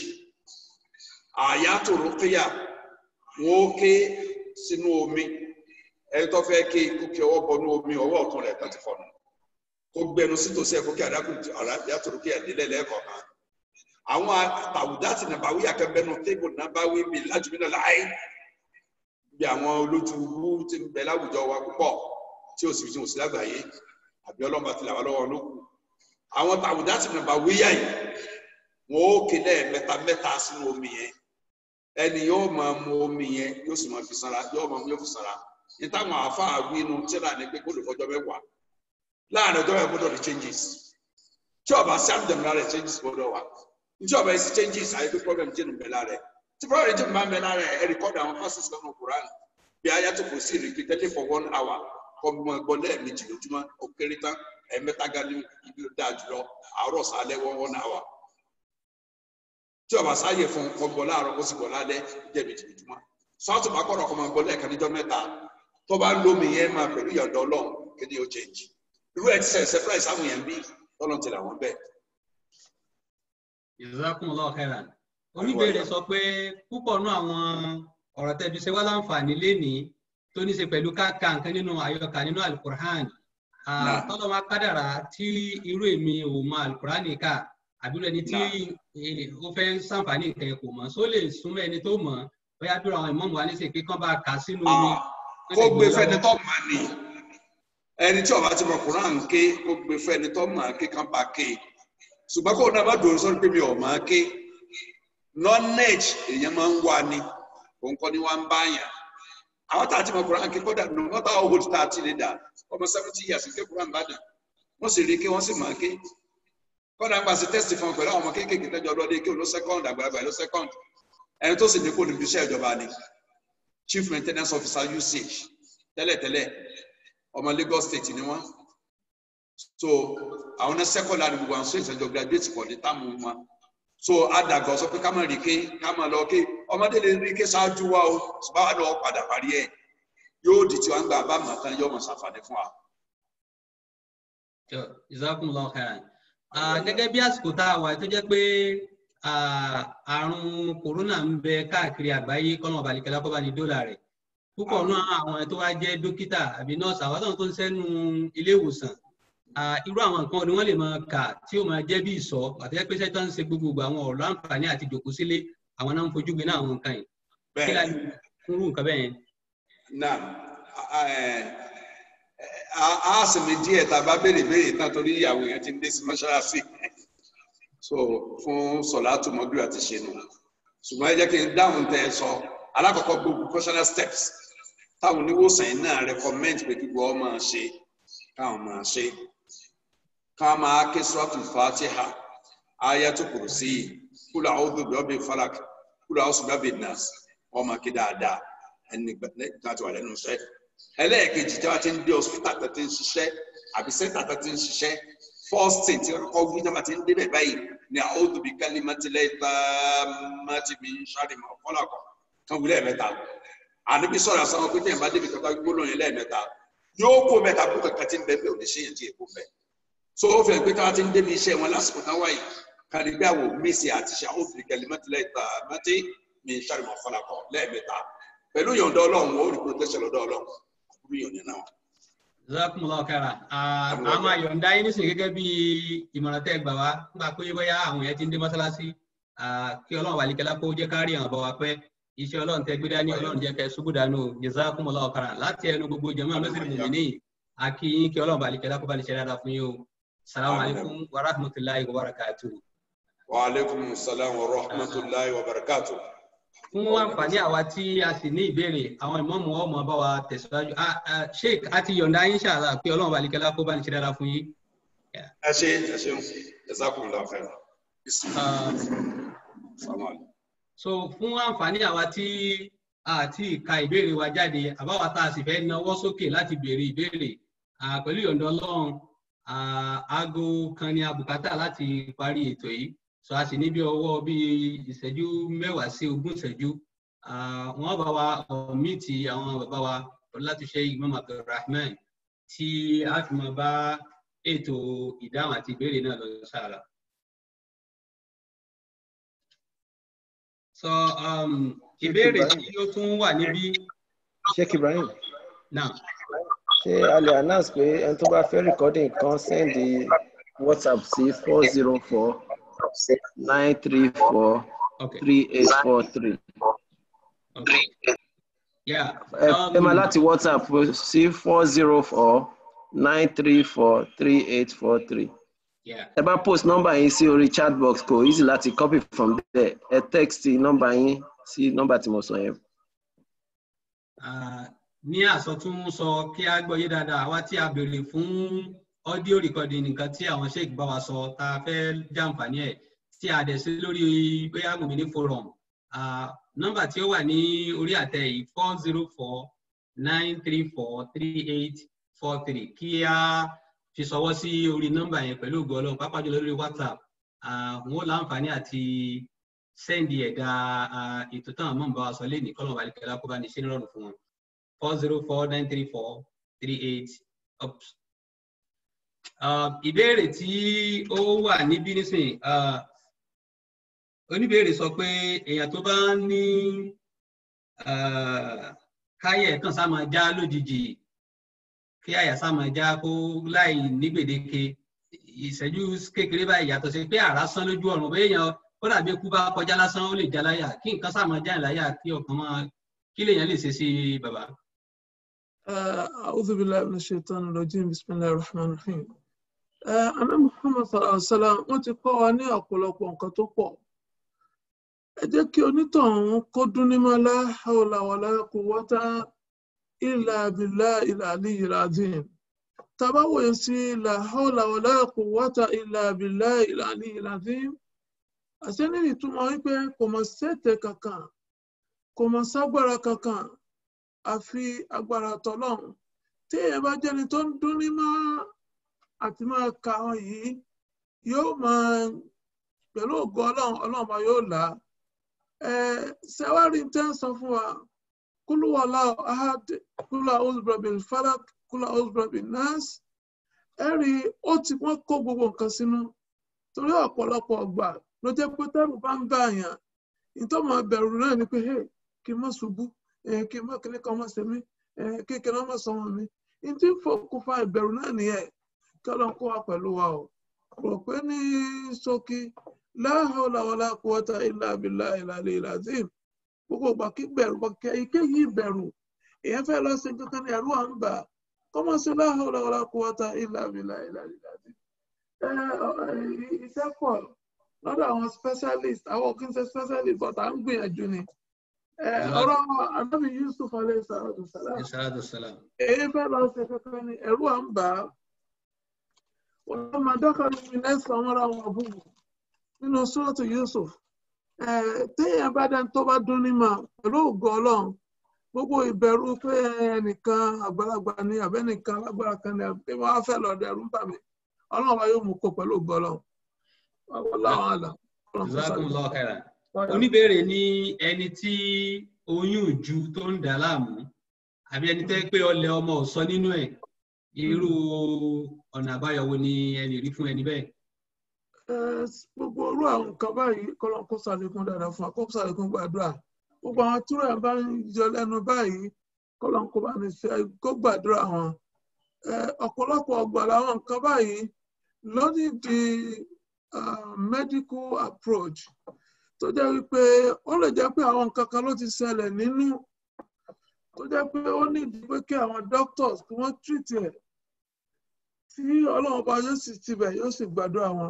àyàtò rúkìá wọ́n ó ké sínú omi ẹni tó fẹ́ ké ikú kí ọwọ́ bọnú omi ọwọ́ ọ̀tún rẹ̀ tó ti fọnù kó gbẹnu sítòsí ẹ̀kọ́ kí àdákùn àyàtò rúkìá délẹ̀ lẹ́ẹ̀kọ̀ọ̀kan àwọn àtàwùdá ti nàbàwí akẹgbẹnu tébù nàbàwí mi lájúmí náà láàyè bí àwọn olójúwú ti ń bẹ láwùjọ wa púpọ̀ tí ó sì fi hàn sí lágbàáyé àbí ọlọ́mọ àti làwọn lọ́wọ́ ló kù àwọn tàwùdá ti nàbàwí yá yìí wọn ó kéde mẹ́ta mẹ́ta sínú omi yẹn ẹni yóò máa mu omi yẹn yóò sì máa fi sanra yóò máa mu yóò fi sanra ní táwọn àáfàá wí inú tíra ní pé gbọ́dọ̀ fọjọ́ mẹ́wàá láàrin ọjọ́ yẹn gbọ́dọ̀ ní changes tí ọba sí àmì rẹ changes gbọ́dọ̀ wà tí ọba yẹn sí changes àyè pé problem jẹ́ nùbẹ̀ lára ẹ̀ tí problem jẹ́ nùbẹ̀ lára ẹ̀ ẹ̀ rìkọ́dù àwọn fásitì lọ́nà Quran bí ayatò kò sí repeatedly for one hour kọ́ mọ́ ẹgbọ́n lẹ́ẹ̀mejì lójúmọ́ ó kéré tán ẹ̀mẹ́ta gani ibi dáa jùlọ àárọ̀ sálẹ̀ one one hour tí ọba sáyè fún kọ gbọ́ láàárọ̀ kó sì gbọ́ lálẹ́ jẹ́ méjìméjìmọ́ sọ́ọ̀tù bá kọ̀rọ̀ kọ́ máa gbọ́ lẹ́ẹ̀kan níjọ́ mẹ́ta tó bá lómi yẹn máa pẹ̀lú ìyọ̀dọ̀ ọlọ́run kí ni ó change irú ẹ̀ ti sẹ̀ ṣẹ́fúráì sáwọn yẹn bí tọ́lọ́ ti làwọn bẹ́ẹ̀. Jazakumullahu khairan. oníbèrè sọ pé púpọ̀ nú àwọn ọ̀rọ̀ tẹ́bi ṣe wá láǹfààní lénìí tó ní ṣe pẹ̀lú káàkà nǹkan nínú àyọkà nínú alukur'an Náà. tọ́lọ́ máa kádàrà tí irú èmi ò mọ alukur'an kà àbí ẹni tí eh, ó fẹ́ ṣàǹfààní nǹkan ẹ̀ kò mọ̀ só lè súnmọ́ ẹni tó mọ̀ bóyá bí àwọn ìmọ̀mù wa ní sè pé kán bá kà á sínú omi. kó gbé fẹ́ni tó mà ní ẹni tí ọba ti mọ Quran ké kó gbé fẹ́ni tó mà ké kán bá ké ṣùgbọ́n kó náà bá dòrò sọ́ni pé mi ò mà ké knowledge èèyàn máa ń wá ni òun kọ́ ni wá ń bá yàn àwọn tá a ti mọ Quran ké kódà no matter how old tá a ti lè dà ọmọ seventy years ké Quran bá dà wọ́n sì rí i ké wọ́n sì mà ké kódà ń gbà sí test fún ọ pẹ̀lú àwọn ọmọ kéékèèké tẹ́jọ́ ọlọ́dẹ ké ló second àgbàlagbà ló second ẹni tó sì ní kó níbi iṣẹ́ ìjọba ni chief maintenance officer usage tẹ́lẹ̀tẹ́lẹ̀ ọmọ Lagos state ni wọ́n so àwọn náà second láti gbogbo àwọn state ìjọba graduate pọ̀ ní táàmù wọn so àdàgbà sọ pé ká má rí ké ká má lọ ké ọmọdé lè rí ké ṣáájú wa o ṣùgbọ́n àwọn náà padà parí ẹ̀ yóò di tí wọ́n ń gbà bá mọ̀ tán yóò mọ̀ ṣàǹfààní fún wa. Jazakumullahu khairan. Ah, gẹ́gẹ́ bí àsìkò tá a wà tó jẹ́ pé ah, àrùn kòrónà ń bẹ káàkiri àgbáyé kọ́nà ọ̀bàlìkẹ́lá kọ́ bá ní dọ́là rẹ̀ púpọ̀ náà àwọn tó wá jẹ́ dókítà àbí nọ́ọ̀sì àwọn tó ń sẹ́nu ilé ìwòsàn ah, irú àwọn nǹkan ni wọ́n lè máa kà tí ó máa jẹ́ bí ìsọ àti pé sẹ́tọ́ ń ṣe gbogbo àwọn ọ̀rọ̀ àǹfààní àti jòkó sílé àwọn náà ń fojú gbé náà àwọn nǹkan yìí kí la lè fúnrú nǹkan bẹ́ẹ̀ yẹn. náà a a sì mi díẹ̀ tá a bá béèrè béèrè tán torí ìyàwó yẹn ti ń dé sí mọ́ṣáláṣí so fún sọ̀látù mọ́bí àti ṣe nù ṣùgbọ́n ẹ jẹ́ kí n dáhùn tẹ́ ẹ sọ alákọ̀ọ́kọ́ gbogbo professional steps táwọn oníwòsàn yìí náà recommend pé kí wọ́n máa ṣe káwọn máa ṣe ká máa ké suratul fatiha ayatul kursi kúlọ̀ àwọn òbí ọbẹ̀ falak kúlọ̀ àwọn sùgbọ́n bẹ̀ nas wọ́n máa ké dáadáa ẹni gbà tí wà lẹ́nu iṣẹ́ ẹlẹ́ẹ̀kejì tí wọ́n ti ń dé hospital tó ti ń ṣiṣẹ́ àbí center tó ti ń ṣiṣẹ́ first thing tí wọ́n kọ́ wí tí wọ́n ti ń débẹ̀ báyìí ni a'udhu bi kalimatillahi tammati min sharri ma khalaq kan wí lẹ́ẹ̀mẹ́ta àníbi sọ̀rọ̀ àsanwó pé tẹ̀yìn bá débi kankan gbólóhùn yẹn lẹ́ẹ̀mẹ́ta yóò kó mẹ́ta kó kankan tí ń bẹ bẹ́ẹ̀ ò ní ṣe yẹn tí èkó bẹ́ẹ̀ so ó fẹ́ pé tí wọ́n ti ń débi iṣẹ́ wọn lásìkò náà wáyé kàdígbàwò mísì àti ṣe a'udhu bi kalimatillahi tammati min sharri ma khalaq lẹ́ẹ̀mẹ́ta pẹ̀lú yọ̀ǹda ọlọ́run ó rí protection lọ́dọ̀ ọlọ́run àbúrò yọ̀ǹda náà. Jazakumullahu khairan. a máa yọ̀ǹda yín nísìnyí gẹ́gẹ́ bí ìmọ̀ràn tẹ́ gbà wá nígbà pé bóyá àwọn yẹn ti ń dé mọ́sálásí ah, kí ọlọ́run wàlíkẹ́lá kó jẹ́ ká rí àwọn bọ̀ wá pẹ́ iṣẹ́ ọlọ́run tẹ́ gbé dání ọlọ́run jẹ́ kẹ́ ṣubú dànù Jazakumullahu khairan láti ẹnu gbogbo jàmáà Muslim Mu'minin àkí yín kí ọlọ́run wàlíkẹ́lá kó bá lè ṣe dáadáa fún yín o. Salamu alaykum wa rahmatulahi wa barakatuh. wa aleykum salaam wa rahmatulahi wa barakatuh. fún àǹfààní àwa tí a sì ní ìbéèrè àwọn ìmọ̀ọ́mù ọmọ bá wa tẹ̀síwájú Ah, ah, sheik a ti yọ̀ǹda yín ṣàlà pé ọlọ́run wàlíkẹ́lá kó bá lè ṣe dáadáa fún yín. ẹ ṣe ẹ ṣeun jazakumullahu khairan. Ah, Assalamu alaikum. so fún àǹfààní àwa tí a ti ka ìbéèrè wa jáde àbáwá tá a sì fẹ́ nawọ́ sókè láti béèrè ìbéèrè Ah, pẹ̀lú ìyọ̀ǹda ọlọ́run ah, aago kan ní abùkátà láti parí ètò yìí so a sì ní bí ọwọ́ bí ìṣẹ́jú mẹ́wàá sí ogún ìṣẹ́jú Ah, wọ́n bá wa ọ̀mìtì àwọn bàbá wa láti ṣe Imam Abdulrahman tí a fi máa bá ètò ìdáhùn àti ìbéèrè náà lọ sára. so um, ìbéèrè tí ó tún wà níbí Sheikh Ibrahim náà ṣé a lè announce pé ẹni tó bá fẹ́ recording kan send WhatsApp sí four zero four nine three four okay three eight four three. okay yeah ẹ um, ẹ máa láti WhatsApp sí four zero four nine three four three eight four three. yeah ẹ bá post nọ́mbà yín sí orí chat box kò easy láti copy from there ẹ text nọ́mbà yín sí nọ́mbà tí mo sọ yẹn. Ah, ní àsọtún sọ kí a gbọ́ yé dáadáa àwa tí a béèrè fún audio recording nǹkan tí àwọn sheik bá wa sọ tá a fẹ́ jàǹfààní ẹ̀ tí a dẹ̀ sí lórí bóyá Mùmínì forum Ah, nọ́mbà tí ó wà ní orí àtẹ yìí four zero four nine three four three eight four three kí a fi ṣọwọ́ sí orí nọ́mbà yẹn pẹ̀lú ògo Ọlọ́run pápá jùlọ lórí WhatsApp Ah, wọn ó láǹfààní àti sẹ́ndì ẹ̀dá ètò táwọn mọ̀ ń bá wa sọ lé ní kọ́lọ̀ wàlẹ̀ kẹlá kó bá ní ṣe nírọ̀rùn fún wọn four zero four nine three four three eight up. ìbéèrè tí ó wà níbí nísìnyí oníbéèrè sọ pé èèyàn tó bá ní káyẹ̀ kan sá máa já lójijì kí àyà sá máa já kó láì ní gbèdéke ìṣẹ́jú kékeré báyìí yàtọ̀ sí pé àrá sán lójú ọ̀run bẹ́ẹ̀ yẹn ó dàbí ikú bá kọjá lásán ó lè já láyà kí nǹkan sá máa já láyà kí ọkàn máa kí lèèyàn lè ṣe sí bàbá. أعوذ بالله من الشيطان الرجيم بسم الله الرحمن الرحيم. Àná Muhammad sallallahu alaihi wa sallam wọ́n ti kọ́ wa ní ọ̀pọ̀lọpọ̀ nǹkan tó pọ̀ ẹ jẹ́ kí onítọ̀hún kó dún ní mọ́ la hawla wala quwwata illa billahil aliyyil azim tàbá wòye sí la hawla wala quwwata illa billahil aliyyil azim àṣẹ ní ìtumọ̀ wípé kò mọ̀ sẹ́tẹ̀ kankan kò mọ̀ ságbára kankan àfi agbára tọlọ́run tí èèyàn bá jẹ́ni tó ń dún ní mọ́ àti máa ka àwọn yìí yóò máa pẹ̀lú ògo ọlọ́run ọlọ́run bá yóò là á ṣẹwárí tẹ́ ń sọ fún wa kúlú wàlá ahad kúlú ausbrabi falak kúlú ausbrabi nas ẹ rí ó ti wọ́n kó gbogbo nǹkan sínú torí ọ̀pọ̀lọpọ̀ ọgbà ló jẹ́ pé tẹ́rù bá ń bá àyàn ìtọ́mọ̀ bẹ̀rù náà ni pé kí n má ṣubú kí n má kíní kan má ṣe mí kí n kíní má sọ wọn mi ìdí fòkùnfà ìbẹ̀rù náà nìyẹn kí ọlọ́run kó wa pẹ̀lú wa o rò pé ní ṣókí la hawla wala quwwata illa billahil aliyyil azim gbogbo ìgbà kí bẹ̀rù kẹ ike yìí bẹ̀rù èèyàn fẹ́ lọ sí kankan ní ẹ̀rú à ń bà kọ́mọ sí la hawla wala quwwata illa billahil aliyyil azim. iṣẹ́ pọ̀ lọ́dọ̀ àwọn specialist àwọn kì í ṣe specialist but à ń gbìyànjú ni. ọ̀rọ̀ anábì Yusuf alayhi salatu salam èyí fẹ́ lọ sí kankan ní ẹ̀rú à ń bà wọ́n máa dákàlù mi lẹ́sàn-án wọn ra wọn àbúrò nínú sọ́ọ̀tù Yusuf téèyàn bá dání tó bá dún ní mà pẹ̀lú ògo ọlọ́run gbogbo ìbẹ̀rù pé ẹnìkan àgbàlagbà ni àbẹ́nìkan alágbára kan ni àbí wọ́n á fẹ́ lọ dẹ̀rù ń bà mí ọlọ́run wa yóò mú kó pẹ̀lú ògo ọlọ́run. ọlọ́run àlà. Jazakumullahu khairan. oníbèrè ní ẹni tí oyún ìju tó ń dà láàmú àbí ẹni tẹ́ pé ọlẹ̀ ọmọ ò sọ nínú ẹ̀ irú ọ̀nà àbáyọ wo ni ẹ lè rí fún ẹni bẹ́ẹ̀ gbogbo orú àwọn nǹkan báyìí kọ́lọ́n kó sàlékún dáadáa fún wa kó sàlékún gbàdúrà gbogbo àwọn túrò ẹ̀ bá ń jọ lẹ́nu báyìí kọ́lọ́n kó bá ní ṣe kó gbàdúrà wọn. ọ̀pọ̀lọpọ̀ ọgbà làwọn nǹkan báyìí lónìí di medical approach tó jẹ́ wípé ó lè jẹ́ pé àwọn nǹkan kan ló ti ṣẹlẹ̀ nínú tó jẹ́ pé ó nídìí pé kí àwọn doctors kí wọ́n treat ẹ̀ tí ọlọ́run bá yóò sì tibẹ̀ yóò sì gbàdúrà wọn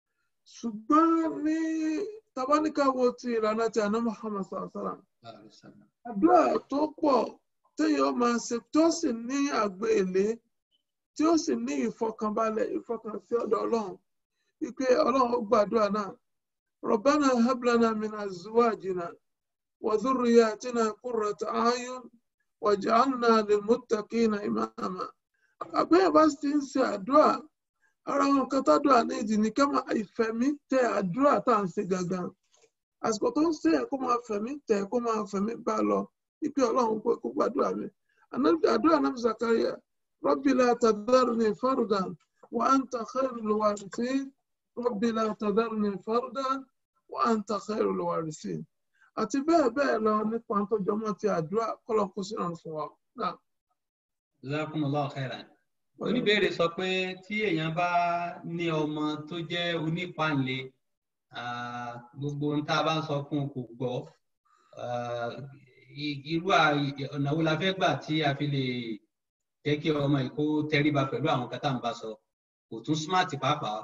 ṣùgbọ́n ní tabaníkà wo ti ìlànà ti àná Muhammad sallam àdúrà tó pọ̀ téèyàn máa ṣe tó sì ní àgbélé tí ó sì ní ìfọkànbalẹ̀ ìfọkànsí ọ̀dọ̀ ọlọ́run wípé ọlọ́run ó gbàdúrà náà Rabbana hablana min azwajina wa dhurriyyatina qurrata a'yun waj'alna lilmuttaqina imama àbẹ́yẹ̀ bá ti ń ṣe àdúrà ara wọn kan tádùá ní ìdí ní ká máa ìfẹ̀mí tẹ àdúrà tá à ń ṣe gangan àsìkò tó ń ṣe ẹ̀ kó máa fẹ̀mí tẹ kó máa fẹ̀mí bá lọ ipe ọlọ́run kó gbàdúrà mi àdúrà náà Zakaria Rabbi la tadharni fardan wa anta khairul warithin Rabbi la tadharni fardan wa anta khairul warithin àti bẹ́ẹ̀ bẹ́ẹ̀ lọ nípa tó jọmọ́ ti àdúrà kọ́lọ́ kó sí ọ̀run fún wa náà. Jazakumullahu khairan oníbèrè sọ pé tí èèyàn bá ní ọmọ tó jẹ́ onípàǹlé gbogbo ohun tá a bá ń sọ fún un kò gbọ́ irú ọ̀nà wo la fẹ́ gbà tí a fi lè jẹ́ kí ọmọ yìí kó tẹríba pẹ̀lú àwọn kan tá à ń bá sọ kò tún smart pàápàá.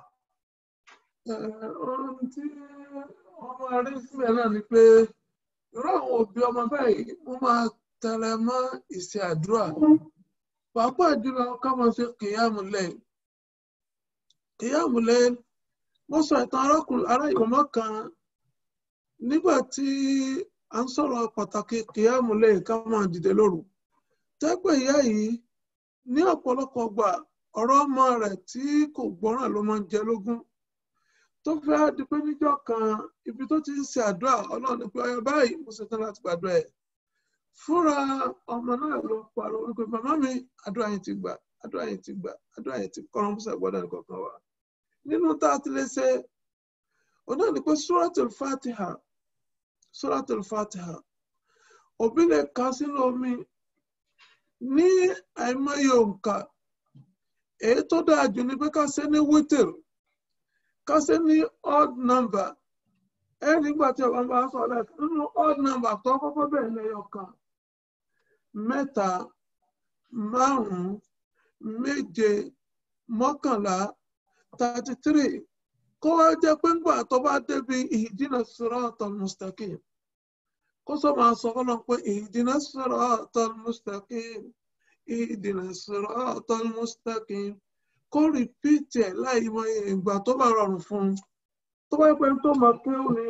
ohun tí ọmọ rí sílẹ̀ náà ni pé irú àwọn òbí ọmọ báyìí wọ́n máa tẹ̀lé mọ́ ìṣe àdúrà pàápàá jùlọ ká máa ṣe kìyàmù lẹ́yìn kìyàmù lẹ́yìn mo sọ ìtàn arákùnrin ará ìgbọ̀mọ́ kan nígbà tí a ń sọ̀rọ̀ pàtàkì kìyàmù lẹ́yìn ká máa dìde lóru tẹ́gbẹ̀ ìyá yìí ní ọ̀pọ̀lọpọ̀ gbà ọ̀rọ̀ ọmọ rẹ̀ tí kò gbọ́ràn ló máa ń jẹ lógún tó fẹ́ di pé níjọ́ kan ibi tó ti ń ṣe àdúrà ọlọ́run ní pé ọyọ báyìí mo ṣetán láti gbàdúrà ẹ̀ fúnra ọmọ náà ló pariwo wípé màmá mi àdúrà yẹn ti gbà àdúrà yẹn ti gbà àdúrà yẹn ti kọ́ran bùsà gbọ́dọ̀ nìkan kan wà nínú tá a ti lè ṣe òun náà ni pé suratul fatiha suratul fatiha òbí lè ka sínú omi ní àìmọye òǹkà èyí tó dáa jù ni pé ká ṣe ní wítìrì ká ṣe ní odd number ẹ nígbà tí ọba bá sọ ọ̀la nínú odd number tó kọ́kọ́ bẹ̀rẹ̀ lẹ́yọ̀ kan mẹ́ta márùn-ún méje mọ́kànlá thirty three kó wá jẹ́ pé ńgbà tó bá débi ihdina siratal mustaqim kó sọ máa sọ fọlọ pé ihdina siratal mustaqim ihdina siratal mustaqim kó rìpíìtì ẹ̀ láì mọ ìgbà tó bá rọrùn fún un tó bá pẹ́ tó máa kéwù ni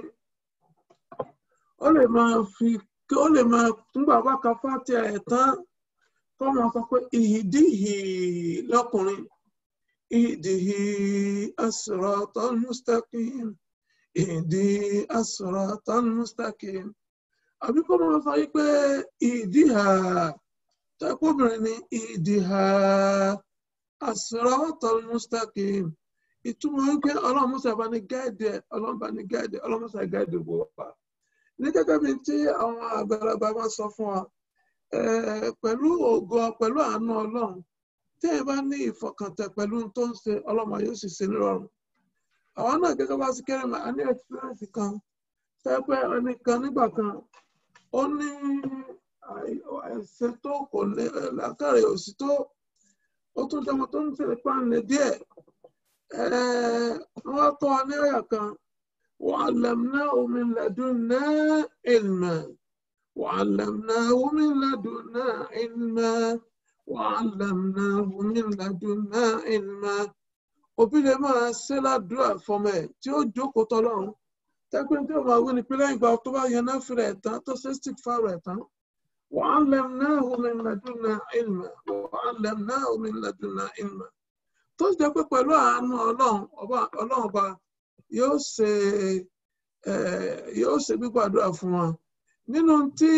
ó lè máa fi ó lè máa túngbà bá ka fáti ẹ̀ tán kó máa sọ pé ìhìdíhì lọ́kùnrin ìhìdíhì as-siratal mustaqim ìhìdí as-siratal mustaqim àbí kó máa sọ yìí pé ìhìdíhà tẹ́kọ̀ọ́bìnrin ni ìhìdíhà as-siratal mustaqim ìtumọ̀ wípé ọlọ́run mọ́sá bá ní gáàdì ẹ̀ ọlọ́run bá ní gáàdì ẹ̀ ọlọ́run mọ́sá gáàdì gbogbo wa. ní gẹ́gẹ́ bí tí àwọn àgbàlagbà máa sọ fún wa pẹ̀lú ògo pẹ̀lú àánú ọlọ́run tí ẹ bá ní ìfọkàntẹ̀ pẹ̀lú tó ń ṣe ọlọ́run yóò sì ṣe nírọ̀rùn. àwọn náà gẹ́gẹ́ bá sì kẹ́rin mà á ní ẹ̀kípẹ́rẹ́nsì kan pẹ́pẹ́ ẹnìkan nígbà kan ó ní ẹ̀sẹ̀ tó kò lè làákàrẹ̀ òsì tó ó tún jọmọ tó ń tẹ̀lé pàǹlẹ̀ díẹ̀ wọ́n kọ́ ní ọ̀yà kan وعلمناه من لدنا علما وعلمناه من لدنا علما وعلمناه من لدنا علما òbí lè máa ṣe ládùúrà fọmọ ẹ tí ó jókòó tọlọ́run tẹpẹ tí ó máa wí ni pé lẹ́yìn ìgbà tó bá yẹn náà fi rẹ tán tó ṣe stick fáwọn ẹ tán وعلمناه من لدنا علما وعلمناه من لدنا علما tó jẹ́ pé pẹ̀lú àánú ọlọ́run ọlọ́run ọba yóò ṣe yóò ṣe gbígbàdúrà fún wọn nínú tí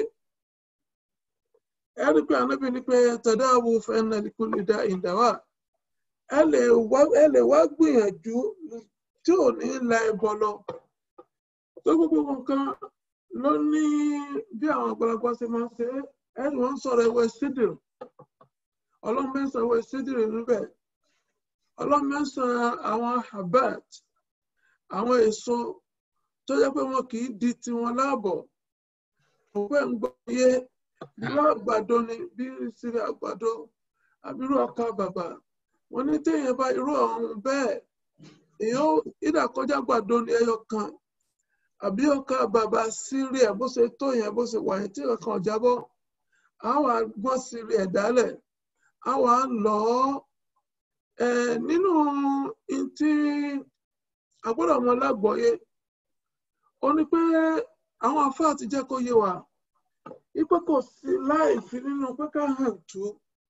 ẹni pé ànábì ní pé tadawu fa inna likulli da'in dawa ẹ lè wá gbìyànjú tí ò ní la ẹbọ lọ tó gbogbo nǹkan ló ní bí àwọn àgbàlagbà ṣe máa ń ṣe ẹni wọn ń sọ̀rọ̀ ẹwẹ sídìrì ọlọ́run mẹ́sàn-án ẹwẹ sídìrì níbẹ̀ ọlọ́run mẹ́sàn-án àwọn habat àwọn èso tó jẹ́ pé wọn kì í di tiwọn láàbọ̀ òpẹ́ ń gbọ́ yé irú àgbàdo ni bí sírí àgbàdo àbírú ọkà bàbà wọn ní téèyàn bá irú ọ̀hún bẹ́ẹ̀ èèyàn ìdàkọjá àgbàdo ni ẹyọ kan àbí ọkà bàbà sírí ẹ̀ bó ṣe tó yẹn bó ṣe wà yẹn tí kankan ò jábọ́ àwọn àgbọn sírí ẹ̀ dálẹ̀ àwọn à ń lọ ọ́ nínú tí àgbọ́dọ̀ ọmọ lágbọ́yé ó ní pé àwọn afáà ti jẹ́ kó yé wa ipé kò sí láì fi nínú pé ká hàn tú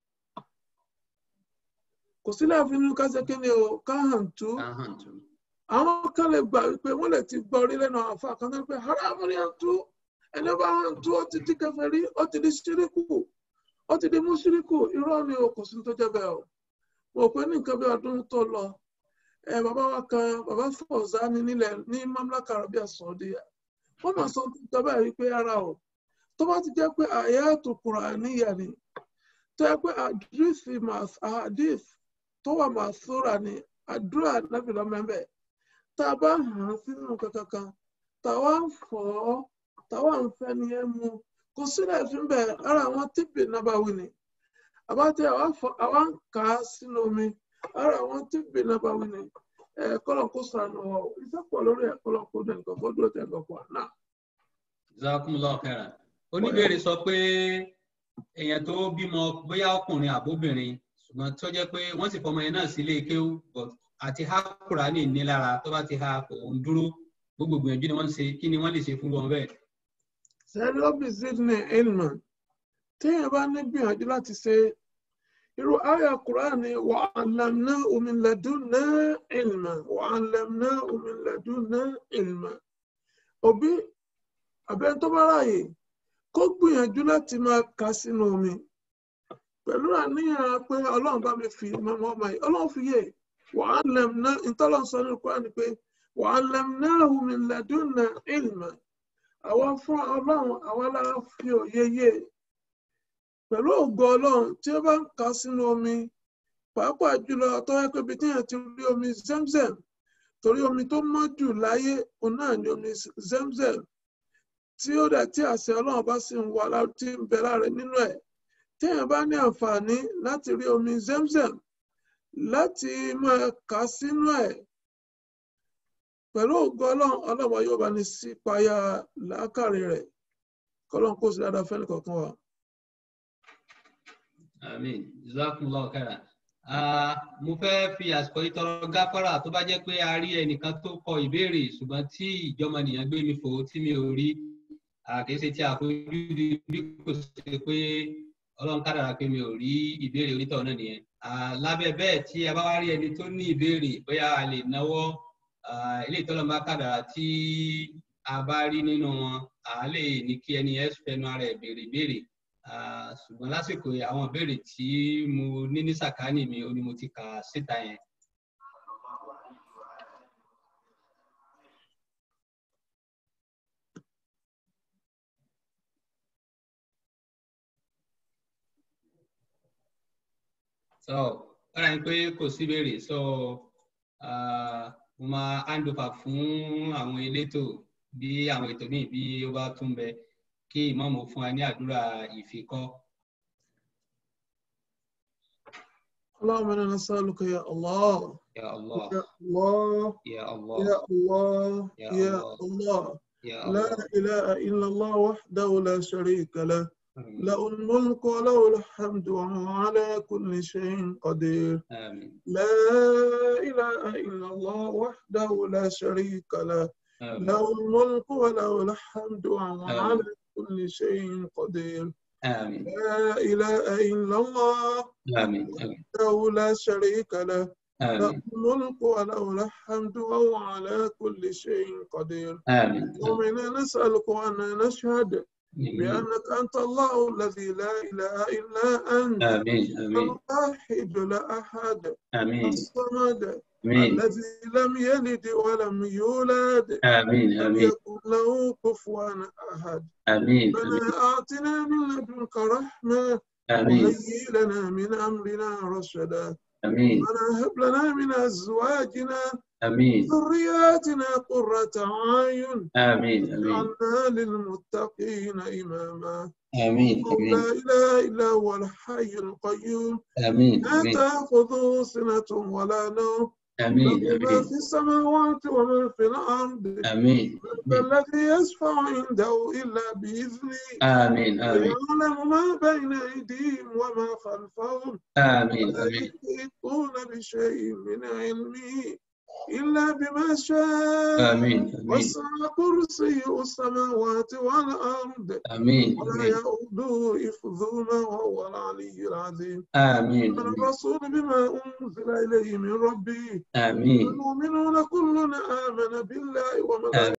kò sí láì fi nínú ká ṣe kíni o ká hàn tú àwọn kan lè gbà wípé wọ́n lè ti gbọ́ orí lẹ́nu àwọn afáà kan tó ń pè haramu ni hàn tú ẹni bá hàn tú ó ti di kèfèrí ó ti di ṣíríkù ó ti di mùṣíríkù irọ́ ni o kò sí tó jẹ́ bẹ́ẹ̀ o mo pé ní nǹkan bí ọdún tó lọ ẹ bàbá wa kan bàbá Fawzani nílẹ̀ ní mamlaka Arabia Saudiya wọ́n máa sọ tó bẹ́ẹ̀ wípé ara o tó bá ti jẹ́ pé àyàtò Kùránìyà ni tó yẹ pé àdìsí àdìs tó wà máa sóra ni àdúrà nàbì lọ́mẹ́bẹ̀ tá a bá hàn án sínú kankan táwa ń fọ́ táwa ń fẹ́ ni ẹ mú kò sílẹ̀ fún bẹ́ẹ̀ ara àwọn tíbi nàbàwí ni àbátẹ àwa ń kà á sínú omi ara àwọn tíbi nàbàwí ni kọlọ̀ kó sànù ọ̀ iṣẹ́ pọ̀ lórí ẹ̀ kọlọ̀ kó dẹ̀ nǹkan kó dúró tẹ̀ nǹkan pọ̀ náà. jazakumullahu khairan oníbèrè sọ pé èèyàn tó bímọ bóyá ọkùnrin àbóbìnrin ṣùgbọ́n tó jẹ́ pé wọ́n sì fọmọ yẹn náà sílé kéwú àti ha Kùránì ní lára tó bá ti ha kò ń dúró gbogbo gbìyànjú ni wọ́n ń ṣe kí ni wọ́n lè ṣe fún wọn bẹ́ẹ̀. sẹ́lọ́bì sydney elman téèyàn bá ní gbìyànjú láti ṣe irú àyà Kùránì wa 'allamnahu min ladunna ilma wa 'allamnahu min ladunna ilma òbí àbẹ́ tó bá ráàyè kó gbìyànjú láti máa kà sínú omi pẹ̀lú àníyàn pé ọlọ́run bá mi fi mọ́mọ́ ọmọ yìí ọlọ́run fi yé wa 'allamna ìtọ́lọ́ sọ ní Kùránì pé wa 'allamnahu min ladunna ilma àwọn fún ọlọ́run àwọn alára fi òye yé pẹ̀lú ògo ọlọ́run tí ó bá ń kà sínú omi pàápàá jùlọ tó yẹ pé ibi tí èèyàn ti rí omi zemzem torí omi tó mọ́ jù láyé òun náà ni omi zemzem tí ó dẹ̀ tí àṣẹ ọlọ́run bá sì ń wà tí ń bẹ lára nínú ẹ̀ tí èèyàn bá ní àǹfààní láti rí omi zemzem láti máa kà sínú ẹ̀ pẹ̀lú ògo ọlọ́run ọlọ́run yóò bá ní sí payá làákàrí rẹ̀ kọ́lọ́n kó sí dáadáa fẹ́ni kọ̀ọ̀kan wa. Àmín. Jazakumullahu khairan. Ah, mo fẹ́ fi àsìkò yìí tọrọ gáfárà tó bá jẹ́ pé a rí ẹnìkan tó kọ ìbéèrè ṣùgbọ́n tí ìjọmọnìyàn gbé mi fò tí mi ò rí àkèsí tí a fojú di bí kò ṣe pé ọlọ́run kádàrá pé mi ò rí ìbéèrè onítọ̀ náà nìyẹn. Ah, lábẹ́ bẹ́ẹ̀ tí a bá wá rí ẹni tó ní ìbéèrè bóyá a lè náwó ilé ìtọ́lọ́mọ kádàrá tí a bá rí nínú wọn à lè ní kí ẹni ẹ fẹnu ara ẹ̀ béèrè ìbéèrè ṣùgbọ́n lásìkò yìí àwọn ìbéèrè tí mo ní ní sàkání mi ó ní mo ti kà síta yẹn. so ó rà ní pé kò sí ìbéèrè so mo máa hand over fún àwọn elétò bí àwọn ètò míì bí ó bá tún bẹ kí ìmáàmù fún wa ní àdúrà ìfikọ́. اللهم انا نسالك يا الله يا الله يا الله يا الله يا الله يا يا الله. الله يا لا الله اله الا الله وحده لا شريك له آمين. له الملك وله الحمد وهو على كل شيء قدير آمين لا اله الا الله وحده لا شريك له آمين له الملك وله الحمد وهو آمين. على كل شيء قدير آمين لا اله الا الله آمين آمين وحده لا شريك له له آمين الملك وله الحمد وهو على كل شيء قدير آمين ومنا نسألك وأن نشهد آمين بأنك أنت الله الذي لا إله إلا أنت آمين آمين الواحد لا أحد آمين الصمد آمين الذي لم يلد ولم يولد آمين لم آمين يكن له كفوا أحد آمين ربنا آتنا من لدنك رحمة آمين وهيئ لنا من أمرنا رشدا آمين ربنا هب لنا من أزواجنا آمين ذرياتنا قرة أعين آمين آمين واجعلنا للمتقين إماما آمين لا آمين إله إلا هو الحي القيوم آمين لا آمين تأخذه سنة ولا نوم آمين له ما آمين في السماوات وما في الأرض آمين من الذي يشفع عنده إلا بإذنه آمين آمين يعلم ما بين أيديهم وما خلفهم آمين ولا آمين يحيطون بشيء من علمه إلا بما شاء آمين آمين وسع كرسيه السماوات والأرض آمين ولا آمين يؤوده حفظهما وهو العلي العظيم آمين من آمين الرسول بما أنزل إليه من ربه آمين المؤمنون كلنا آمن بالله وملائكته